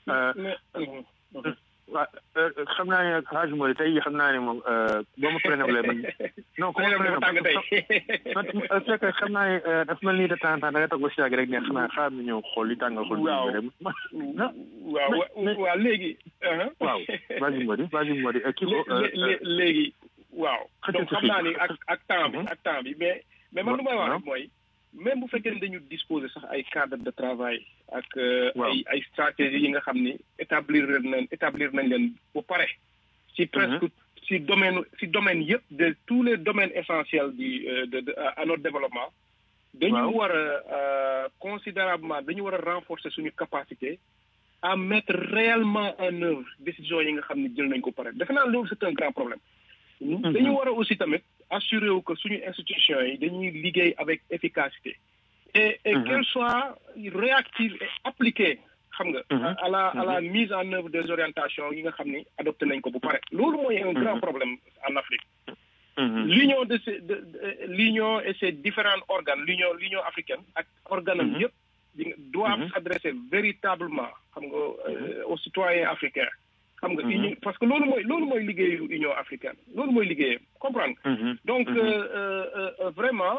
waaw xam naa ne xaaj moo tey xam naa ne moom boo ma prénéblé man non ku ma prénéblé c'est que xam naa ne dafa mel nii de temps en temps da nga toog ba si yàgg rek ne xanaa xaar na ñëw xool li tàngal xool waaw waaw waaw léegi waaw vas-y Mody vas-y Mody kii ko léegi waaw donc xam naa ni ak ak temps bi ak temps bi mais mais man lu may wax rek mooy même bu fekkee ne dañu disposer sax ay cadre de travail ak ay ay stratégie yi nga xam ni établir nañ établir nañ leen ba pare ci presque ci domaine ci domaine yëpp de tous les domaines essentiels du de à notre développement dañu war a considérablement dañu war a renforcer suñu capacité à mettre réellement en œuvre décision yi nga xam ne jël nañ ko pare defe naa loolu c'est un grand problème dañu war a aussi tamit assurer wu que suñu institution yi dañuy liggéey avec efficacité et et qu'elle soit réactive et appliquée xam nga à la à la mise en œuvre des orientations yi nga xam ni adopté nañ ko bu pare loolu mooy un grand problème en Afrique l'union de ces de l'union et ses différents organes l'union l'union africaine ak organam yëpp doivent s'adresser véritablement xam nga aux citoyens africains xam nga union parce que loolu mooy loolu mooy liggéeyu union africaine loolu mooy liggéeyam comprendre donc vraiment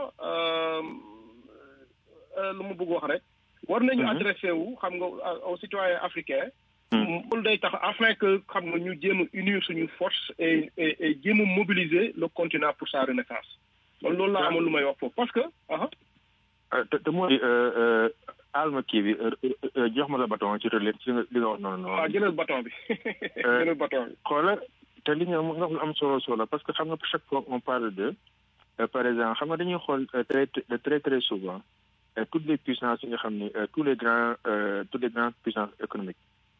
lu ma bëgg wax rek war nañu adressé wu xam nga aux citoyens africains loolu day tax afin que xam nga ñu jéem a unir suñu force et et jéem a mobiliser le continent pour sa renaissance man loolu laa amoon lu may wax foofu parce que te te mooy alma kii bi jox ma la bâton ci relais ci li nga wax noonu noonu. waaw jëlal bâton bi jëlal bâton bi. xoola te li nga nga xam am solo solo parce que xam nga chaque fois on parle de par exemple xam nga dañuy xool très très très souvent toutes les puissances yi nga xam ni tous les grands toutes les grandes puissances économiques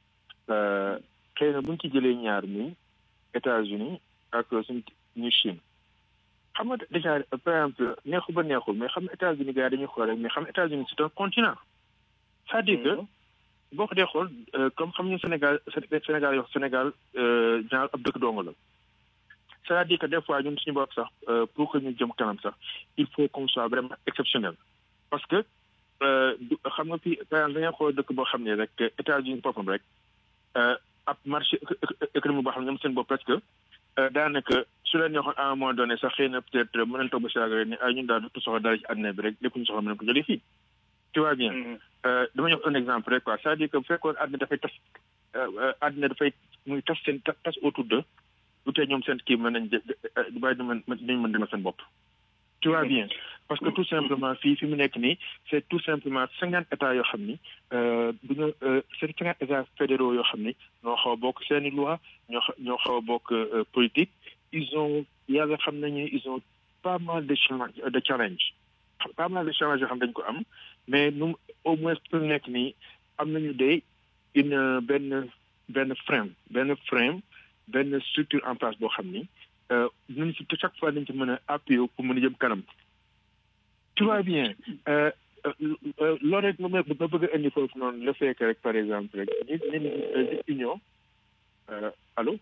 xëy na bu ñu ci jëlee ñaar mi États-Unis ak suñu ñu Chine xam nga déjà par exemple neexul ba neexul mais xam nga États-Unis gars dañuy xool rek mais xam nga États-Unis c'est un continent c'est-à-dire que boo ko dee xool comme xam ñu Sénégal Sénégal yoo Sénégal genre ab dëkk dong la c'est-à-dire que des fois ñun suñu bopp sax pour que ñu jëm kanam sax il faut qu'on soit vraiment exceptionnel parce que xam nga fii par exemple dañuy xool dëkk boo xam ne rek États-Unis boppam rek ab marché économique boo xam ne ñoom seen bopp presque daanaka su leen neexoon à un moment donné sax xëy na peut-être mën nañ toog ba si rek ni ay ñun daal du soxla dara ci àddina bi rek lépp ñu soxla mën nañ ko jëlee fii tu vois bien dama jox un exemple rek quoi c'est-à-dire que bu fekkoon àddina dafay tas àddina dafay muy tas seen tas autour de lu tey ñoom seen kii mën nañ du bàyyi dañ mën demal seen bopp tu vois bien parce que tout simplement fii fi mu nekk nii c'est tout simplement cinquante états yoo xam ni du ñu c'est cinquante états fédéraux yoo xam ni ñoo xaw a bokk seeni loi ñoo ñoo xaw a bokk politique ils ont yàlla xam nañu ils ont pas mal de challenge de challenge pas mal de challenge yoo xam dañ ko am mais nu au moins pour nekk nii am nañu de une benn benn frame benn frame benn structure en place boo xam ni dinañ si chaque fois dañ ci mën a appuyer pour mën a jëm kanam tu vois bien loolu rek ma ma bëgg a indi foofu noonu le fait que rek par exemple rek nit nit union allo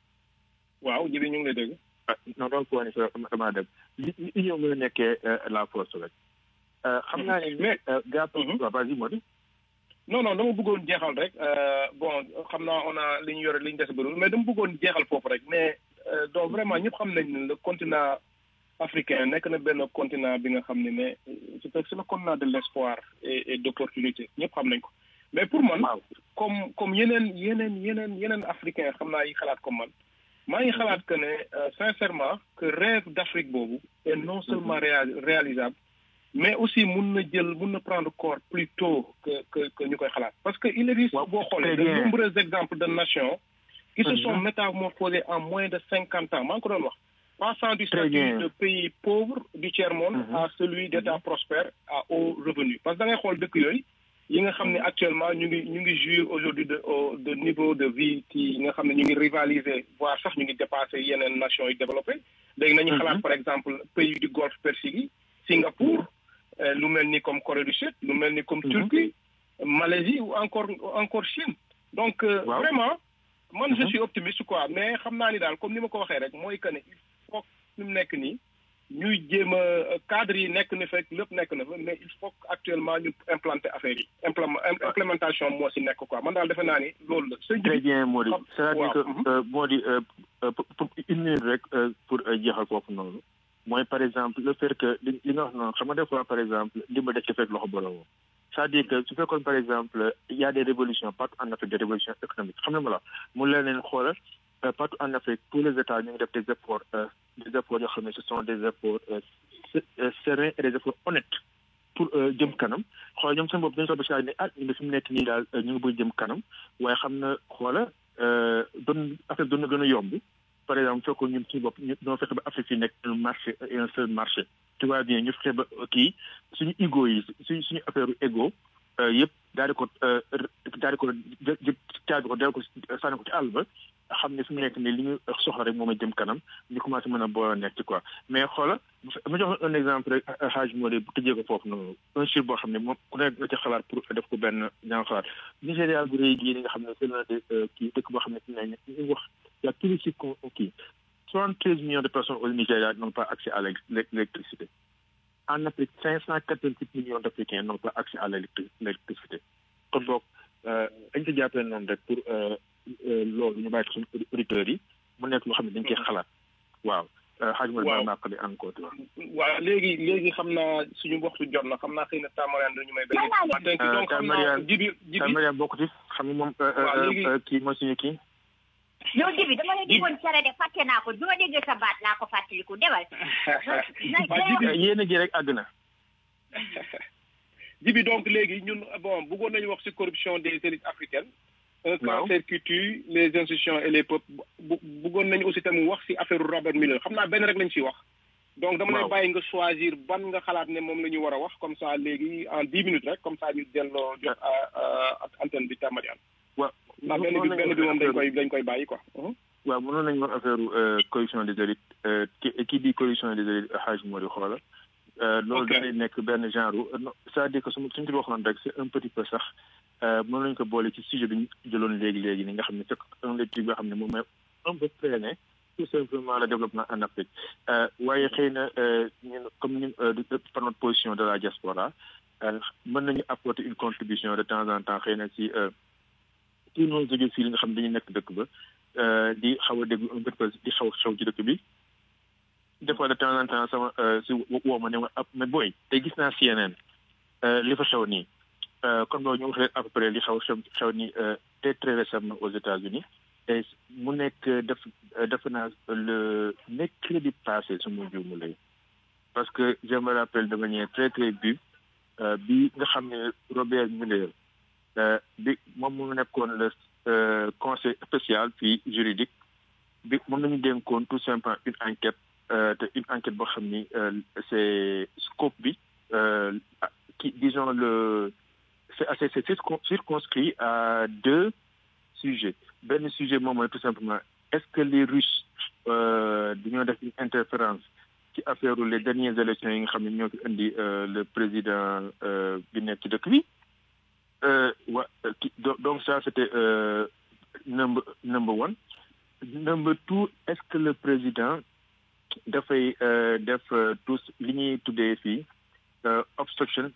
waaw jibi ñu ngi lay dégg ah non donc waa ni sa damaa dem li union mën a nekkee la force rek xam naa ne mais gàpp waaw vas-y moo di non non dama bëggoon jeexal rek bon xam naa on a li ñu yore li ñu des bëriwul mais dama bëggoon jeexal foofu rek mais donc vraiment ñëpp xam nañ ne le continent africain nekk na benn continent bi nga xam ne ne c'est c'est le continent de l'espoir et et d'opportunité ñëpp xam nañ ko mais pour man comme comme yeneen yeneen yeneen yeneen africain xam naa yi xalaat comme man maa ngi xalaat que ne sincèrement que rêve d'Afrique boobu est non seulement réalisable mais aussi mun na jël mun na prendre corps plus tôt que que que ñu koy xalaat parce que il existe boo xoolee de nombreux exemples de nations qui se sont métamorphosés en moins de cinquante ans maa ngi ko doon wax passant du statut de pays pauvre du tiers-monde à celui d'État prospère à haut revenu parce que da ngay xool dëkk yooyu yi nga xam ne actuellement ñu ngi ñu ngi jouir aujourd'hui de de niveau de vie qui yi nga xam ne ñu ngi rivaliser voire sax ñu ngi dépasser yeneen nations yi développées léegi nañu xalaat par exemple pays du golfe Persique yi Singapour lu mel ni comme Corée du Sud lu mel ni comme Turquie Malaisie ou encore encore Chine donc vraiment man je suis optimiste quoi mais xam naa ni daal comme ni ma ko waxee rek mooy que ne il faut fi mu nekk nii ñuy jéem a cadre yi nekk na fekk lépp nekk na fa mais il faut actuellement ñu implanter affaire yi implémentation moo si nekk quoi man daal defe naa ni loolu la. très bien Mody c'est-à-dire que Mody pour une minute rek pour jeexal foofu noonu mooy par exemple le fait que li nga wax noonu xam nga des fois par exemple ndimbal da ci fekk loxo borom c'est-à-dire que su fekkoon par exemple il y a des révolutions partout en Afrique des révolutions économiques xam nga ma la mu leen leen xoolal partout en Afrique tous les États ñu ngi def des efforts des efforts yoo xam ne ce sont des efforts sereins et des efforts honnêtes pour jëm kanam xoolal ñoom seen bopp dañu soog a ne ah ñu ngi fi mu nekk nii daal ñu ngi bëgg jëm kanam waaye xam na xoola doon affaire doon na gën a yomb par exemple fekkoon ñun suñu bopp ñu ñoo fexe ba Afrique yi nekk un marché et un seul marché tu vois bien ñu fexe ba kii suñu ego yi suñu suñu affaire ego yëpp daal di ko daal di ko jë caabi ko daal ko sànni ko ci àll ba xam ne fi mu nekk nii li ñu soxla rek moom a jëm kanam ñu commencé mën a boole nekk ci quoi mais xoola ma jox un exemple rek Hadj Modé bu tëjee ko foofu noonu un chiffre boo xam ne moom ku nekk ci xalaat pour def ko benn ñaa xalaat Nigéria bu rëy gii nga xam ne c'est l'un des kii dëkk boo xam ne fi ne ñu wax y a tous les chiffres kii soixante treize millions de personnes au Nigeria n'ont pas accès à l'électricité en Afrique cinq cent quatre-vingt-huit millions d'Africains n'ont pas accès à l'électricité kon boog dañ ko jàppee noonu rek pour loolu ñu bàyyi ko suñu auditeurs yi mu nekk loo xam ne dañ koy xalaat waaw xaaj ma ba naqali encore waaw léegi léegi xam naa suñu waxtu jot na xam naa xëy na Tamariane dañu may benn donc xam naa jibi jibi Tamariane bokk ci xam nga moom kii mooy suñu kii yow jibi dama la déggoon cere de fàtte naa ko du ma déggee sa baat laa ko fàttaliku demal yéen a ji rek àgg na jibi donc léegi ñun bon bëggoon nañu wax ci corruption des élites africaines un cancer qui tue les institutions et les peuples bu bëggoon nañu aussi tamit wax si affaire Robert Mueller xam naa benn rek lañ si wax. donc dama lay bàyyi nga choisir ban nga xalaat ne moom la ñu war a wax comme ça léegi en dix minutes rek comme ça ñu delloo jox antenne bi Tamariane. waaw ndax benn bi benn bi moom dañ koy dañ koy bàyyi quoi. waaw mënoon nañu wax affaire coalition des élites ki ki di coalition des élites Hadj Mori xoola. loolu dañuy nekk benn genre c'est-à-dire que su suñu ci waxoon rek c'est un petit peu sax mën nañu ko boole ci sujet bi ñu jëloon léegi léegi ni nga xam ne c'est un des trucs yoo xam ne moom mooy un peu freiné tout simplement le développement en Afrique waaye xëy na ñun comme ñun par notre position de la diaspora mën nañu apporter une contribution de temps en temps xëy na ci tout nos jóge fii li nga xam ne dañuy nekk dëkk ba di xaw a déglu un peu di xaw xew ci dëkk bi des fois de temps en temps sama si woo ma ne ma ab mais booy te gis naa CNN li fa xew nii kon loolu ñu wax leen à peu près li xaw xew xew nii très très récemment aux États-Unis et mu nekk def def naa le mercredi passé su ma juumu lay parce que je me rappelle de manière très très bu bi nga xam ne Robert Mueller bi moom mu nekkoon le conseil spécial puis juridique bi moom nañu dénkoon tout simplement une enquête te une enquête boo xam ni c'est scope bi qui disons le c'est assez c'est circonscrit à deux sujets benn sujet moom mooy tout simplement est-ce que les Russes dañoo def une interférence ci affaire les dernières élections yi nga xam ne ñoo fi indi le président bi nekk ci dëkk bi wa donc ça c'était number number one number two est-ce que le président dafay def tous li ñuy tuddee fii obstruction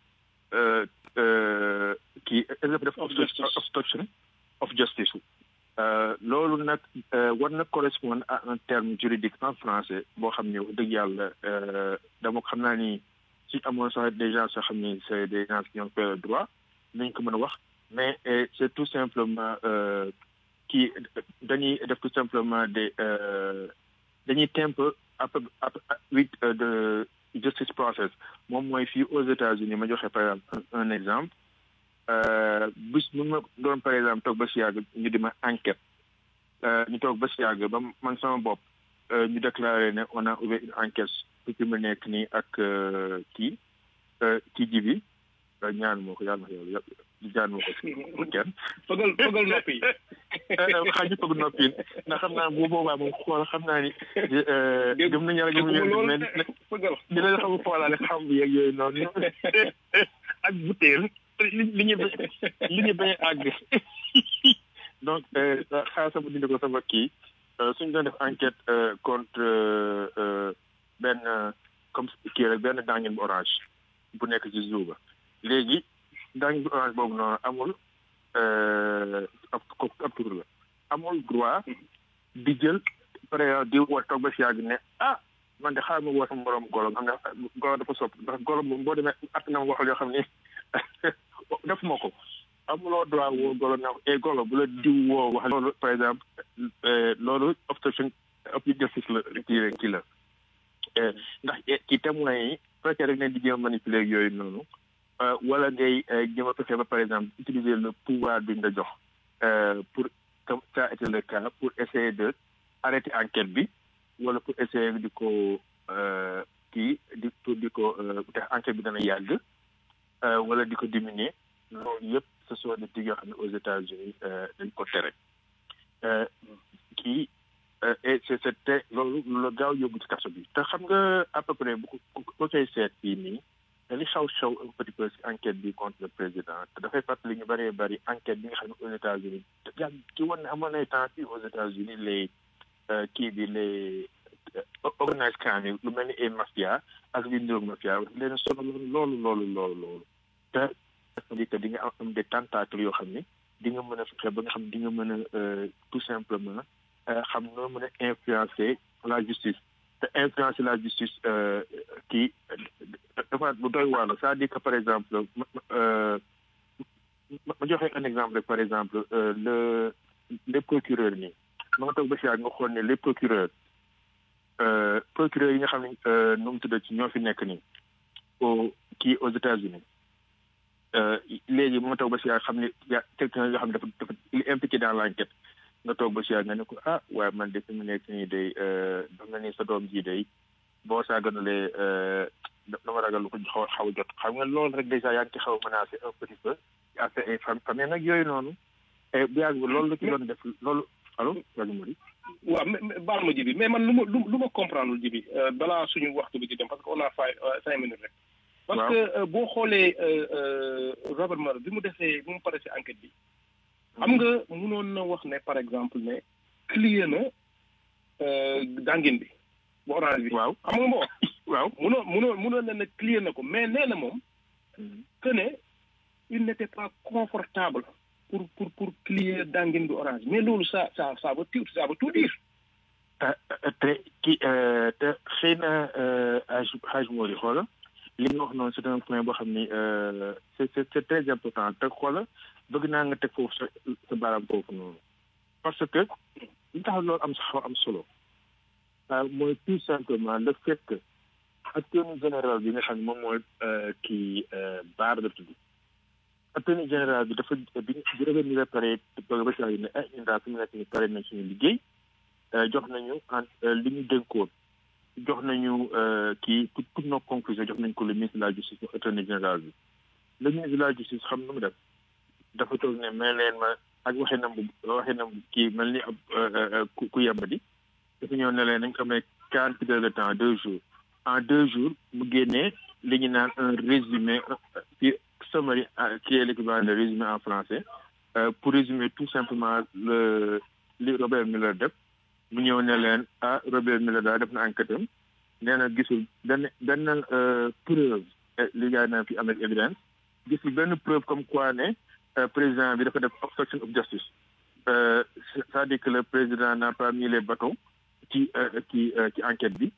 kii def obstruction of justice loolu nag war na correspondre à un terme juridique en français boo xam ne wax dëgg yàlla dama xam naa ni si amoon sax des gens soo xam ni c'est des gens qui ont fait le droit nañ ko mën a wax mais c'est tout simplement kii dañuy def tout simplement des dañuy temp à peu huit de justice process moom mooy fii aux États-Unis ma joxe par exemple un exemple bis mun ma doon par exemple toog ba si yàgg ñu di ma enquête ñu toog ba si yàgg ba man sama bopp ñu déclaré ne on a ouvert une enquête pour fi mu nekk nii ak kii kii ji bi ñaan moo ko yàlla na yàlla ñaan moo ko pour kenn fëgal fëgal noppi xaaj ñu fëg noppi ndax xam naa bu boobaa moom xool xam naa ni gëm nañu yàlla gëm nañu mais dina la xam xoolaale xam bi yeeg yooyu noonu ak butéel li ñu li ñu bañ a àgg donc xaar sama dindi ko sama kii suñu doon def enquête contre benn comme kii rek benn dangin bu orange bu nekk ci zoo ba léegi dangin bu orange boobu noonu amul ab ab tur la amul droit di jël par exemple di woo toog ba si yàgg ne ah man de xaaral ma woo sama borom golo am na golo dafa sopp ndax golo moom boo demee at na ma waxal yoo xam ne def ma ko amuloo droit woo golo na e golo bu la diw woo wax loolu par exemple loolu obstruction of justice la kii kii la ndax ci témoins yi fekkee rek ne di jéem manipuler yooyu noonu wala ngay jéem a fexe ba par exemple utiliser le pouvoir bi nga jox pour comme ça a été le cas pour essayer de arrêter enquête bi wala pour essayer di ko kii di pour di ko tax enquête bi dana yàgg wala di ko diminuer loolu yëpp ce sont des trucs yoo xam ne aux États-Unis dañ ko tere kii et c'est c'était loolu la gaaw yóbbu ci kaso bi te xam nga à peu près bu ko ko koy seet fii nii li xaw xaw un petit peu ci enquête bi contre le président te dafay fàttali ñu bëree bëri enquête bi nga xam ne aux États-Unis yàgg ci woon ne amoon ay temps fii aux États-Unis les kii bi les organise crime yi lu mel ni ay mafia ak li niroog mafia leen solo loolu loolu loolu loolu te di que di nga am des tentacles yoo xam ne di nga mën a fexe ba nga xam di nga mën a tout simplement xam noo mën a influencer la justice te influencer la justice kii dafa bu doy waar la c'est-à-dire que par exemple ma joxe un exemple rek par exemple le les procureurs nii ma nga toog ba si nga xool ne les procureurs procureurs yi nga xam ne nu mu tudd ci ñoo fi nekk nii au kii aux États-Unis léegi moo toog ba si xam ne ya quelqu'un yoo xam ne dafa dafa il est impliqué dans l'enquête nga toog ba si nga ne ko ah waaye man de fi mu nekk nii day daf na ni sa doom ji day boo saaganalee dama ragal lu ko xaw xaw jot xam nga loolu rek déjà yaa ngi ci xaw a menacé un petit peu affaire ay fam famille nag yooyu noonu bu yàgg loolu la ci doon def loolu allo rajo Mody waaw mais baal ma jibi mais man lu ma lu ma comprendre jibi balaa suñu waxtu bi di dem parce que on a five cinq minutes rek parce que boo xoolee Robert Mueller bi mu defee bi mu pare si enquête bi xam nga mënoon na wax ne par exemple ne clear na dangin bi bu orange bi waaw xam nga moo waaw mënoon mënoon mënoon na ne clear na ko mais nee na moom que ne il n'était pas confortable pour pour pour clear dangin bi orange mais loolu ça ça ça veut tout ça veut tout dire te ki te xëy na age age moo di xoola li nga wax noonu c'est un point boo xam ni c'est c'est c'est très important te xoola bëgg naa nga teg foofu sa sa baaraam foofu noonu parce que li tax loolu am xaw am solo mooy tout simplement le fait que attorney général bi nga xam ne moom mooy kii baar la tudd attorney général bi dafa bi bi revenu ni pare bëgg ba saa yi ne ah ñun daal fi mu nekk ni pare nañ suñu liggéey jox nañu en li ñu dénkoon jox nañu kii pour pour nos conclusions jox nañ ko le ministre de la justice mu attorney général bi le ministre de la justice xam nu mu def dafa toog ne may leen ma ak waxee nam bu waxee nam kii mel ni ab ku yembadi dafa ñëw ne leen nañ ko may quarante heures de temps deux jours en deux jours mu génnee li ñu naan un résumé ci summary qui est l'équivalent de résumé en français pour résumer tout simplement le li Robert Mueller def mu ñëw ne leen ah Robert Mueller daal def na enquête am nee na gisul benn benn preuve li gars naan fi avec évidence gisul benn preuve comme quoi ne président bi dafa def obstruction of justice c'est-à-dire que le président n'a pas mis les bâtons ci ci ci enquête bi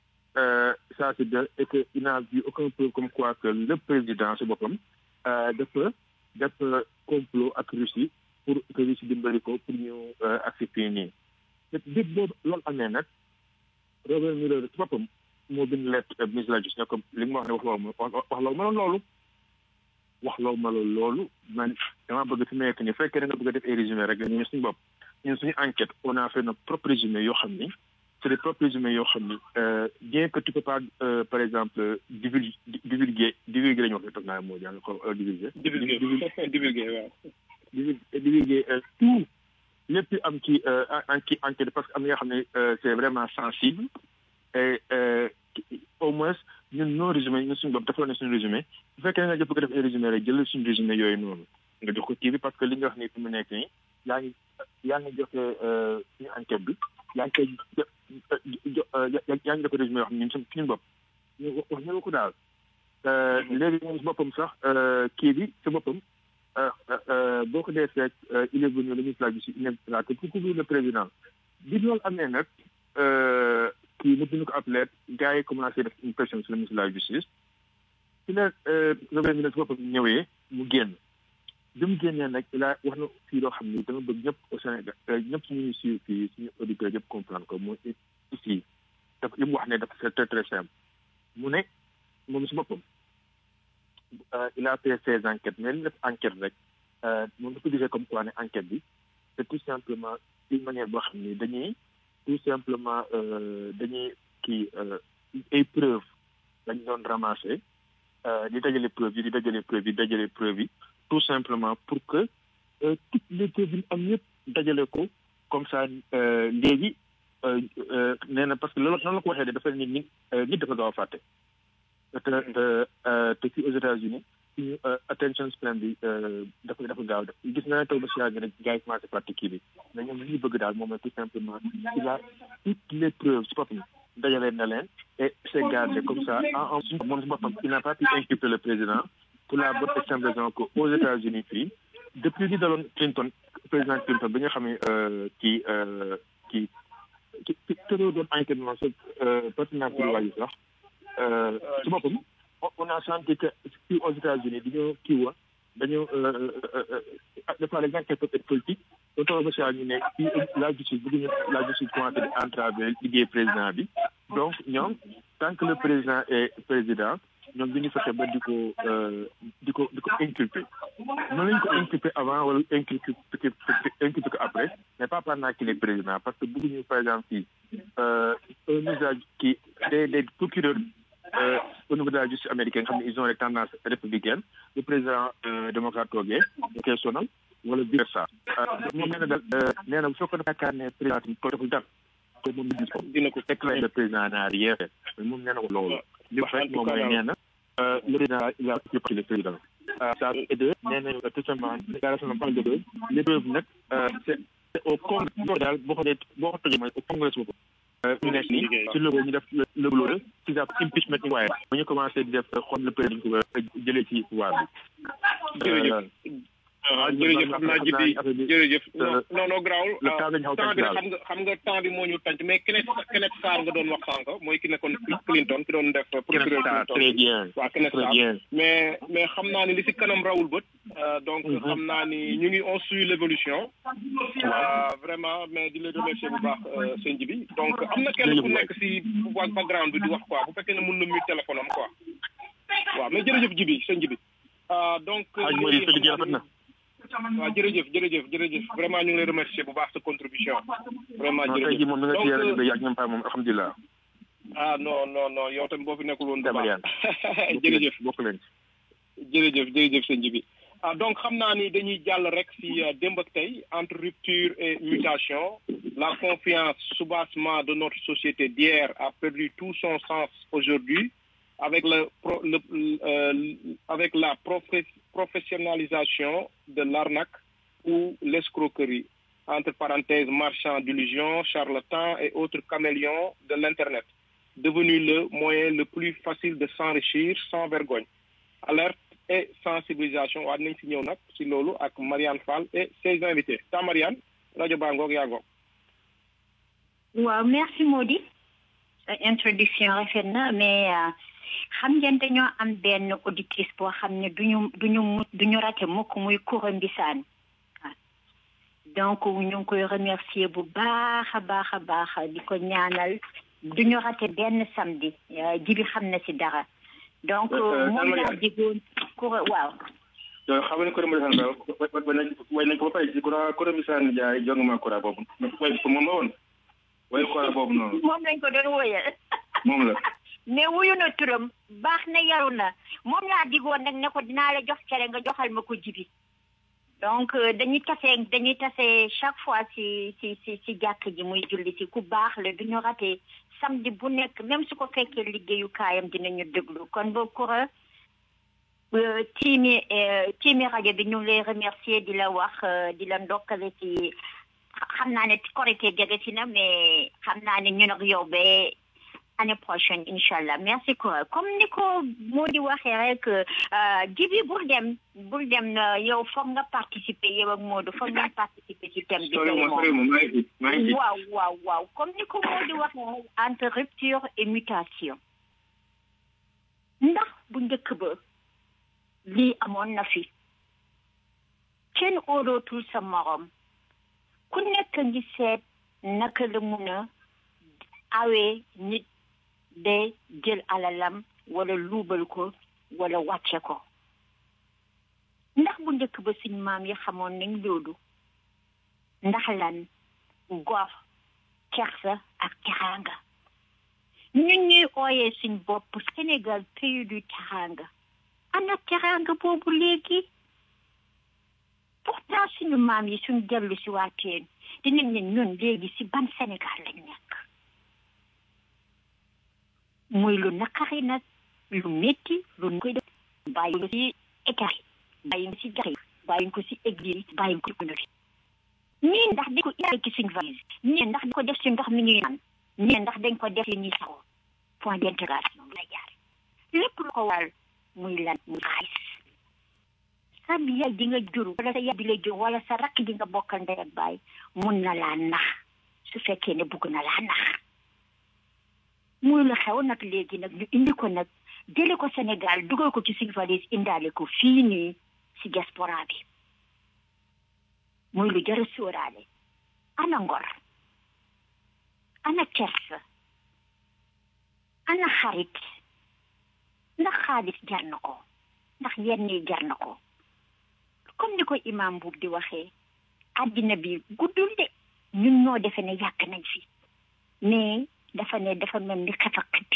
ça c'est de et que il n'a vu aucun preuve comme quoi que le président si boppam dafa def complot ak Russie pour que Russie dimbali ko pour ñu agsi fii nii dëgg boobu loolu amee nag Robert Mueller ci boppam moo bind lettre ministre de la justice ne comme li nga wax ne wax loo ma wax loo ma loolu wax loo ma loolu man dama bëgg fi mu nekk nii fekkee da nga bëgg a def ay résumé rek ñun suñu bopp ñun suñu enquête on a fait nos propres résumés yoo xam ni c'est des propres résumés yoo xam ni bien que tu peux pas par exemple divulguer divulguer divulguer la ñu wax ne toog naa moo jàng ko divulguer divulguer divulguer waaw divulguer tout lépp am ci en ci enquête parce que am na yoo xam ne c'est vraiment sensible et au moins ñun nos résumé ñun suñu bopp dafa ne suñu résumé bu fekkee nga jëpp ko def ay résumé rek jël suñu résumé yooyu noonu nga jox ko kii bi parce que li nga wax nii fi mu nekk nii yaa ngi yaa ngi joxe suñu enquête bi yaa ngi koy yaa ngi def résumé yoo xam ne ñun suñu suñu bopp ñu wax ñu ko daal léegi moom si boppam sax kii bi si boppam boo ko dee fekk il est venu le ministre de la justice il est là que pour couvrir le président bi loolu amee nag kii mu bind ko ab lettre gars yi commencé def une pression sur le ministre de la justice ci la Robert Mueller si boppam ñëwee mu génn bi mu génnee nag il a wax na fii loo xam ni dama bëgg ñëpp au Sénégal ñëpp suñu ñu suivre fii suñu auditeurs yëpp comprendre ko mooy ici dafa li mu wax ne dafa c'est très très simple mu ne moom si boppam il a fait ses enquêtes mais li def enquête rek moom dafa gisee comme quoi ne enquête bi c'est tout simplement une manière boo xam ni dañuy tout simplement dañuy kii ay preuves dañ doon ramasser di dajale preuves yi di dajale preuves yi dajale preuves yi tout simplement pour que toutes les preuves yi am yëpp dajale ko comme ça léegi nee na parce que loolu noonu la ko waxee de dafa nit nit nit dafa gaaw a fàtte te te fii aux États-Unis suñu attention span bi dafa dafa gaaw def gis nga ne taw ba si yàgg rek gars yi commencé fàtte kii bi mais ñoom li ñu bëgg daal moom mooy tout simplement il a toutes les preuves si boppam dajale na leen et c'est gardé comme ça en en moom si boppam il n'a pas pu inculper le président pour la bonne et simple raison que aux États-Unis fii depuis li daloon Clinton président Clinton bi nga xam ne kii kii ki ki tëroo doon enquête moom sa partenaire pour waayu sax si boppam on a senti que fii aux États-Unis dañoo kii woon dañoo dafa les enquêtes peuvent être politiques ba toog ba si ñu ne fii la justice bëgguñu la justice commencé di entraver liggéey président bi donc ñoom tant que le président est président ñoom dañu fexe ba di ko di ko di ko inculper mën nañu ko inculper avant wala inculper inculper ko après mais pas pendant qu'il est président parce que bëgguñu par exemple fii un usage qui des des procureurs au niveau de la justice américaine xam ne ils ont des tendances républicaines le président démocrate toogee ñu koy sonal wala vice versa moom nee na daal nee na bu fekkoon ne yaakaar ne président ko deful dara ko moom gis ko dina ko fekk le président n'a rien fait mais moom nee na ko loolu li mu fekk moom mooy nee na le président il a pris le président ça et deux nee nañu tout simplement déclaration de point de deux les preuves nag c'est au congrès daal boo ko dee boo ko tojee mooy au congrès boobu ñu nekk nii ci loolu ñu def le boulot ci sa impeachment inquiry bu ñu commencé di def xool le président ko jëlee ci pouvoir bi jërëjëf jërëjëf xam naa jibi jërëjëf non non grawul temps bi xam nga xam nga temps bi moo ñu tànc mais Kenneth Kenneth Sarr nga doon wax sànq mooy ki nekkoon Clinton ki doon def procureur Clinton très bien waaw Kenneth Sarr mais mais xam naa ni li si kanam rawul bët donc xam naa ni ñu ngi on suit l'évolution vraiment mais di la remercier bu baax sëñ ji bi donc am na kenn ku nekk si background bi di wax quoi bu fekkee ne mun na mute téléphone am quoi waaw mais jërëjëf ji bi sëñ ji bi donc waaw jërëjëf jërëjëf jërëjëf vraiment ñu ngi lay remercier bu baax sa contribution vraiment jërëjëf ji moom mi nga ci yàlla bi ak ñoom pa moom alhamdulilah ah non non non yow tamit boo fi nekkul woon du baax jërëjëf bokk leen jërëjëf jërëjëf sëñ bi ah donc xam naa ni dañuy jàll rek si démb ak tey entre rupture et mutation la confiance soubassement de notre société d'hier a perdu tout son sens aujourd'hui avec le, le euh, avec la professionnalisation de l'arnaque ou l'escroquerie entre parenthèses marchands d'illusions charlatans et autres caméléons de l'internet devenu le moyen le plus facile de s'enrichir sans vergogne alerte et sensibilisation waa nañ si ñëw nag si loolu ak Marianne Fall et ses invités ta Marianne rajo baa ngoog yaa ngoog waaw merci Modi introduction rafet na mais xam ngeen dañoo am benn auditrice boo xam ne duñu duñu duñu rate mukk muy Koura Mbisaan donc ñu ngi koy remercier bu baax a baax a baax di ko ñaanal duñu rate benn samedi jibi xam na si dara donc moom laa digoon Koura waaw yow xam nga ne Koura Mbisaan daal way nañ ko ba pare ci Koura Koura Mbisaan jaay jong ma Koura boobu way ko moom la woon way Koura boobu noonu moom lañ ko doon woyal moom la mais wuyu na turam baax na yaru na moom laa digoon nag ne ko dinaa la jox cere nga joxal ma ko jibi donc dañuy tase dañuy tase chaque fois ci ci ci ci jàkk ji muy julli ci ku baax la duñu rate samedi bu nekk même su ko fekkee liggéeyu kaayam dinañu déglu kon boo kura tiimi tiimi rajo bi ñu ngi lay remercier di la wax di la ndokkale ci xam naa ne korité jege si na mais xam naa ne ñun ak yow ba année prochaine incha allah merci quoi comme ni ko moo di waxee rek jibi bul dem bul dem yow foog nga participer yow ak Modou foog nga participer ci thème bi waaw waaw waaw comme ni ko moo di waxee rek entre rupture et mutation ndax bu njëkk ba lii amoon na fi kenn óolootul sa morom ku nekk ngi seet naka la mun a awee nit de jël alalam wala luubal ko wala wàcce ko ndax bu njëkk ba suñ maam yi xamoon nañ loolu ndax lan gor kersa ak teranga ñun ñuy ooyee suñ bopp Sénégal pays du teranga ana teranga boobu léegi pourtant suñu maam yi suñ dellu si waateen dinañ ne ñun léegi si ban Sénégal lañ nekk muy lu naqari nag lu métti lu koy def bàyyi ko si écart bàyyi ko si jaxe bàyyi ko si église bàyyi ko si fi ñii ndax dañ ko yàlla ci suñ valise ñii ndax dañ ko def si ndox mi ñuy naan ñii ndax dañ ko def si ñuy saxoo point d'intégration la jaar lépp lu ko waral muy lan muy xaalis sa yaay di nga jur wala sa yaay bi la jur wala sa rakk di nga bokkal ndey ak baay mun na laa nax su fekkee ne bugg na laa nax muy la xew nag léegi nag ñu indi ko nag jële ko Sénégal dugal ko ci suñu valise indaale ko fii nii si diaspora bi muy lu jar a sóoraale ana ngor ana kersa ana xarit ndax xaalis jar na ko ndax yenn yi jar na ko comme ni ko imam buub di waxee àddina bi guddul de ñun ñoo defe ne yàgg nañ fi mais dafa ne dafa mel ni xef ak xippi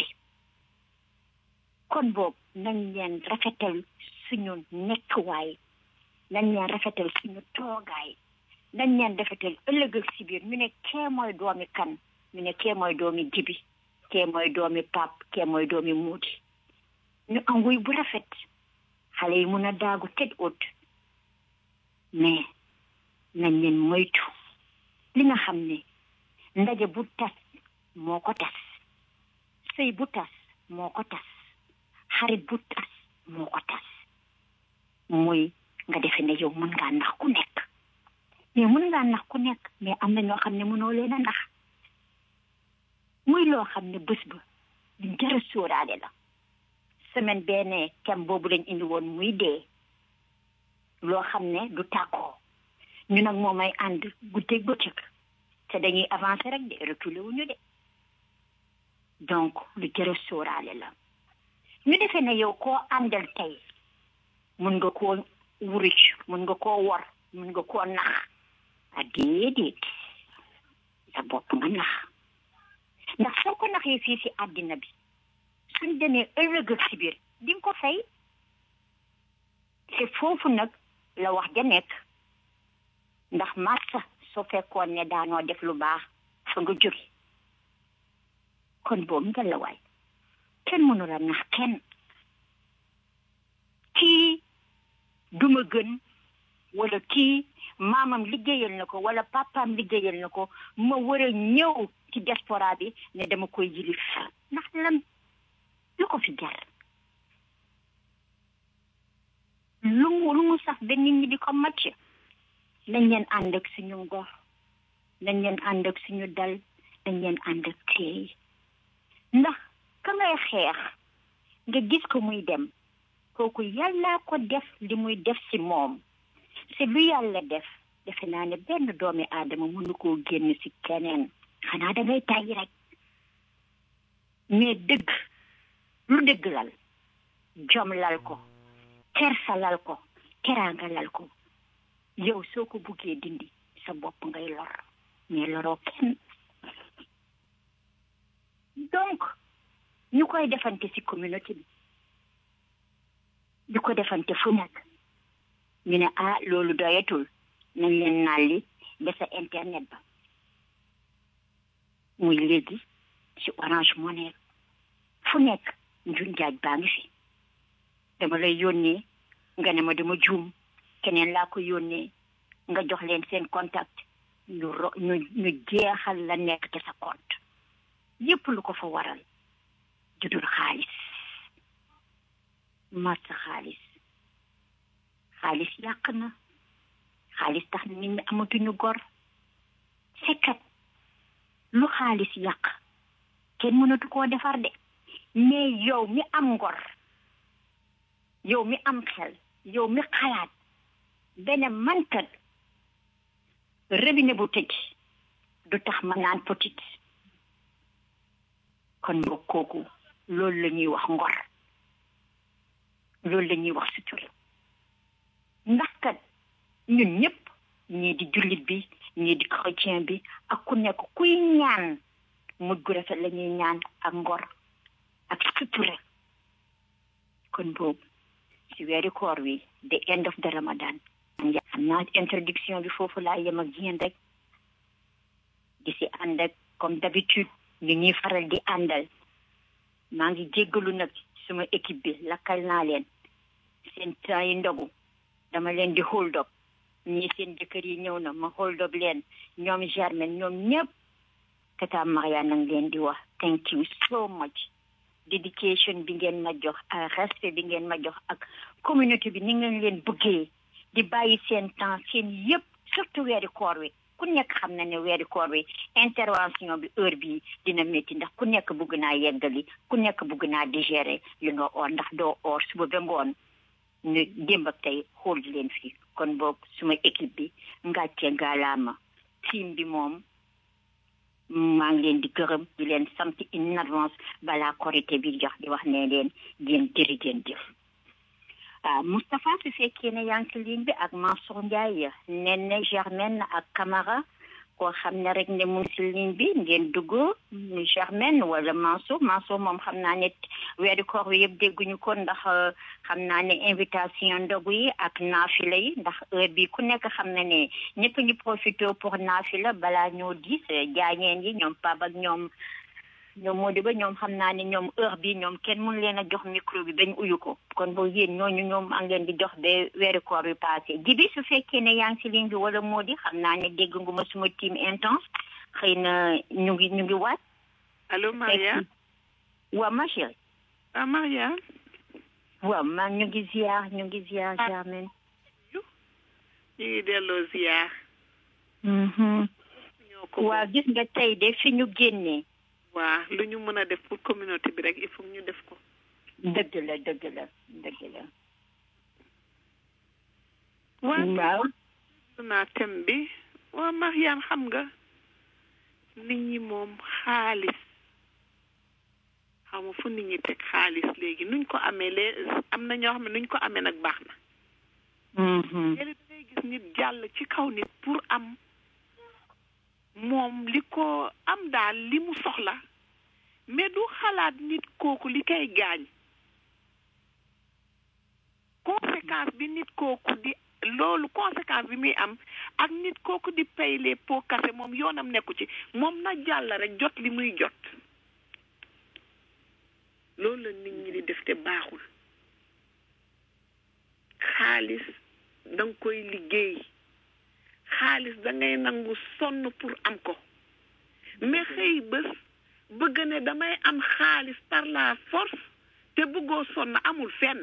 kon boobu nañ leen rafetal suñu nekkuwaay nañ leen rafetal suñu toogaay nañ leen rafetal ëllëg ak si biir ñu ne kee mooy doomi kan ñu ne kee mooy doomi jibi kee mooy doomi pap kee mooy doomi muudi ñu am wuy bu rafet xale yi mun a daagu tëj ut mais nañ leen moytu li nga xam ne ndaje bu tas moo ko tas sëy bu tas moo ko tas xarit bu tas moo ko tas muy nga defe ne yow mën ngaa nax ku nekk mais mën ngaa nax ku nekk mais am na ñoo xam ne mënoo leen a nax muy loo xam ne bés ba lu jara sóoraale la semaine benn kem boobu lañ indi woon muy dee loo xam ne du tàggoo ñu nag moom ay ànd guddeeg bëccëg te dañuy avancer rek de reculer wuñu de donc lu jara sóoraale la ñu defee ne yow koo àndal tey mun nga koo wuruc mun nga koo wor mun nga koo nax a déedéet sa bopp nga nax ndax soo ko naxee fii si àddina bi suñ demee ëllëg ak si biir di nga ko fay te foofu nag la wax ja nekk ndax massa soo fekkoon ne daanoo def lu baax fa nga jóge kon boobu nga la waay kenn mënu la nax kenn kii duma gën wala kii maamam liggéeyal na ko wala papaam liggéeyal na ko ma war a ñëw ci diaspora bi ne dama koy yilif ndax lan lu ko fi jar lu mu lu mu sax ba nit ñi di ko macc nañ leen ànd ak suñu ngor nañ leen ànd ak suñu dal nañ leen ànd ak teey ndax ka ngay xeex nga gis ko muy dem kooku yàlla ko def li muy def si moom si lu yàlla def defe naa ne benn doomi aadama mënu koo génn si keneen xanaa da ngay tàyyi rek mais dëgg lu dëgg lal jom lal ko kersa lal ko teraanga lal ko yow soo ko buggee dindi sa bopp ngay lor mais loroo kenn donc ñu koy defante ci communauté bi di ko defante fu nekk ñu ne ah loolu doyatul nañ leen nalli ba sa internet ba muy léegi ci orange money fu nekk njun jaaj baa ngi fi dama lay yónnee nga ne ma dama juum keneen laa ko yónnee nga jox leen seen contact ñu ro ñu ñu jeexal la nekk te sa compte yépp lu ko fa waral judul xaalis mat sa xaalis xaalis yàq na xaalis tax na nit ñi amatuñu gor fekkat lu xaalis yàq kenn mënatu koo defar de mais yow mi am ngor yow mi am xel yow mi xalaat benn mankat robinet bu tëj du tax ma naan petit kon mbokk kooku loolu la ñuy wax ngor loolu la ñuy wax sutura ndax kat ñun ñëpp ñii di jullit bi ñii di chrétien bi ak ku nekk kuy ñaan mujj gu rafet la ñuy ñaan ak ngor ak sutura kon boobu ci weeri koor wi the end of the ramadan xam naa introduction bi foofu laa yem ak yéen rek di si ànd ak comme d'habitude ñu ñuy faral di àndal maa ngi jéggalu nag suma équipe bi lakkal naa leen seen temps yi ndogu dama leen di hold up ñii seen jëkkër yi ñëw na ma hold up leen ñoom Germaine ñoom ñëpp tata Maria nag leen di wax thank you so much dedication bi ngeen ma jox ak respect bi ngeen ma jox ak communauté bi ni ngeen leen bëggee di bàyyi seen temps seen yëpp surtout weeri koor wi ku nekk xam na ne weeri koor wi intervention bi heure bi dina métti ndax ku nekk bëgg naa yeggali ku nekk bëgg naa digérer li nga oor ndax doo oor suba ba ngoon ñu démb ak tey xool leen fii kon boog suma équipe bi ngàcce ngaalaama team bi moom maa ngi leen di gërëm di leen sant in avance balaa korité bi jox di wax ne leen yéen jëri ngeen jëf ah Moustapha su fekkee ne yaa ngi ci ligne bi ak Mansour Ndiaye nen ne Germaine ak Camara koo xam ne rek ne mu ngi si ligne bi ngeen dugg Germaine wala Mansour Mansour moom xam naa ne weeru koor wi yëpp dégguñu ko ndax xam naa ne invitation ndogu yi ak naafila yi ndax heure bi ku nekk xam na ne ñëpp ñu profité pour naafila balaa ñoo diis jaañeen yi ñoom pab ak ñoom ñoom moo di ba ñoom xam naa ne ñoom heure bi ñoom kenn mënu leen a jox micro bi bañ uyu ko kon boo yéen ñooñu ñoom a ngeen di jox ba weeru koor bi passé jibi su fekkee ne yaa ngi si ligne bi wala moo di xam naa ne dégg nga ma suma team intense xëy na ñu ngi ñu ngi waat allo Maria waaw ma chérie ah Maria waaw man ñu ngi ziar ñu ngi ziar Germaine ñu ngi delloo ziar waaw gis nga tey de fi ñu génnee waa lu ñu mën a def pour communauté bi rek il faut ñu def ko dëgg la dëgg la dëgg la waaw naa thème bi waa Mariane xam nga nit ñi moom xaalis xam nga fu nit ñi teg xaalis léegi nuñ ko amee lee am na ñoo xam ne nuñ ko amee nag baax na léegi da ngay gis nit jàll ci kaw nit pour am moom li ko am daal li mu soxla mais du xalaat nit kooku li koy gaañ conséquence bi nit kooku di loolu conséquence bi muy am ak nit kooku di pay les pots cassés moom yoonam nekku ci moom na jàll rek jot li muy jot loolu la nit ñi di def te baaxul xaalis danga koy liggéey xaalis da ngay nangu sonn pour am ko mais xëy bés bëgg ne damay am xaalis par la force te bëggoo sonn amul fenn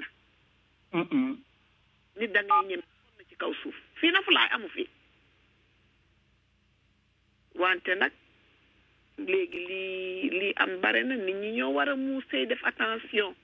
nit da ngay ñem sonn ci kaw suuf fii na fu laay amu fi wante nag léegi lii lii am bare na nit ñi ñoo war a muusee def attention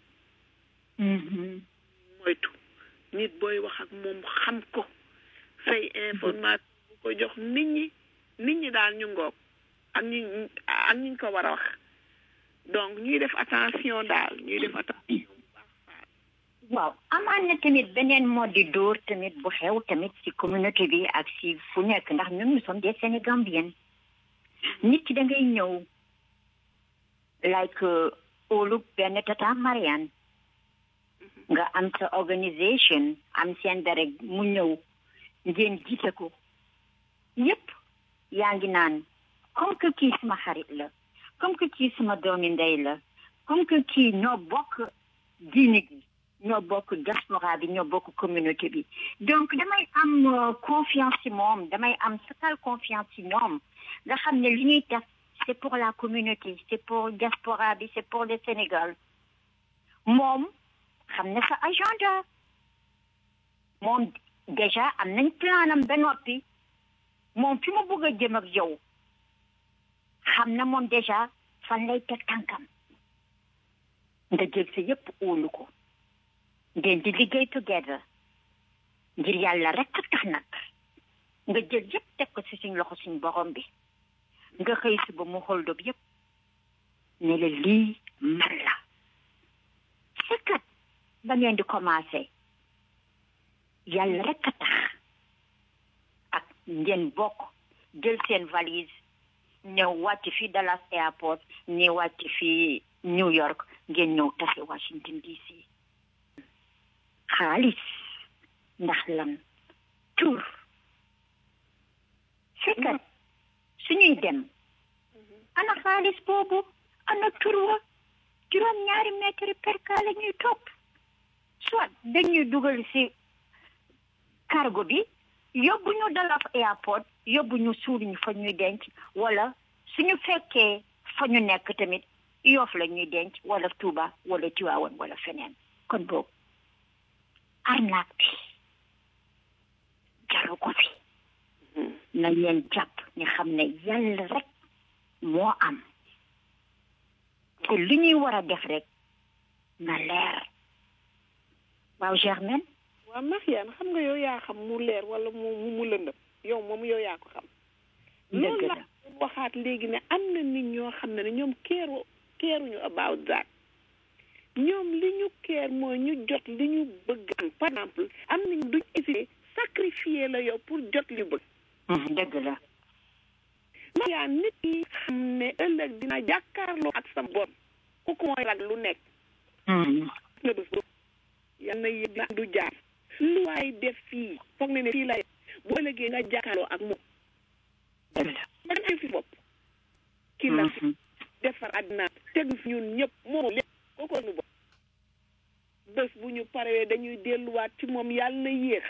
moytu nit booy wax ak moom xam ko say information bu ko jox nit ñi nit ñi daal ñu ngoog ak ñi ak ñi ñu ko war a wax donc ñuy def attention daal ñuy def attention waaw amaan na tamit beneen mode di dóor tamit bu xew tamit ci communauté bi ak ci fu nekk ndax ñun nous sommes des sénégambiennes nit ki da ngay ñëw like óolu benn tata Mariane nga am sa organisation am seen dara mu ñëw ngeen gise ko yépp yaa ngi naan comme que kii sama xarit la comme que kii sama doomi ndey la comme que kii ñoo bokk diine gi ñoo bokk diaspora bi ñoo bokk communauté bi donc damay am confiance ci moom damay am total confiance ci ñoom nga xam ne li ñuy def c'est pour la communauté c'est pour diaspora bi c'est pour le Sénégal moom xam na sa agenda moom déjà am nañ planam ba noppi moom fi mu bëgg a jëm ak yow xam na moom déjà fan lay teg tànkam nga jël sa yëpp óolu ko ngeen di liggéey together ngir yàlla rek a tax nag nga jël yëpp teg ko ci suñ loxo suñ borom bi nga xëy si ba mu xool dob yëpp ne la lii man la c'est kat ba ngeen di commencé yàlla rek a tax ak ngeen bokk jël seen valise ñëw wàcc fii Dallas airport ñi wàcc fii New York ngeen ñëw tase Washington DC xaalis ndax lan tur fekkat suñuy dem ana xaalis boobu ana tur wa juróom ñaari mètre perka la ñuy topp soit dañuy dugal si cargo bi yóbbu ñu Dallas airport yóbbu ñu suul ñu fa ñuy denc wala suñu fekkee fa ñu nekk tamit yoof la ñuy denc wala Tuuba wala Tiwaawan wala feneen kon boobu arnaque bi jaru ko fi nañ leen jàpp ñu xam ne yàlla rek moo am te li ñuy war a def rek na leer waaw Germaine waaw Mariane xam nga yow yaa xam mu leer wala mu mu lëndëm yow moom yow yaa ko xam loolu la waxaat léegi ne am na nit ñoo xam ne ne ñoom keeru keeruñu about that ñoom li ñu keer mooy ñu jot li ñu bëgg am par exemple am nañ duñ hésité sacrifier la yow pour jot li bëgg dëgg la yaa nit yi xam ne ëllëg dina jàkkaarloo ak sa borom kooku mooy rag lu nekk nga bés boobu yal na yëg na du jaar lu waay def fii foog ne ne fii la bu ëllëgee nga jàkkaarloo ak moom ma dem fi bopp kii la fi defar àddina tegu fi ñun ñëpp moom lépp kooku nu bopp bés bu ñu paree dañuy delluwaat ci moom yàlla na yéex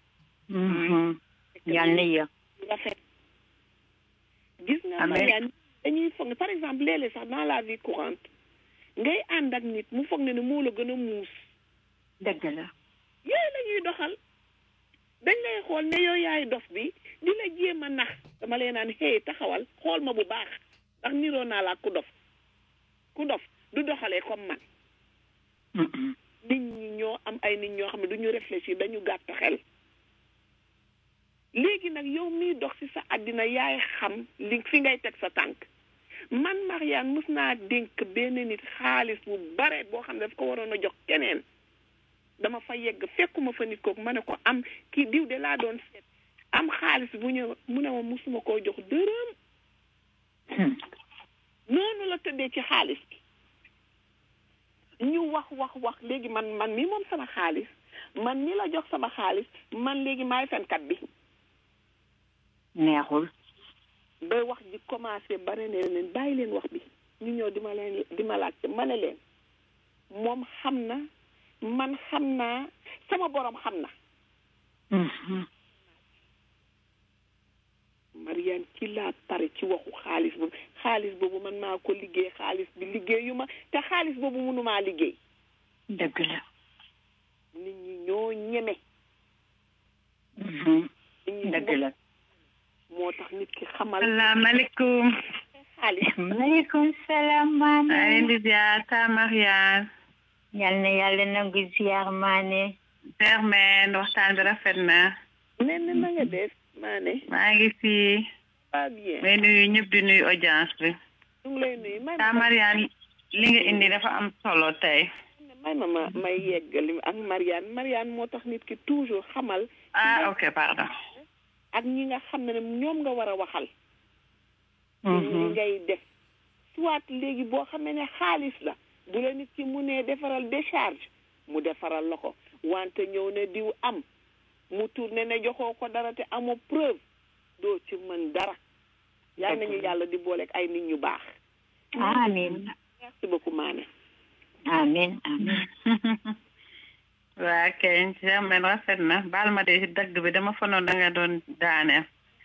yàlla na yéex rafet gis nga Mariane dañuy foog ne par exemple léeg-léeg sax dans la vie courante ngay ànd ak nit mu foog ne ne moo la gën a muus dëgg la yooyu la ñuy doxal dañ lay xool ne yow yaay dof bi di la jéem a nax dama leen naan hey taxawal xool ma bu baax ndax niroo naa la ku dof ku dof du doxalee comme man nit ñi ñoo am ay nit ñoo xam ne du ñu réfléchir dañu gàtt xel léegi nag yow miy dox ci sa àddina yaay xam li fi ngay teg sa tànk man Mariane mus naa dénk benn nit xaalis bu bare boo xam ne daf ko waroon a jox keneen dama fa yegg fekkuma fa nit kooku ma ne ko am kii diw de laa doon seet am xaalis bu ñëw mu ne ma musuma koo jox dërëm noonu la tëddee ci xaalis bi ñu wax wax wax léegi man man mi moom sama xaalis man mi la jox sama xaalis man léegi maay fenkat bi neexul ba wax ji commencé bare ne leen bàyyi leen wax bi ñu ñëw di ma leen di ma laajte ma ne leen moom xam na man xam naa sama borom xam na Mariane ci laa pare ci waxu xaalis boobu xaalis boobu man maa ko liggéey xaalis bi liggéeyu ma te xaalis boobu mënumaa liggéey dëgg la nit ñi ñoo ñeme dëgg la moo tax nit ki xamal salaamaaleykum xaalis maaleykum salaam maane maa leen di ziar ta Mariane yal na yàlla nangu ziar maane Germaine waxtaan bi rafet na nen na nga def maane maa ngi fi pas bien may nuyu ñëpp di nuyu audience bi ñu ngi lay nuyu may ta Mariane li nga indi dafa am solo tey may ma ma may yeggali ak Mariane Mariane moo tax nit ki toujours xamal ah ok pardon ak ñi nga xam ne ñoom nga war a waxal li ngay def soit léegi boo xamee ne xaalis la bu la nit ki mu ne defaral décharge mu defaral la ko wante ñëw ne diw am mu tourné ne joxoo ko dara te amoo preuve doo ci mën dara yal nañu yàlla di booleeg ay nit ñu baax amin merci beaucoup maane amin amin waa kay Germaine rafet na baal ma de ci dagg bi dama fanoon da nga doon daaneel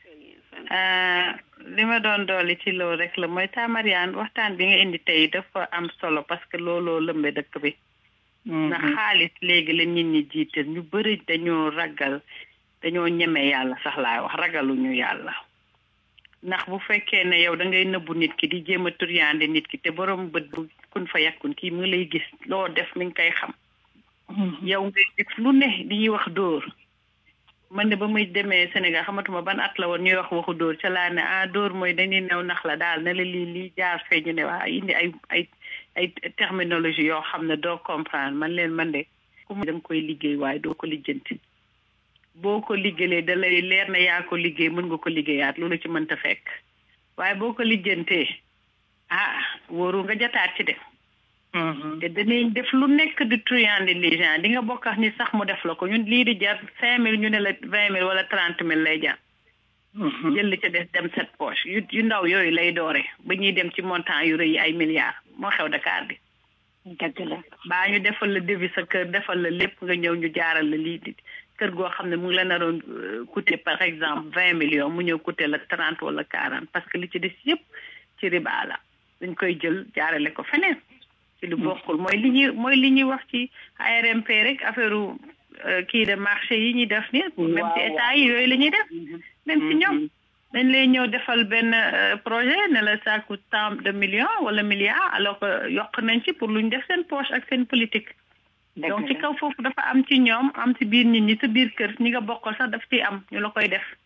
li ma doon dolli ci loolu rek la mooy ta Mariane waxtaan bi nga indi tey dafa am solo parce que looloo lëmbe dëkk bi ndax xaalis léegi la nit ñi jiital ñu bëri dañoo ragal dañoo ñeme yàlla sax laay wax ragaluñu yàlla ndax bu fekkee ne yow da ngay nëbbu nit ki di jéem a turyaande nit ki te borom bët bu kun fa yàkkun kii mu ngi lay gis loo def mi ngi koy xam yow ngay def lu ne di ñuy wax dóor man de ba muy demee Sénégal xamatuma ban at la woon ñuy wax waxu dóor ca laa ne ah dóor mooy dañuy new nax la daal ne la lii lii jaar fee ñu ne waa indi ay ay ay terminologie yoo xam ne doo comprendre man leen man de ku mu da nga koy liggéey waaye doo ko lijjanti boo ko liggéeyee da lay leer na yaa ko liggéey mën nga ko liggéeyaat loolu ci mënta fekk waaye boo ko lijjantee ah wóoru nga jataat ci de te danañ def lu nekk di truand les gens di nga bokk ak ni sax mu def la ko ñun lii di jar cinq mille ñu ne la vingt mille wala trente mille lay jar jël li ca des dem set poche yu yu ndaw yooyu lay doore ba ñuy dem ci montant yu rëy ay milliards moo xew Dakar bi dëgg la baa ñu defal la devis sa kër defal la lépp nga ñëw ñu jaaral la lii di kër goo xam ne mu ngi la naroon coûter par exemple vingt millions mu ñëw coûter la trente wala quarante parce que li ci des yëpp ci riba la dañ koy jël jaarale ko feneen ci lu bokkul mooy li ñuy mooy li ñuy wax ci ARMP rek affaire kii de marché yi ñuy def ni même ci état yi yooyu la ñuy def même ci ñoom dañ lay ñëw defal benn projet ne la ça coûte tant de millions wala milliards alors que yokk nañ ci pour lu ñu def seen poche ak seen politique donc ci kaw foofu dafa am ci ñoom am ci biir nit ñi sa biir kër ñi nga bokkal sax daf ciy am ñu la koy def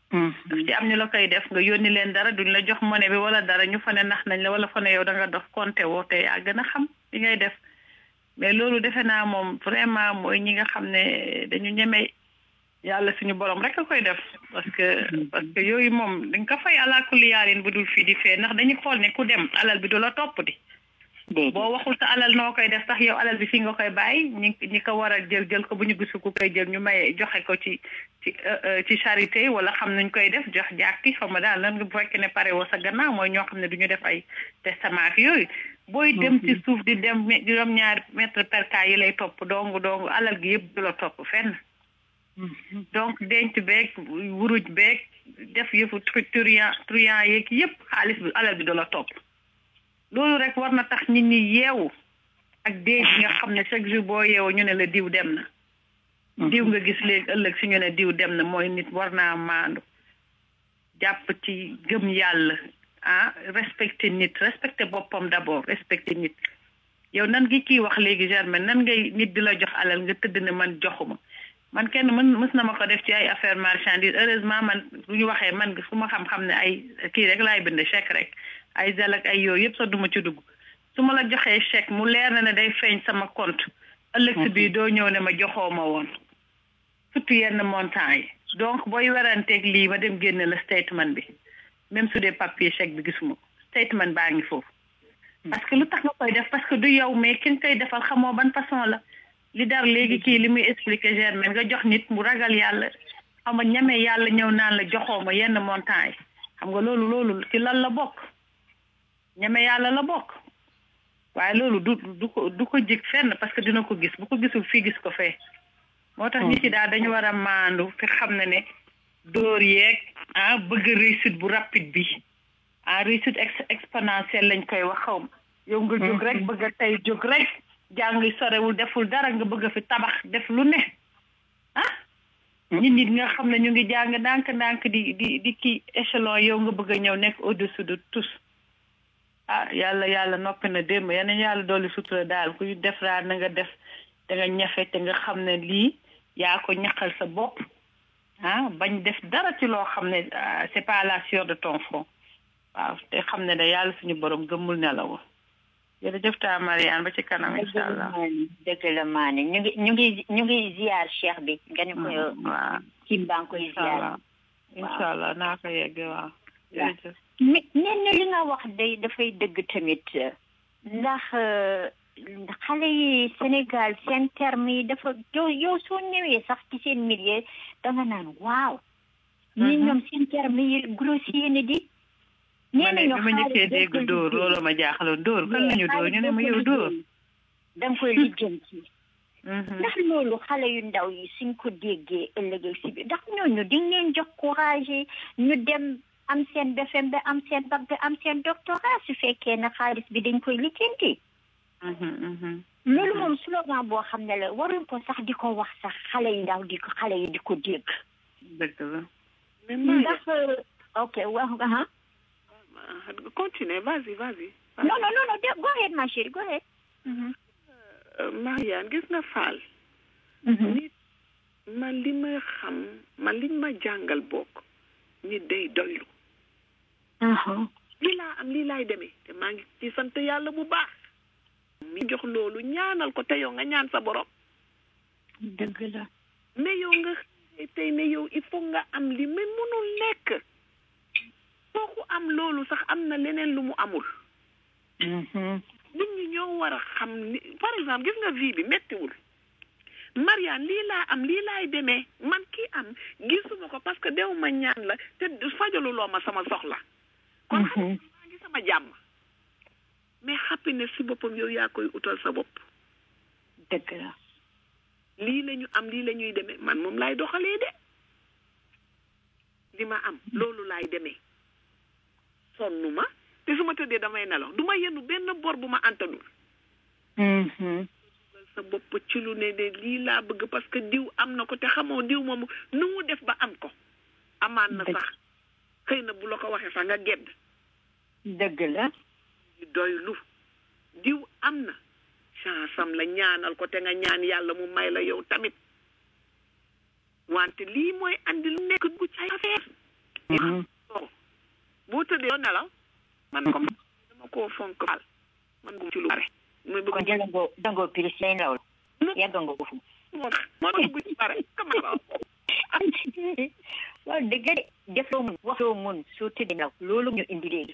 daf ci am ñu la koy def nga yónni leen dara duñ la jox monnaie bi wala dara ñu fa ne nax nañ la wala fa ne yow da nga dof compté woo te yaa gën a xam li ngay def mais loolu defe naa moom vraiment mooy ñi nga xam ne dañu ñeme yàlla suñu borom rek a koy def parce que parce que yooyu moom dañ ko fay alaakulli yaalin bu dul fii di fee ndax dañu xool ne ku dem alal bi du la topp di boo waxul sa alal noo koy def sax yow alal bi fii nga koy bàyyi ñi ñi ko war a jël jël ko bu ñu gisu ku koy jël ñu may joxe ko ci ci ci charité wala xam nuñ koy def jox jàkki xam nga daal lan nga bu fekkee ne pare woo sa gannaaw mooy ñoo xam ne du ñu def ay testament ak yooyu booy dem ci suuf di dem juróom ñaari mètre per cas yi lay topp dong dong alal gi yëpp du la topp fenn donc denc beeg wuruj beeg def yëfu truand truand yeeg yëpp xaalis bi alal bi du la topp loolu rek war na tax nit ñi yeewu ak dee bi nga xam ne chaque jour boo yeewu ñu ne la diw dem na diw nga gis léegi ëllëg si ñu ne diw dem na mooy nit war naa maandu jàpp ci gëm yàlla ah respecté nit respecté boppam d'abord respecté nit yow nan ngi kii wax léegi Germaine nan ngay nit di la jox alal nga tëdd ne man joxuma man kenn mën mës na ma ko def ci ay affaire marchandise heureusement man bu ñu waxee man fu ma xam-xam ne ay kii rek laay bind chèque rek ay zel ak ay yooyu yëpp sax duma ci dugg su ma la joxee chèque mu leer na ne day feeñ sama compte ëllëg si bii doo ñëw ne ma joxoo ma woon surtout yenn montant yi donc booy weranteeg lii ma dem génne la statement bi même su dee papier chèque bi gisuma ko statement baa ngi foofu parce que lu tax nga koy def parce que du yow mais ki nga koy defal xamoo ban façon la li dar léegi kii li muy expliquer Germaine nga jox nit mu ragal yàlla xam nga ñame yàlla ñëw naan la joxoo ma yenn montant yi xam nga loolu loolu ci lan la bokk ñame yàlla la bokk waaye loolu du du ko du ko jig fenn parce que dina ko gis bu ko gisul fii gis ko fee moo tax nit yi daal dañu war a maandu fi xam ne ne dóor yeeg ah bëgg réussite bu rapide bi ah réussite exponentielle lañ koy wax xaw ma yow nga jóg rek bëgg a tey jóg rek jàng sorewul deful dara nga bëgg a fi tabax def lu ne ah nit nit nga xam ne ñu ngi jàng ndànk ndànk di di di kii échelon yow nga bëgg a ñëw nekk au dessus de tous ah yàlla yàlla noppi na démb yeneen yàlla dooli sutura daal kuy def daal na nga def da nga ñafe te nga xam ne lii yaa ko ñaqal sa bopp ah bañ def dara ci loo xam ne c'est pas la sueur de ton front waaw te xam ne da yàlla suñu borom gëmmul nelaw jërëjëf taa Mariane ba ci kanam incha allah dëgg la maane ñu ngi ñu ngi ñu ngi ziar cheikh bi nga ne ko waaw kim baa ngi koy ziar incha allah naa ko yegg waaw jërëjëf mais nen li nga wax day dafay dëgg tamit ndax xale yi Sénégal seen terme yi dafa yow yow soo ñëwee sax ci seen milieu da nga naan waaw ñi ñoom seen terme yi grossier ni di ma ne bi ma njëkkee dégg dóor loolu ma jaaxaloon dóor kan lañu dóor ñu ne ma yow dóor da nga koy lijjanti ndax loolu xale yu ndaw yi suñ ko déggee ëllëg si bi ndax ñooñu di leen jox courage ñu dem am seen BFEM ba am seen bac ba am seen doctorat su fekkee ne xaalis bi dañ koy lijjanti loolu moom slogan boo xam ne la waruñ ko sax di ko wax sax xale yi ndaw di ko xale yi di ko dégg dëgg la ndax ok wax nga Continue, vas-y, vas-y. Non, non, non, non, go ahead, ma chérie, go ahead. Marianne, gis nga Fall. nit man li ma xam man liñ ma jàngal bokk nit day doylu. lii laa am lii laay demee te maa ngi ci sant yàlla bu baax. mi jox loolu ñaanal ko te yow nga ñaan sa borom. dëgg la. mais yow nga tey ne yow il faut nga am li mais mënul nekk. kooku am loolu sax am na leneen lu mu amul. nit ñi ñoo war a xam ni par exemple gis nga vie bi méttiwul. Mariane lii laa am lii laay demee man kii am gisuma ko parce que dew ma ñaan la te fajaluloo ma sama soxla. kon xam maa ngi sama jàmm. mais happiness si boppam yow yaa koy utal sa bopp. dëgg la. lii la ñu am lii la ñuy demee man moom laay doxalee de. li ma am loolu laay demee. sonnu ma te su ma tëddee damay nelaw du ma yenu benn bor bu ma antanul sa bopp ci lu ne de lii laa bëgg parce que diw am na ko te xamoo diw moomu nu mu def ba am ko amaan na sax xëy na bu la ko waxee sax nga gedd dëgg la doylu diw am na chance am la ñaanal ko te nga ñaan yàlla mu may la yow tamit wante lii mooy andi lu nekk gu ci ay affaire boo tëddee doo nelaw man comme dama koo fonk faal man bu ci lu bare muy bëgg kon jëlangoo dangoo pilis lay nelaw yàggangoo ko fu moo tax moo tax bu ci bare comme la waaw dëgg de def loo mun wax loo mun soo tëddee nelaw loolu ñu indi léegi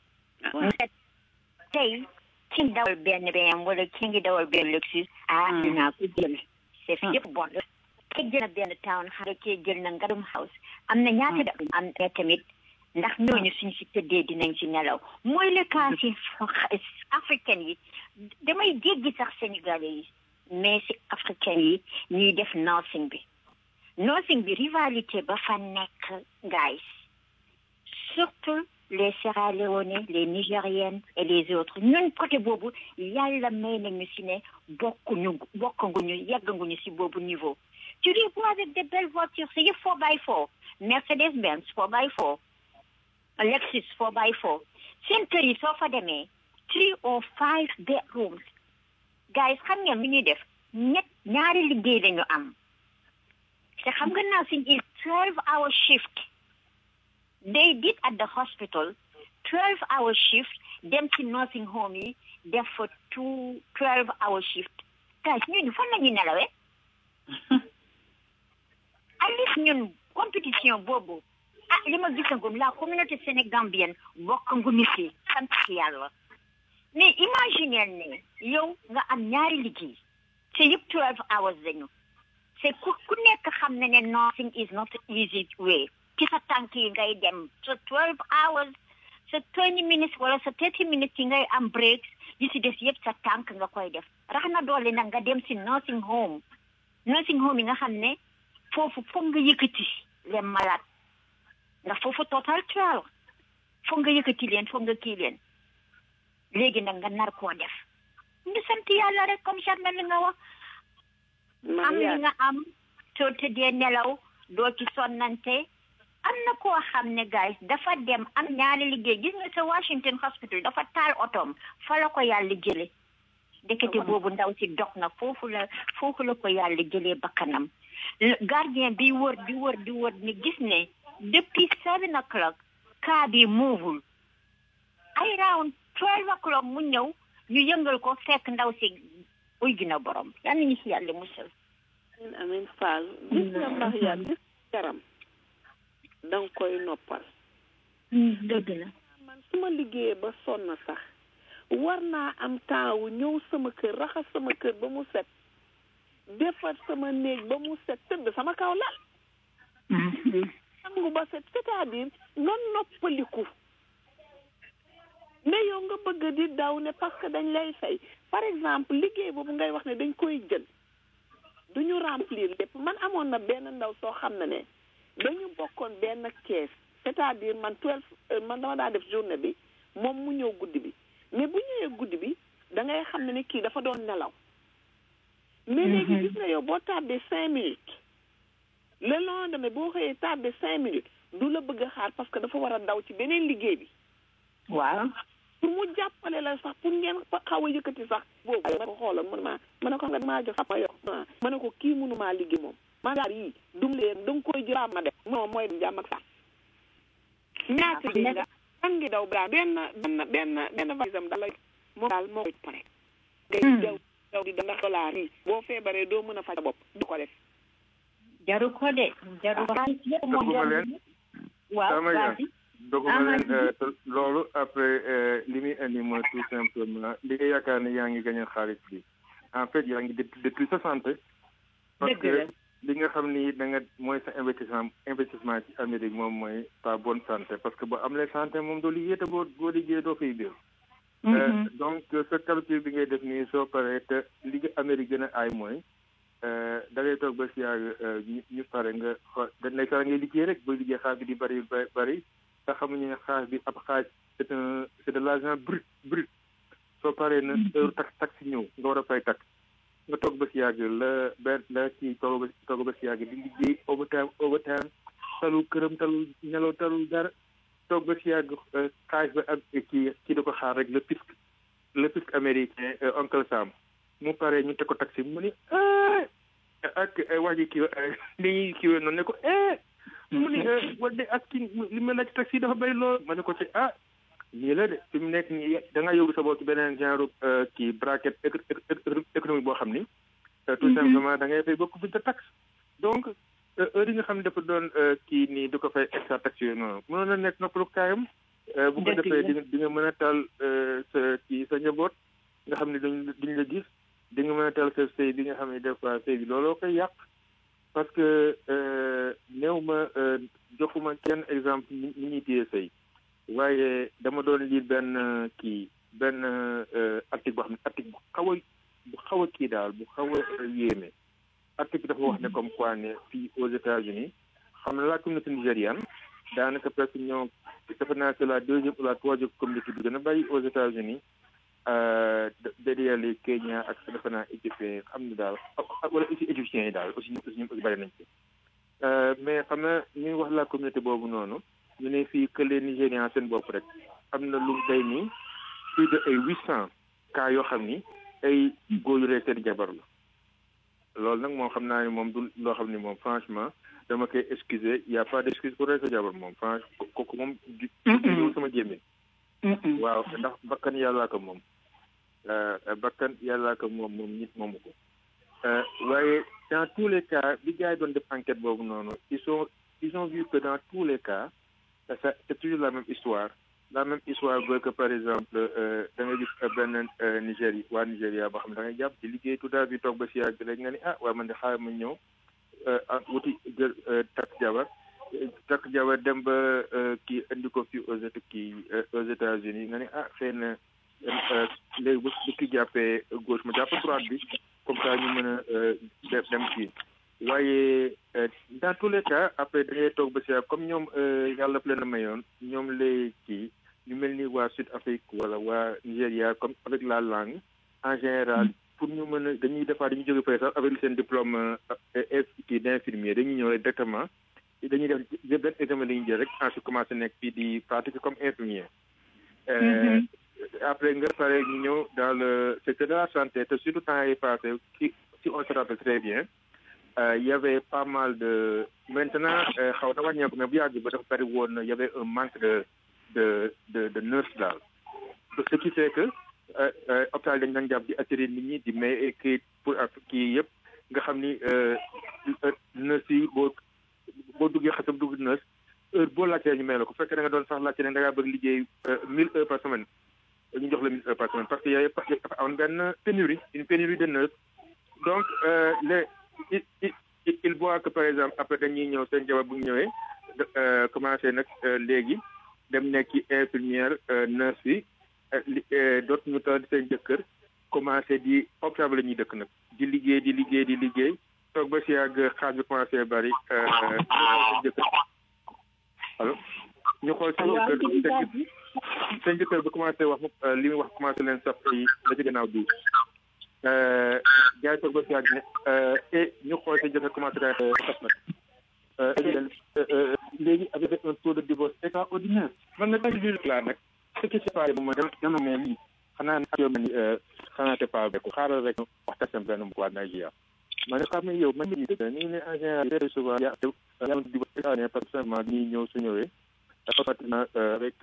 tey ki ngi dawal benn benn wala ki ngi dawal benn Lexus ah dinaa ko jël c'est yëpp bon la kii jël na benn town xam nga kii jël na ngadum house am na ñaata da am na tamit ndax ñooñu suñ si tëddee dinañ si nelaw mooy le cas si africaine yi damay jéggi sax sénégalais yi mais si africaine yi ñuy def nursing bi nursing bi rivalité ba fa nekk guys surtout les Sierra Leone les Nigériennes et les autres ñun côté boobu yàlla may nañu si ne bokkuñu bokkanguñu yegganguñu si boobu niveau tu les vois avec des belles voitures c'est yëpp four by four Mercedes Benz four by four Lexus four by four seen kër yi soo fa demee three or five bedrooms guys xam ngeen lu ñuy def ñett ñaari liggéey lañu am te xam nga naa si is twelve hour shift they did at the hospital twelve hour shift dem ci nursing home yi def fa two twelve hour shift guys ñooñu fan la ñuy nelawee at least ñun compétition boobu ah li ma gisagum la communauté sénégambienne bokkanguñu si sant si yàlla mais imaginez ne yow nga am ñaari liggéey te yëpp twelve hours lañu c'est ku ku nekk xam ne ne nursing is not easy way ci sa tànk yi ngay dem sa twelve hours sa twenty minutes wala sa thirty minutes yi ngay am breaks yi si des yëpp sa tànk nga koy def rax na doole nag nga dem si nursing home nursing home yi nga xam ne foofu foog nga yëkkati les malades ndax foofu total twelve foog nga yëkkati leen foog nga kii leen léegi nag nga nar koo def ñu sant yàlla rek comme Charles li nga wax am li nga am soo tëddee nelaw doo ci sonnante am na koo xam ne guys dafa dem am ñaari liggéey gis nga sa Washington Hospital dafa taal otoom fa la ko yàlla jële ndekete boobu ndaw si dog na foofu la foofu la ko yàlla jëlee bakkanam gardien bi wër di wër di wër ni gis ne depuis seven o'clock kaa bi muuvul ay round twelve o'clock mu ñëw ñu yëngal ko fekk ndaw si uy gina borom yal nañu si yàlla musal amin amin faal gis nga mbax yaa gis yaram danga koy noppal dëgg la man su ma liggéeyee ba sonn sax war naa am temps wu ñëw sama kër raxas sama kër ba mu set defar sama néeg ba mu set tëdd sama kaw lal sangu ba set c'est-à-dire nga noppaliku mais yow nga bëgg di daw ne parce que dañ lay fay par exemple liggéey boobu ngay wax ne dañ koy jël duñu remplir lépp man amoon na benn ndaw soo xam ne ne dañu bokkoon benn kees c'est-à-dire man twelve man dama daa def journée bi moom mu ñëw guddi bi mais bu ñëwee guddi bi da ngay xam ne ne kii dafa doon nelaw mais léegi gis nga yow boo tardé cinq minutes le lendemain boo xëyee tardé cinq minutes du la bëgg a xaar parce que dafa war a daw ci beneen liggéey bi waaw pour mu jàppale la sax pour ngeen xaw a yëkkati sax boobu ma ko xoolal man maa ma ne ko xam nga damaa jox ma yox ma ne ko kii mënumaa liggéey moom ma gaar yii dum leen da nga koy jël ma def moom mooy jàmm ak sax ñaata yi nga man ngi daw bra benn benn benn benn valisam daal la moom daal moo koy pare ngay daw daw di ndax dollar yi boo feebaree doo mën a faj bopp du ko def jaru ko de jaru ko yëpp moom jaru waaw vas-y doguma leen loolu après li muy indi mooy tout simplement li nga yaakaar ne yaa ngi gagné xaalis bi en fait yaa ngi depuis sa santé parce que li nga xam ni da nga mooy sa investissement investissement ci Amérique moom mooy ta bonne santé parce que boo am lee santé moom doo liggéey te boo boo liggéey doo fay biir donc sa calcul bi ngay def nii soo paree te li nga Amérique gën a aay mooy da ngay toog ba si yàgg ñu pare nga xo dañ lay sara ngay liggéey rek boo liggéey xaar bi di bari bari te xamuñu ne xaaj bi ab xaaj c'est un c'est de l'argent brut brut soo paree na heure tax tax si ñëw nga war a fay tax nga toog ba si yàgg la benn la kii toog ba toog ba si yàgg di liggéey overtime overtime talul këram talul nelaw talul dara toog ba si yàgg xaaj ba ak kii kii da ko xaar rek le fisc le fisc américain oncle Sam mu paree ñu teg ko taxi mu ni ak wax ji kii li ñuy kiiwee noonu ne ko mu ni wala de ak kii li ma laaj taxi dafa bëri lool ma ne ko ci ah nii la de fi mu nekk nii da nga yóbbu sa bopp ci beneen genre kii bracket économique boo xam ni tout simplement da ngay fay beaucoup plus de taxe donc heure yi nga xam ne dafa doon kii nii du ko fay extra taxe yooyu noonu mënoon na nekk noppalu kaayam bu ko defee di nga di nga mën a tal sa kii sa njaboot nga xam ne duñ duñ la gis di nga mën a tal sa sëy bi nga xam ne des fois sëy bi looloo koy yàq parce que néew ma joxuma kenn exemple ni ñuy téye sëy waaye dama doon lire benn kii benn article boo xam ne article bu xaw a bu xaw a kii daal bu xaw a yéeme article bi dafa wax ne comme quoi ne fii aux États-Unis xam na la communauté nigériane daanaka presque ñoo defe naa c'est la deuxième ou la troisième communauté bi gën a bàyyi aux États-Unis derrière les Kenya ak defe naa éthiopien xam ne daal wala aussi égyptiens yi daal aussi aussi ñoom aussi bari nañ ci mais xam na ñu wax la communauté boobu noonu ñu ne fii que les Nigérians seen bopp rek am na lu day nii plus de ay huit cent cas yoo xam ni ay góor yu rey seen jabar la loolu nag moom xam naa ni moom du loo xam ni moom franchement dama koy excuser y a pas d'excuse pour rey sa jabar moom franchement kooku moom du sama jéemee waaw ndax bakkan yàllaa ko moom bakkan yàllaa ko moom moom nit moomu ko waaye dans tous les cas bi gars yi doon def enquête boobu noonu ils sont ils ont vu que dans tous les cas ça c'est toujours la même histoire la même histoire veut que par exemple da nga gis benn Nigérie waa Nigéria boo xam ne da ngay jàpp di liggéey tout à bi toog ba si yàgg rek nga ni ah waaye man de xaaral ma ñëw wuti jël takk jabar takk jabar dem ba kii indi ko fii aux kii aux États-Unis nga ni ah xëy na léegi bu bu kii jàppee gauche ma jàpp droite bi comme ça ñu mën a dem kii waaye dans tous les cas après da ngay toog ba si comme ñoom yàlla leen a mayoon ñoom lay kii ñu mel ni waa Sud Afrique wala waa Nigéria comme avec la langue en général pour ñu mën a dañuy defaat dañuy jóge fay sax avec seen diplôme kii d'infirmier dañuy ñëw rek directement dañuy def benn examen dañuy jël rek ensuite commencé nekk fii di pratiquer comme infirmier après nga pare ñu ñëw dans le secteur de la santé te surtout temps yi passé si si on se rappelle très bien il y avait pas mal de maintenant xaw na wàññeeku mais bu yàgg ba dafa bari woon y avait un manque de de de de nurse daal ce qui fait que hôpital dañ doon jàpp di attirer nit ñi di may ay kayit pour ak kii yëpp nga xam ni nurse yi boo boo duggee xasam dugg nurse heure boo laajtee ñu may la ko fekkee da nga doon sax laajte ne da ngaa bëgg liggéey mille heures par semaine ñu jox la mille heures par semaine parce que y avait dafa amoon benn pénurie une pénurie de nurse donc les il il voit que par exemple après dañuy ñëw seen jabar bu ñëwee commencé nag léegi dem nekki infirmière nurse yi dootu ñu tal seen jëkkër commencé di hôpital la ñuy dëkk nag di liggéey di liggéey di liggéey toog ba si yàgg xaas bi commencé bari seen jëkkër allo ñu xool seen jëkkër seen jëkkër ba commencé wax li muy wax commencé leen saf ay la ci gannaaw bi gars yi toog ba si yàgg ne et ñu xool seen jëkkër commencé leen saf nag léegi avec un taux de divorce extraordinaire man nag daal di laa nag ce qui s'est passé moom mooy dama ne lii xanaa nag yow ni xanaa te pas beku xaaral rek waxtaan seen benn mu waa Nigeria ma ne xam ne yow man mii nii ne en général très souvent y a y a un divorce extraordinaire parce que simplement ñii ñëw su ñëwee dafa maintenant avec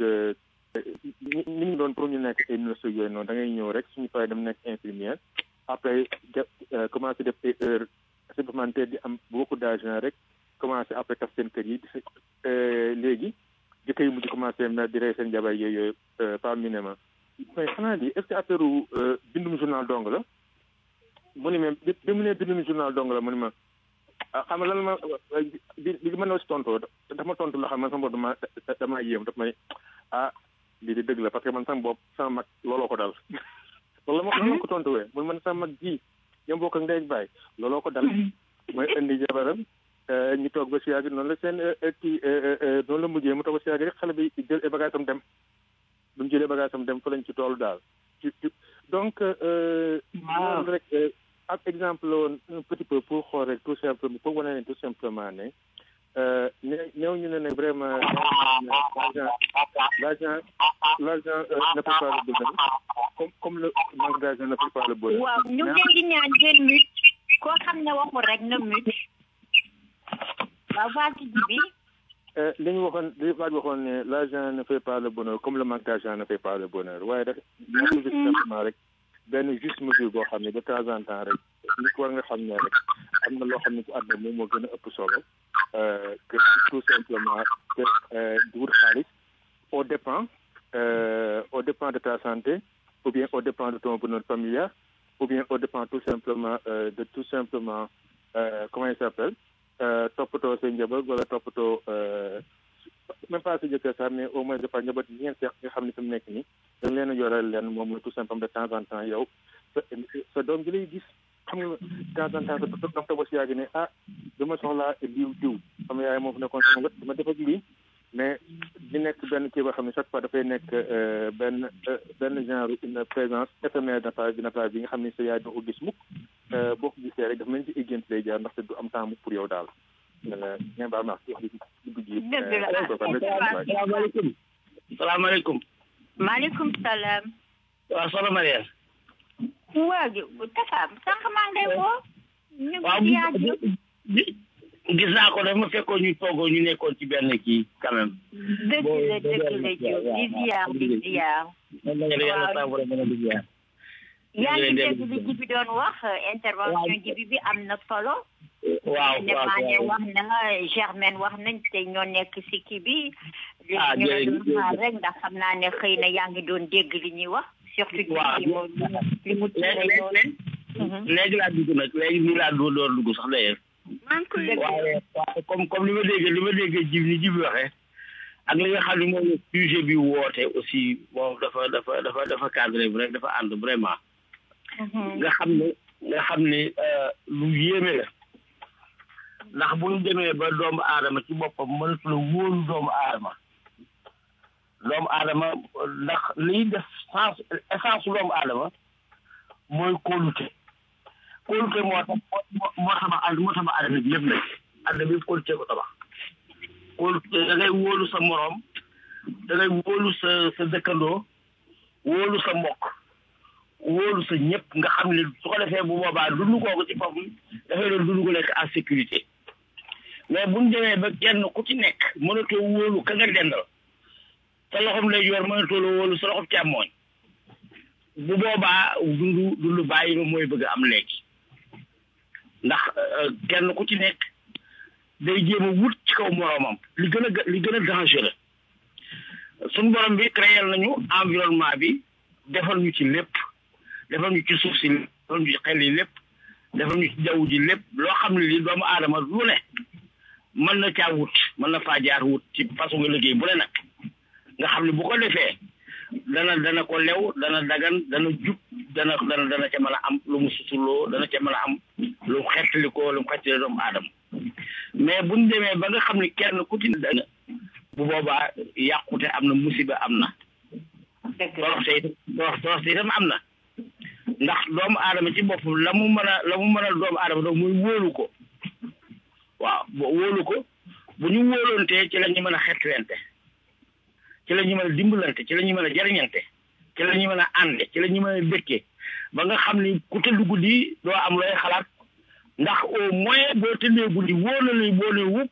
ni ñu doon pour ñu nekk ay nurse yooyu noonu da ngay ñëw rek suñu paree dem nekk infirmière après commencé def ay heures supplémentaires di am beaucoup d'argent rek commencé après taf seen kër yi léegi jëkkër yi mujj commencé na di rey seen jabar yooyu par minimum mais xanaa lii est ce que affaire bindum journal dong la mu ni ma bi mu ne bindum journal dong la mu ni ma xam nga lan ma bi bi ma ne si tontoo dafa ma tontu loo xam ne sama bopp dama damaa yéem daf may ah lii di dëgg la parce que man sama bopp sama mag looloo ko dal loolu ma looloo ko tontuwee mun man sama mag ji ñoom bokk ak ndey ak baay looloo ko dal mooy indi jabaram ñu toog ba si yàgg noonu la seen kii noonu la mujjee mu toog ba si yàgg rek xale bi jël ay bagages am dem bu mu jëlee bagages am dem fa lañ ci toolu daal ci donc loolu rek ab exemple la woon un petit peu pour xool rek tout simplement pour wane ne tout simplement ne ne néew ñu ne ne vraiment l'argent l'argent l'argent ne fait pas le bonheur comme comme le manque d'argent ne fait pas le bonheur waaw ñu ngi leen di ñaan ngeen mute koo xam ne waxul rek na mute waaw vas-y bi li ñu waxoon li waaj waxoon ne l'argent ne fait pas le bonheur comme le manque d'argent ne fait pas le bonheur waaye rek ñu tout simplement rek benn juste mesure boo xam ne de temps en temps rek nit war nga xam ne rek am na loo xam ne ci àdduna moom moo gën a ëpp solo que tout simplement que di wut xaalis au dépend au dépend de ta santé ou bien au dépend de ton bonheur familial ou bien au dépend tout simplement de tout simplement comment il s'appelle toppatoo sa njaboot wala toppatoo même pas sa jëkkër sax mais au moins de par njaboot yi ngeen seex nga xam ne fi mu nekk nii da nga leen a yoral leen moom la tout simplement de temps en temps yow sa sa doom ji lay gis xam nga de temps en temps sa doom toog si yàgg ne ah dama soxlaa diw diw sama yaay moo fi nekkoon sama wet dama def ak lii mais di nekk benn kii boo xam ne chaque fois dafay nekk benn benn genre une présence éphémère de ta de ta vie nga xam ne sa yaay doo ko gis mukk boo ko gisee rek dafa mel ni ci égént lay jaar ndaxte du am temps mukk pour yow daal ngeen baal ma wax ci wax di dugg ji salaamaaleykum salaamaaleykum maaleykum salaam waaw soxna Mariam waa Tafa sànq maa ngi lay woo ñu ngi yaa gis naa ko dafa fekkoon ñu toogoo ñu nekkoon ci benn kii quand même. dëgg la dëgg la Diop di ziar di ziar. waaw yaa ngi dégg li ji bi doon wax intervention ji bi bi am na solo. waaw ne maa ne wax na Germaine wax nañ te ñoo nekk si kii bi. ah ñu la doon xaar rek ndax xam naa ne xëy na yaa ngi doon dégg li ñuy wax. surtout waaw li mu li mu ture noonu. léegi laa dugg nag léegi nii laa doon door dugg sax d'ailleurs. maa ngi koy waaye waaye comme comme li ma déggee li ma déggee jib ni jib waxee ak li nga xam ne moom sujet bi woote aussi moom dafa dafa dafa dafa cadré bu rek dafa ànd vraiment nga xam ne nga xam ne lu yéeme la ndax bu ñu demee ba doomu aadama ci boppam mënatu la wóolu doomu aadama doomu aadama ndax liy def sens essence doomu aadama mooy kóolute kóolute moo tax moo tax àdd moo tax àdduna bi yëpp nag àdduna bi yëpp kóolute ko tabax kóolute da ngay wóolu sa moroom da ngay wóolu sa sa dëkkandoo wóolu sa mbokk wóolu sa ñëpp nga xam ne su ko defee bu boobaa dund kooku ci boppam dafay doon dund ko nekk en sécurité mais bu ñu demee ba kenn ku ci nekk mënatoo wóolu ka nga dendal sa loxoom lay yor mënatoo la wóolu sa loxoom càmmooñ bu boobaa dundu dundu bàyyi ma mooy bëgg am léegi ndax kenn ku ci nekk day jéem a wut ci kaw moroomam li gën a li gën a dangereux suñu borom bi créé nañu environnement bi defal ñu ci lépp defal ñu ci suuf si defal ñu ci xel yi lépp defal ñu ci jaww ji lépp loo xam ne li doomu aadama lu ne mën na caa wut mën na faa jaar wut ci façon nga liggéey bu ne nag nga xam ne bu ko defee dana dana ko lew dana dagan dana jub dana dana dana ca mën a am lu mu suturloo dana ca mën a am lu mu xettali ko lu mu xettali doomu aadama mais buñ demee ba nga xam ne kenn ku ci dana bu boobaa yàqute am na musiba am na toroxte itam toroxte itam am na ndax doomu aadama ci boppam la mu mën a la mu mën a doomu aadama doon muy wóolu ko waaw wóolu ko bu ñu wóoloontee ci la ñu mën a xettalante ci la ñu mën a dimbalante ci la ñu mën a jariñante ci la ñu mën a ànde ci la ñu mën a dëkkee ba nga xam ni ku tëdd guddi doo am looy xalaat ndax au moins boo tëddee guddi wóor na ni boo ne wupp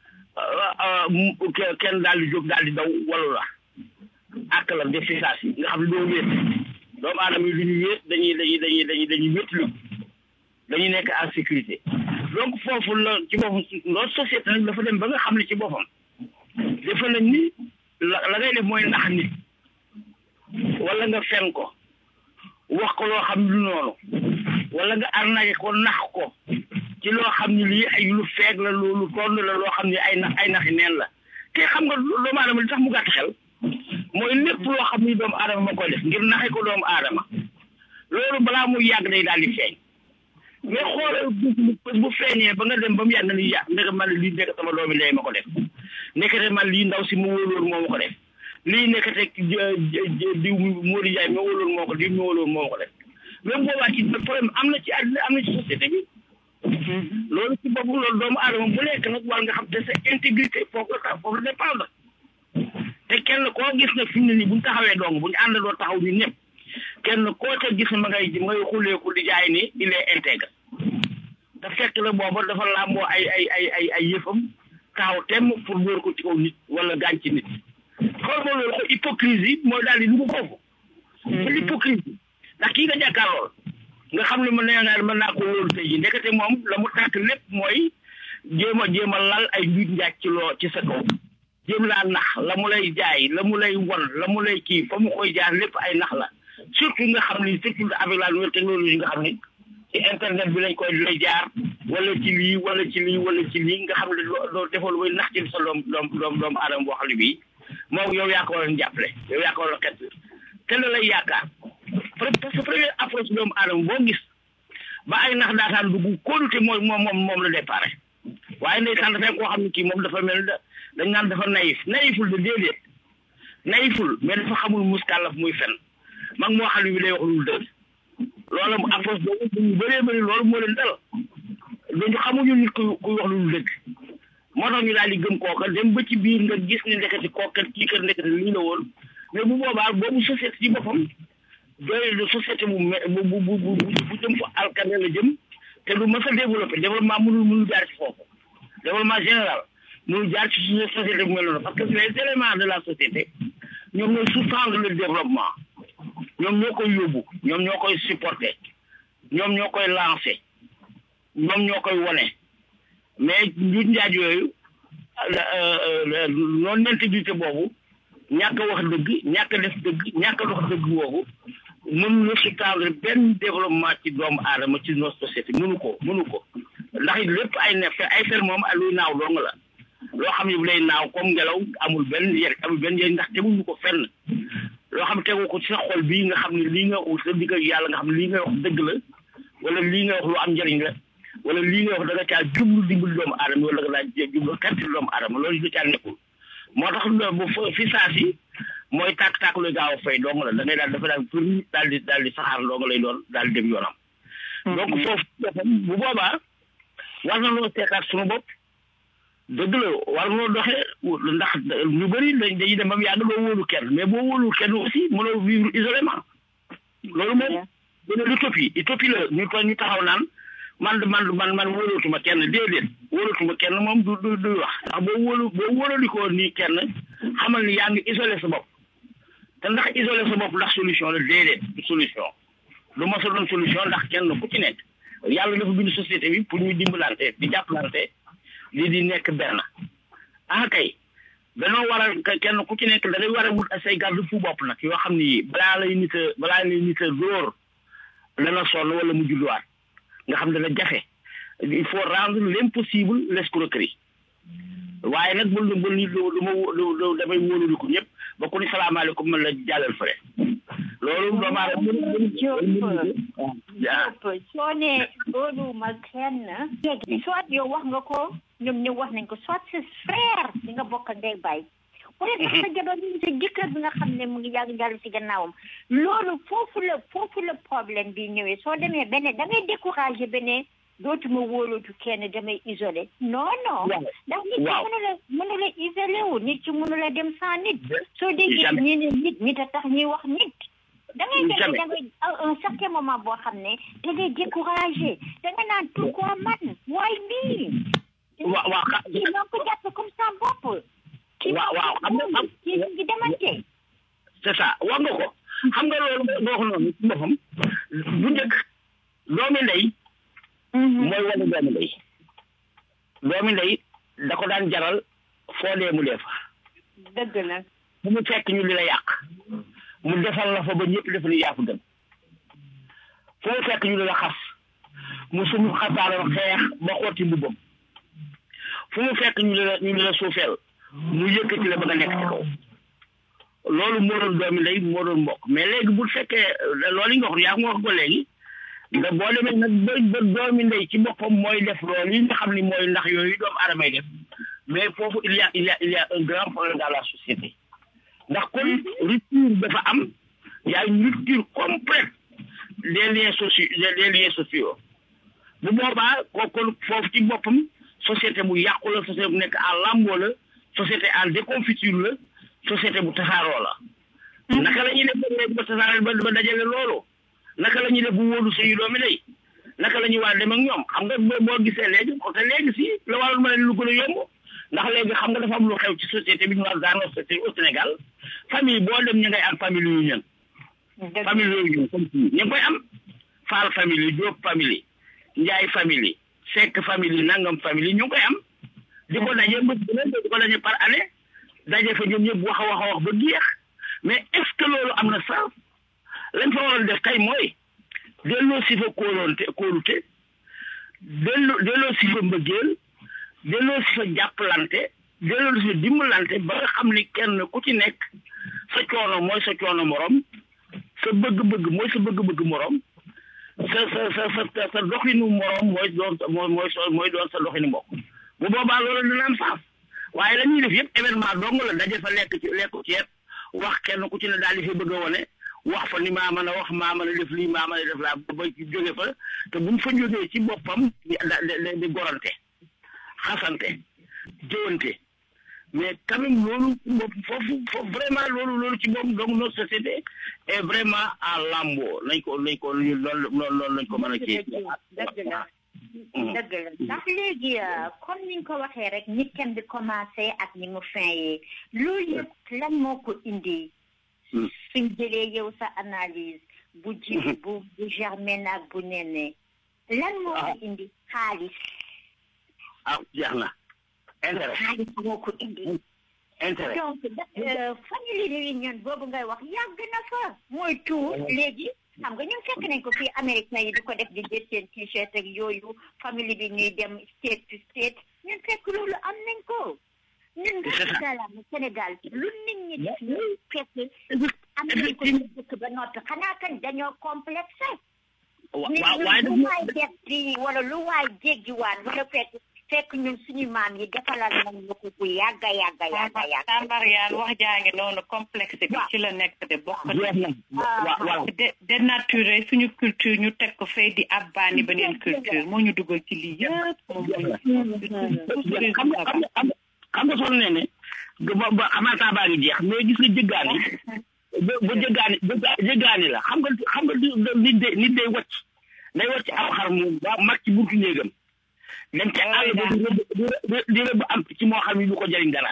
kenn daal di jóg daal di daw walu la ak la def si saa si nga xam ne doo wéet doomu aadama yi du ñu wéet dañuy dañuy dañuy dañuy dañuy wéetlu dañuy nekk en sécurité donc foofu la ci boppam loolu société nag dafa dem ba nga xam ne ci boppam dafa nañ ni la la ngay def mooy nax nit wala nga fen ko wax ko loo xam lu noonu wala nga arnaqué ko nax ko ci loo xam ne lii ay lu feeg la lu toll la loo xam ne ay nax ay naxi neen la te xam nga doomu aadama li tax mu gàtt xel mooy lépp loo xam ni doomu aadama ma koy def ngir naxe ko doomu aadama loolu balaa muy yàgg day daal di feeñ mais xoolal bés bu feeñee ba nga dem ba mu yàgg ni yàgg ndeke man lii nekk sama doomi ndey ma ko def nekkate man lii ndaw si ma wóoloon moo ma ko def lii nekkate diw Modou Ndiaye ma wóoloon moo ko diw ma wóoloon moo ma ko def même boobaa ci problème am na ci àddina am na ci société bi loolu ci boppam loolu doomu aadama bu nekk nag war nga xam te sa intégrité foofu la tax foofu la dépendre te kenn koo gis nag fi mu ne nii bu ñu taxawee dong bu ñu àndandoo taxaw ñun ñëpp kenn koo ca gis ma ngay ma ngay xuleeku di jaay ni il est intègre te fekk la booba dafa làmboo ay ay ay ay ay yëfam taxaw temm pour dóor ko ci kaw nit wala gaañ ci nit xool ma loolu hypocrisie mooy daal di dugg foofu c'est l'hypocrisie ndax kii nga jàkkaarlool nga xam ne mën naa mën naa ko wóolu tey ji ndekete moom la mu tàkk lépp mooy jéem a jéem a lal ay njuuj njaaj ci loo ci sa kaw jéem laa nax la mu lay jaay la mu lay won la mu lay kii fa mu koy jaar lépp ay nax la surtout nga xam ni surtout avec la nouvelle technologie nga xam ni ci internet bi lañ koy lay jaar wala ci lii wala ci lii wala ci lii nga xam ne loo defal way nax ci sa doom doom doom doomu aadama boo xam ne bii moom yow yaa ko waroon jàppale yow yaa ko waroon xet te la lay yaakaar parce que première approche doomu aadama boo gis ba ay nax daataan dugg kóolute mooy moom moom moom la départ waaye ndeysaan dafay koo xam ne kii moom dafa mel da dañ naan dafa naïf naïful de déedéet naïful mais dafa xamul muskàllaf muy fen mag moo xam ne bi day wax lu dëgg loolu mu approche boobu ñu bëree bëri loolu moo leen dal dañu xamuñu nit ku kuy wax lu dëgg moo tax ñu daal di gëm kooka dem ba ci biir nga gis ne ndeketi kooka kii kër ndeketi lii la woon mais bu boobaa boobu société ci boppam doy de société bu me bu bu bu bu bu jëm fa alkane la jëm te du mës a développé développement mënul mënul jaar ci foofu développement général mënul jaar ci suñu société bu mel noonu parce que les éléments de la société ñoom ñooy sous-tendre le développement ñoom ñoo koy yóbbu ñoom ñoo koy supporter ñoom ñoo koy lancer ñoom ñoo koy wone mais njuuj njaaj yooyu non intégrité boobu ñàkk a wax dëgg ñàkk a def dëgg ñàkk a dox dëgg boobu mënu la sous-tendre benn développement ci doomu aadama ci notre société mënu ko mënu ko ndax it lépp ay ne ay fer moom luy naaw dong la loo xam ne bu lay naaw comme ngelaw amul benn njëriñ amul benn njëriñ ndax teguñu ko fenn loo xam ne tegu ko ci sa xol bii nga xam ne lii nga sa digg ak yàlla nga xam ne lii nga wax dëgg la wala lii nga wax lu am njëriñ la wala lii nga wax da nga caa jublu dimbali doomu aadama wala da nga daa jublu xetti doomu aadama loolu da caa nekkul moo tax bu fi saa si mooy tàkk-tàkk luy gaaw a fay dong la da ngay daal dafa daal pour daal di daal di saxaar dong lay doon daal di dem yoonam donc foofu bu boobaa war na loo seetaat suñu bopp dëgg la war noo doxee ndax ñu bëri dañ dañuy dem ba mu yàgg doo wóolu kenn mais boo wóolu kenn aussi mënoo vivre isolément loolu moom dina l'utopie utopie la ñu ko ñu taxaw naan man man man man wóolootuma kenn déedéet wóolootuma kenn moom du du du wax ndax boo wóolu boo wóolalikoo nii kenn xamal ni yaa ngi isolé sa bopp te ndax isolé sa bopp ndax solution la déedéet du solution du ma sa doon solution ndax kenn ku ci nekk yàlla dafa bind société bi pour ñu dimbalante di jàppalante di di nekk benn ah kay danoo war a kenn ku ci nekk da ngay war a wut say garde fu bopp nag yoo xam ni balaa lay nit a balaa lay nit a dóor dana sonn wala mu julluwaat nga xam dana jafe il faut rendre l'impossible l'escroquerie waaye nag bul bul nit lu ma lu damay wóolu ko ñëpp ba ku ni salaamaaleykum man la jàllal fële loolu doomaa Diop soo ne wóoluwuma kenn soit yow wax nga ko ñoom ñëw wax nañ ko soit sa frère di nga bokk ndey bàyyi wala sax sa jabar bi sa jëkkër bi nga xam ne mu ngi yàgg jàll si gannaawam loolu foofu la foofu la problème bi ñëwee soo demee beneen da ngay découragé beneen dootuma wóolootu kenn damay isolé non non ndax nit ki mënu la mënu la isolé wu nit ki mënu la dem sans nit soo déggee ñi ne nit nit a tax ñuy wax nit da ngay dem da ngay un certain moment boo xam ne da ngay découragé da nga naan pourquoi man waay mii waaw waaw kii ñoo ko jàppe comme ça bopp waaw waaw xam nga xam kii ñu ngi demante c'est ça wax nga ko xam nga loolu nga wax noonu ci boppam bu njëkk doomi ndey mooy wane doomi ndey doomi ndey da ko daan jaral foo dee mu dee fa dëgg la bu mu fekk ñu li la yàq mu defal la fa ba ñëpp def ni yaa fa gën foo fekk ñu li la xas mu sumu xasaaroon xeex ba xotti mbubbam fu mu fekk ñu li la ñu li la suufeel mu yëkkati la ba nga nekk ci kaw loolu moo doon doomi ndey moo doon mbokk mais léegi bu fekkee loolu yi nga wax yaa ngi wax ko léegi nga boo demee nag ba ba doomi ndey ci boppam mooy def loolu yi nga xam ni mooy ndax yooyu doomu aadamay def mais foofu il y a il y a il y a un grand problème dans la société ndax kon rupture dafa am y a une rupture complète des liens sociaux des liens sociaux bu boobaa ko kon foofu ci boppam société bu yàqu la société bu nekk en lambo la société en déconfiture la société bu tasaaroo la naka la ñuy def ba léegi ba tasaaroo ba ba dajale loolu naka la ñuy def bu wóolu suñu doomi lay naka la ñuy war a dem ak ñoom xam nga boo gisee léegi côté léegi si la waroon mën a lu gën a yomb ndax léegi xam nga dafa am lu xew ci société bi ñu wax dans notre société au Sénégal famille boo dem ñu ngay am famille yu ñën famille yooyu ñun comme ñu ngi koy am Fall famille Diop famille Ndiaye famille Seck famille Nangam famille ñu ngi koy am di ko daje bés bu ne di ko daje par année daje fa ñoom ñëpp wax a wax a wax ba géex mais est ce que loolu am na sens lañ fa waroon def kay mooy delloo si fa kóolonte kóolute delloo delloo si fa mbëggeel delloo si fa jàppalante delloo si fa dimbalante ba nga xam ni kenn ku ci nekk sa coono mooy sa coono morom sa bëgg-bëgg mooy sa bëgg-bëgg morom sa sa sa sa sa doxinu morom mooy doon mooy mooy mooy doon sa doxinu mbokk bu boobaa loolu dina am sens waaye la ñuy def yëpp événement dong la daje fa lekk ci lekku ceeb wax kenn ku ci ne daal di fi bëgg a wone wax fa ni maa mën a wax maa mën a def lii maa mën a def laa ba ci jóge fa te buñ fa jógee ci boppam di di di gorante xasante jëwante mais quand même loolu foofu foofu vraiment loolu loolu ci moom donc notre société est vraiment à lambo nañ ko nañ ko loolu loolu lañ ko mën a kii dëgg la dëgg la ndax léegi comme ni nga ko waxee rek nit kenn di commencé ak ni mu fin yi loolu yëpp lan moo ko indi suñ jëlee yow sa analyse bu ji bu bu germaine ak bu nene lan moo ko indi xaalis ah jeex na intérêt xaalis moo ko indi intérêt donc famille réunion boobu ngay wax yàgg na fa mooy tout léegi xam nga ñun fekk nañ ko fii américain yi di ko def di jël seen t-shirt ak yooyu famille bi ñuy dem state to state ñun fekk loolu am nañ ko ñun nga salaam Sénégal lu nit ñi def ñu fekk am nañ ko ci dëkk ba noppi xanaa kan dañoo complexe nit ñi lu waay def fii wala lu waay jéggiwaan wala fekk fekk ñun suñu maam yi defalal nañ ñu ko bu yàgga yàgga yàgga yàgga Tambariyaan wax jaa ngi noonu complexe bi ci la nekk de bokk waaw de dénaturé suñu culture ñu teg ko fay di abbaani beneen culture moo ñu dugal ci lii yëpp moom xam nga xam nga sonn ne ne ba xamanta baa ngi jeex mais gis nga jëggaani bu jëggaani jëggaani la xam nga xam nga nit day nit day wacc day wacc aw xar moom ba mag ci buntu néegam dem ca àll ba di rëbb di rëbb am ci moo xam ne du ko jëriñ dara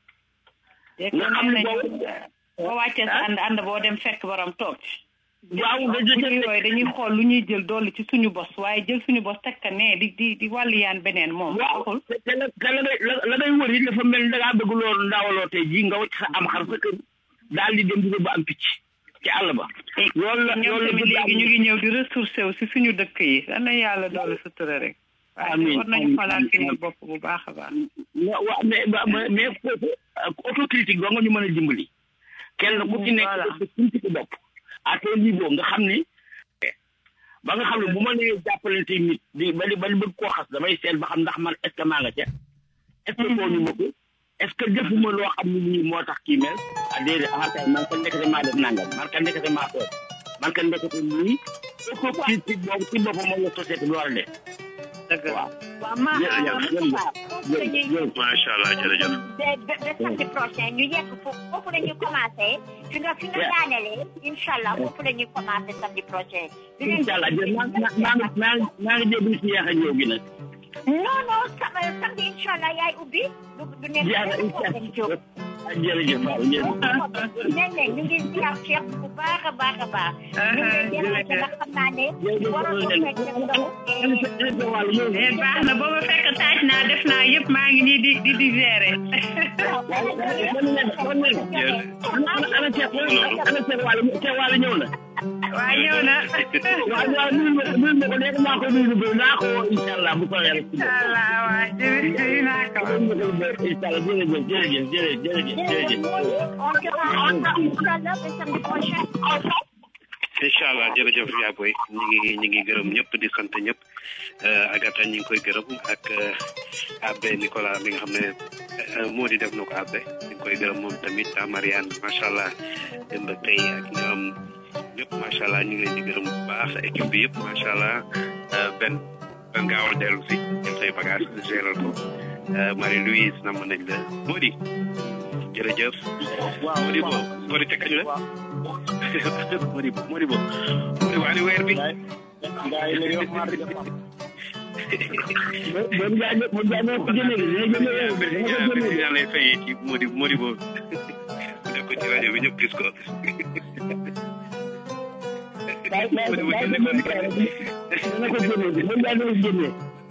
nga xam ne boo boo wàccee sa ànd ànd boo dem fekk borom toog waaw yooyu dañuy xool lu ñuy jël dolli ci suñu bos waaye jël suñu bos teg ka nee di di di wàllu yaan beneen moom waaw te la te la ngay la ngay wër yi dafa mel ni da ngaa bëgg loolu ndawaloo tey jii nga wacc sa am xar sa kër daal di dem di rëbb am picc ci àll ba loolu la ñoom loolu tamit léegi ñu ngi ñëw di ressourcé wu si suñu dëkk yi dana yàlla doole sutura rek waaye war nañu xoolaat suñu bopp bu baax a baax waaw mais mais mais foofu autocritique doo nga ñu mën a dimbali kenn ku ci nekk sa suñu ci bopp à ton niveau nga xam ni ba nga xam ne bu ma nee jàppalante nit di ba di ba di bëgg koo xas damay seet ba xam ndax man est ce que maa nga ca est ce que tooñu ma ko est ce que defuma loo xam ne nii moo tax kii mel ah déedéet ah kay man ka ndekete maa def nangam man ka ndekete maa toog man ka ndekete nii autocritique boobu ci boppam moom la société bi war a def dëgg waaw macha allah jërëjëf. ba ba samedi prochain ñu yegg foofu foofu la ñuy commencé fi nga fi nga daanelee incha allah foofu la ñuy commencé samedi prochain. incha allah jërëjëf maa maa maa maa ngi déglu si yeex a ñëw gi nag. non non samedi incha allah yaay ubbi. du du nekk jërëjëf jërëjëf waaw jërëjëf. nee nañ ñu ngi ziar Cheikh bu baax a baax a baax. ñu ngi leen di wax nga xam naa ne. waroon ko fekk eh baax na booba fekk taaj naa def naa yëpp maa ngi nii di di di gérer. ana Cheikh ana Cheikh Wale Cheikh Wale ñëw na. waa ñëw na. waaw waaw nuyu ma nuyu ma ko léegi maa ko nuyu ba naa ko incha allah bu soobee rek. incha allah waa jërëjëf naa ko. incha allah jërëjëf jërëjëf jërëjëf jërëjëf. On te rend incha allah ba samedi prochain. incha allah jërëjëf yaa boy ñu ngi ñu ngi gërëm ñëpp di sant ñëpp Agatha ñu ngi koy gërëm ak Abbé Nicolas mi nga xam ne moo di def na ko Abbé ñu ngi koy gërëm moom tamit ah Mariane macha allah démb tey ak ñoom ñëpp macha allah ñu ngi leen di gërëm bu baax sa équipe bi yëpp macha allah benn benn gaawal dellu si jël say bagage géral ko Marie Louise namm nañ la Modi jërëjëf. waaw Modi bo Modi te kañ la. Modi Modi bo Modi bo ani weer bi. moom jaay moom jaay moo ko jëndee gi dina jëndee yow dina ko jëndee président lay fayee ci modi modi boobu def ko ci rajo bi ñëpp gis ko bàyyi bàyyi bàyyi dina ko jëndee moom jaay moo ko jëndee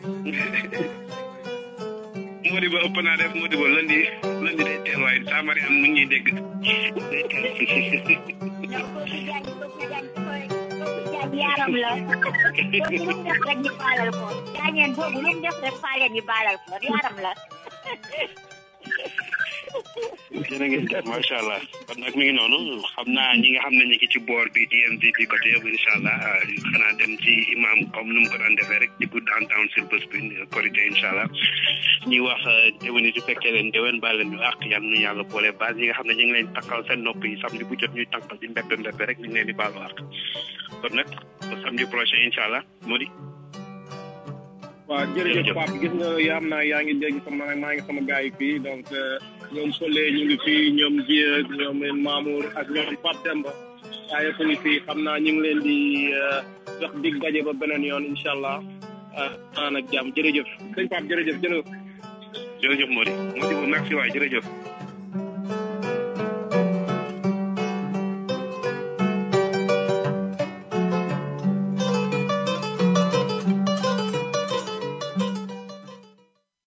modi ba ëpp naa def modi ba lundi lundi day teel waaye saa mari am nu ñuy dégg day teel yaram la boobu lu mu def rek ñu baalal ko jaañeen boobu lu mu def rek faale ñu baalal ko yaram la jërë ngeen jëf macha allah kon nag mi ngi noonu xam naa ñi nga xam ne ñu ngi ci boor bi DMV bi côté yëpp incha allah xanaa dem ci imam comme nu mu ko daan defee rek di gudd en temps sur bés bi korité incha allah ñuy wax déwéni su fekkee leen déwén baal leen ñu àq yal nu yàlla boole base yi nga xam ne ñu ngi leen takkal seen nopp yi samedi bu jot ñuy tànkal di mbébbe mbébbe rek ñu ngi leen di baalu àq kon nag ba samedi prochain incha allah moo di waaw jërëjëf Pape gis nga yaa am naa yaa ngi dégg sama maa ngi sama gars yi fii donc ñoom Solle ñu ngi fii ñoom Dieng ak ñoom Mamour ak ñoom Pape Demba waaye fu ngi fii xam naa ñu ngi leen di jox dig daje ba beneen yoon incha allah aan ak jàmm jërëjëf sëñ Pape jërëjëf jërëjëf jërëjëf Mody Mody bu merci waay jërëjëf